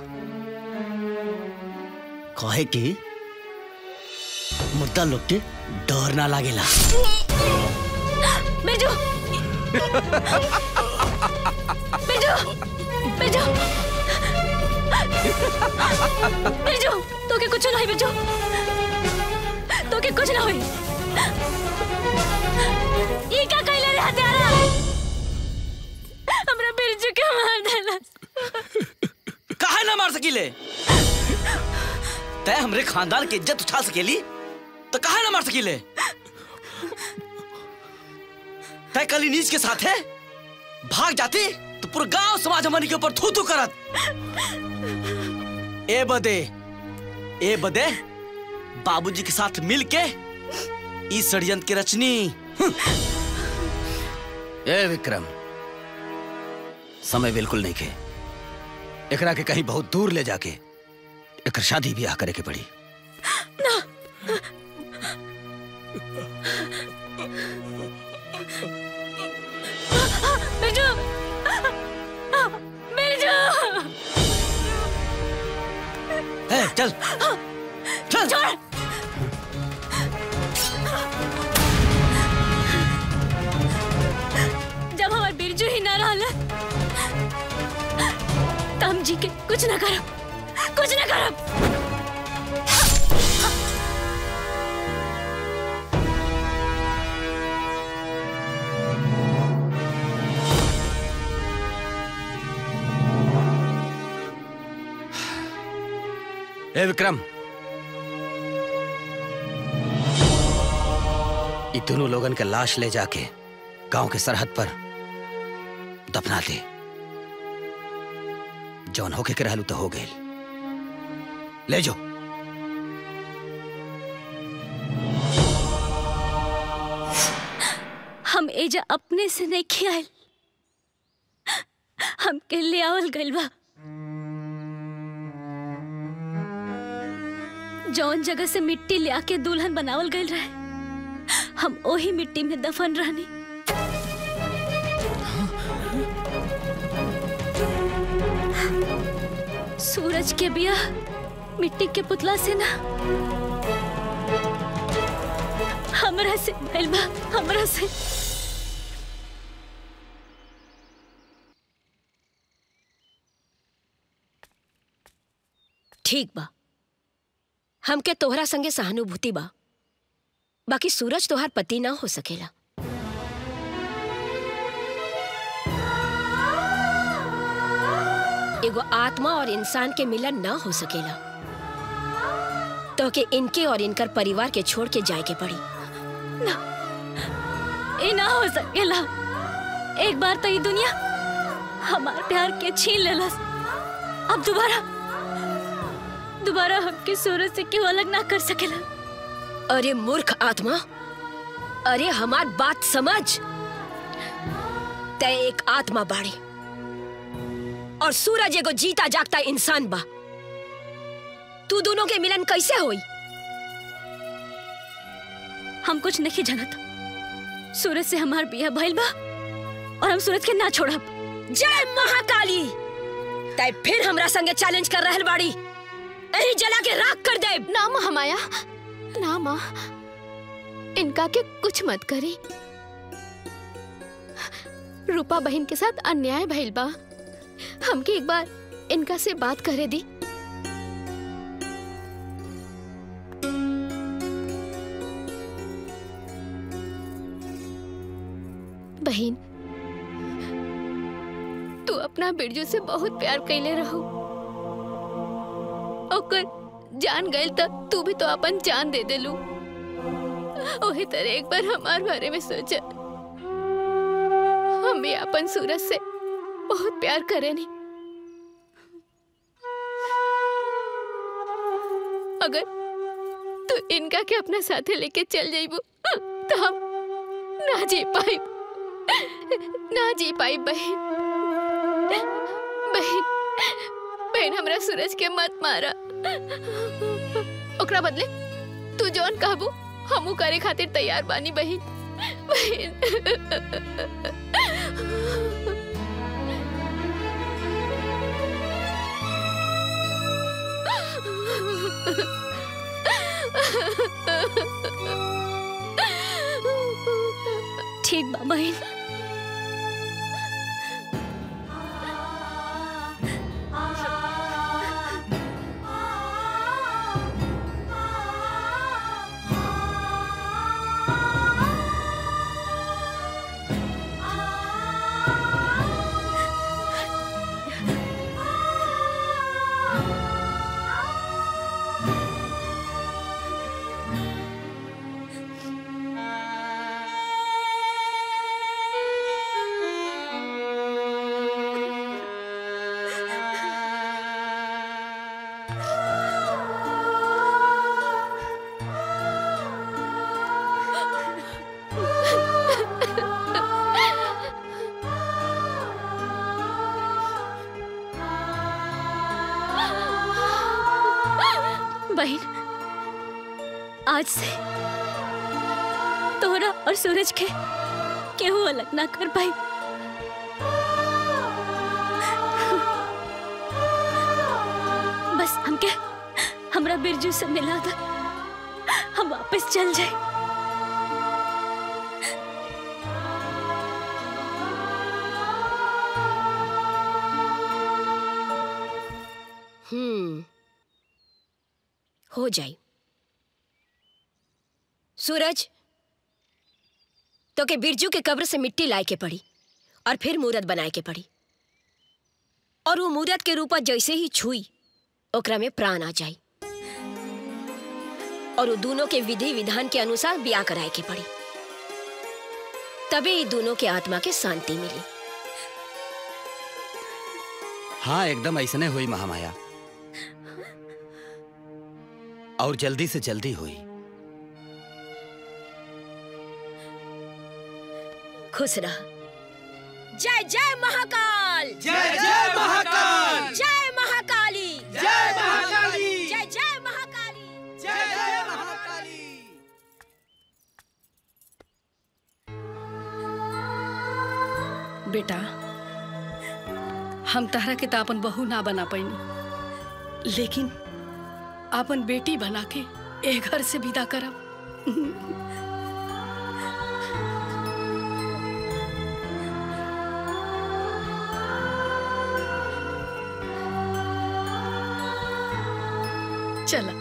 कहे कि मुद्दा लोग के डर ना लागेला बिरजू बिरजू बिरजू बिरजू तो के कुछ ना होई बिरजू तो के कुछ ना होई ये क्या कहले रे हत्यारा हमरा बिरजू के मार देला काहे ना मार सकीले तय हमरे खानदान की इज्जत उठा सकेली तो काहे ना मार सकीले तय कली नीच के साथ है भाग जाती तो पूरा गांव समाज हमारी के ऊपर थू थू करत ए बदे ए बदे बाबूजी के साथ मिल के इस षड्यंत्र की रचनी ए विक्रम समय बिल्कुल नहीं के एकरा के कहीं बहुत दूर ले जाके एकर शादी ब्याह करे के पड़ी बिरजू बिरजू ए, चल चल छोड़ जब हमार बिरजू ही ना रहल जी के कुछ ना करब कुछ ना करब ए विक्रम ये दोनों लोगन के लाश ले जाके गांव के सरहद पर दफना दे जौन होके के रहलू तो हो गए ले जाओ हम एजा अपने से नहीं खियाल हमके ले आवल गइल बा जौन जगह से मिट्टी ले आके दुल्हन बनावल गइल रहे हम ओही मिट्टी में दफन रहनी सूरज के बिया मिट्टी के पुतला से ना हमरा से भइल बा हमरा से ठीक बा हमके तोहरा संगे सहानुभूति बा बाकी सूरज तोहार पति ना हो सकेला एगो आत्मा और इंसान के मिलन ना हो सकेला तो के इनके और इनकर परिवार के छोड़ के जाए के पड़ी ये ना हो सकेला एक बार तो ये दुनिया हमार प्यार के छीन लेलस अब दोबारा दोबारा हमके सूरज से क्यों अलग ना कर सकेला अरे मूर्ख आत्मा अरे हमार बात समझ तय एक आत्मा बाड़ी और सूरज एगो जीता जागता इंसान बा तू दोनों के मिलन कैसे होई हम कुछ नहीं जानत सूरज से हमार बिया भइल बा और हम सूरज के ना छोड़ब जय महाकाली तय फिर हमरा संगे चैलेंज कर रहल बाड़ी एही जला के राख कर दे ना महामाया ना माँ इनका के कुछ मत करी रूपा बहन के साथ अन्याय भइल बा हमके एक बार इनका से बात करे दी बहन तू अपना बिरजू से बहुत प्यार कैले रहो ओकर जान गइल तब तू भी तो अपन जान दे देलू ओही तरह एक बार हमार बारे में सोचा हम भी अपन सूरज से बहुत प्यार करे नहीं अगर तू इनका के अपना साथे लेके चल जाइबू तो हम ना जी पाई ना जी पाई बहन बहन बहन हमरा सूरज के मत मारा ओकरा बदले तू जौन कहबू हमू करे खातिर तैयार बानी बहन ठीक बा बहन बहन आज से तोरा और सूरज के केहू अलग ना कर पाई बस हमके हमरा बिरजू से मिला था हम वापस चल जाए हो जाई सूरज तो के बिरजू के कब्र से मिट्टी लाए के पड़ी और फिर मूरत बनाए के पड़ी और वो मूरत के रूपा जैसे ही छुई ओकरा में प्राण आ जाई और वो दोनों के विधि विधान के अनुसार ब्याह कराए के पड़ी तबे ये दोनों के आत्मा के शांति मिली हाँ एकदम ऐसने हुई महामाया और जल्दी से जल्दी हुई खुश रह जय जय महाकाल जय जय महाकाल! जय महाकाली जय महाकाली! जय जय महाकाली जय जय महाकाली बेटा हम तहरा के तो अपन बहू ना बना पैनी लेकिन अपन बेटी बना के ए घर से विदा करब चला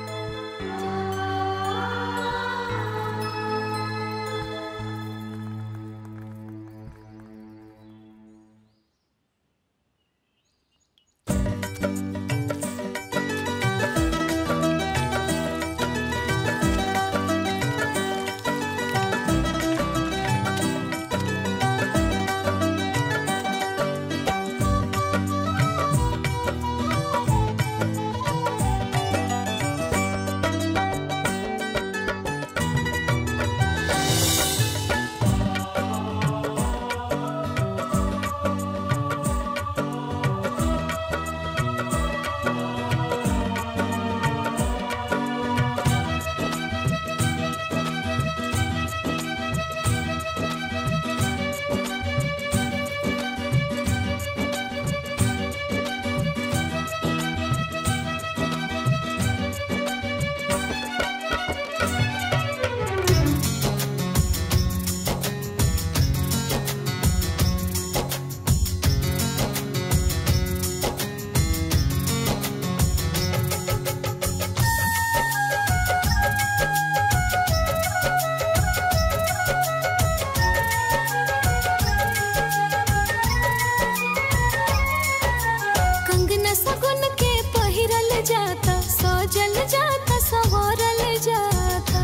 कंगना सगुन के पहिरल जाता सजल जाता सवरल जाता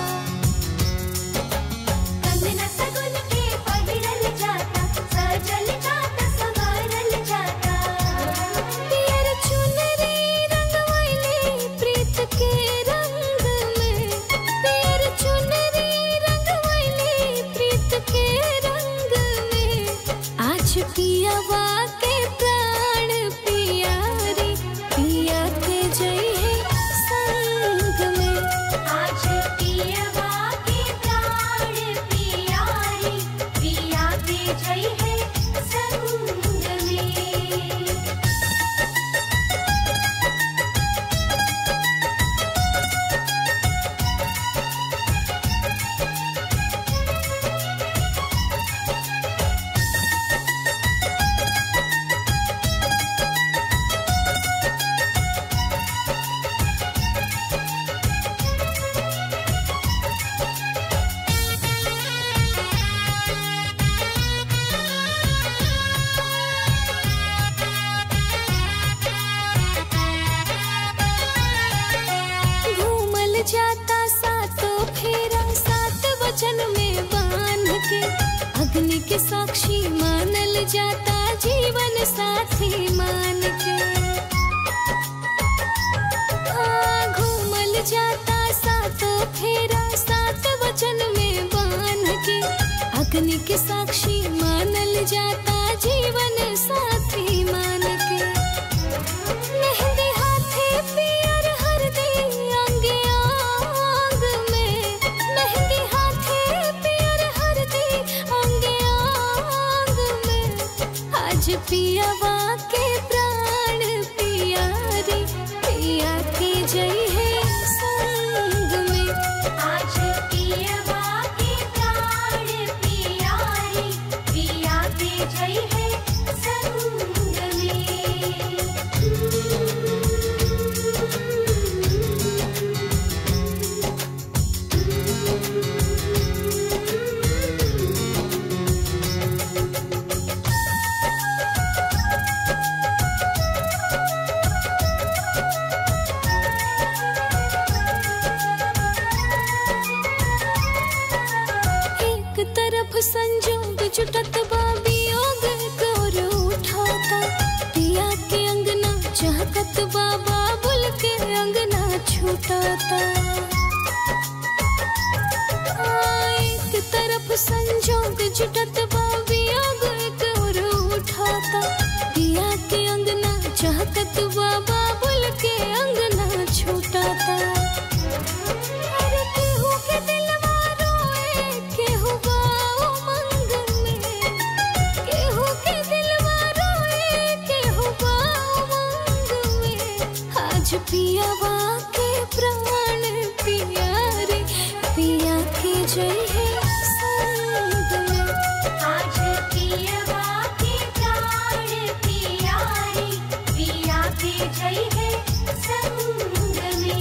कंगना सगुन के पहिरल जाता सजल जाता सवरल जाता पियर चुनरी रंगवैली प्रीत के रंग में पियर चुनरी रंगवैली प्रीत के रंग में आज पियावा के प्राण पियारी पिया के जय है संग में आज पियावा के प्राण पियारी पिया के जय है संग में घूमल जाता सातों फेरा सात वचन में बांध के अग्नि के साक्षी मानल जाता जीवन साथी मान के हाँ, घूमल जाता सातों फेरा सात वचन में बांध के अग्नि के साक्षी मानल जाता जीवन साथी मान के मेहंदी हाथे पियर हरदी अंगे आंग में मेहंदी हाथे पियर हरदी अंगे आंग में आज पियावा के प्राण पियारी पिया के जय है संग में आज पियावा के प्राण पियारी पिया के जय है संग में जुटत बा वियोग कर उठाता पिया के अंगना चहकत बा बाबुल के अंगना छूटाता आ, एक तरफ संजोग जुटत बा वियोग कर उठाता पिया के अंगना चहकत बा बाबुल के अंगना छूटाता अरे केहू के दिलवा रोए, केहू बा उमंग में। केहू के दिलवा रोए, केहू बा उमंग में। आज पियावा के प्राण पिया रे पिया के जय है संग में आज पियावा के प्राण पिया रे पिया के जय है संग में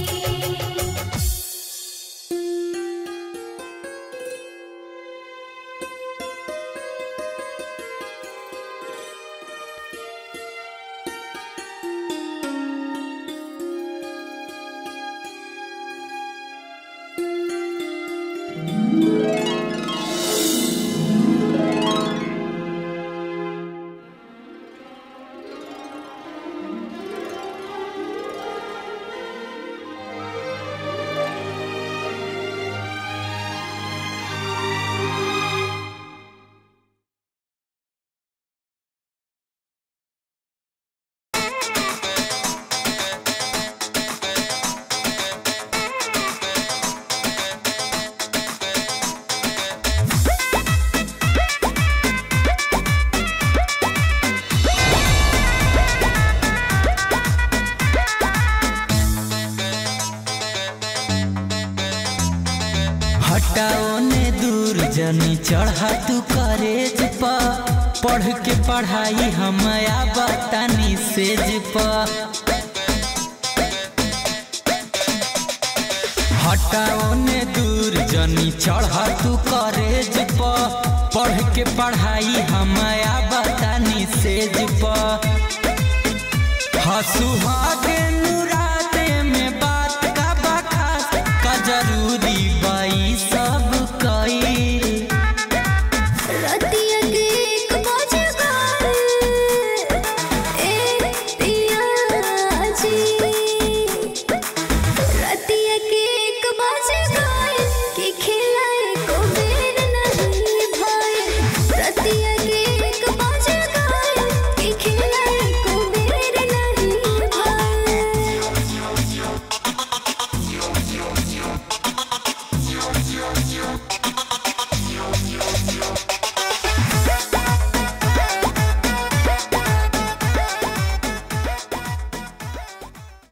हटाओ ने दूर जनी चढ़ा तू करेज पा पढ़ के पढ़ाई हम बतानी सेज पा हटाओ ने दूर जनी चढ़ा तू करेज पा पढ़ के पढ़ाई हम बतानी सेज पा हसु हागे नुराते में बात का बखास का जरूरी बाई सब कई रतिया के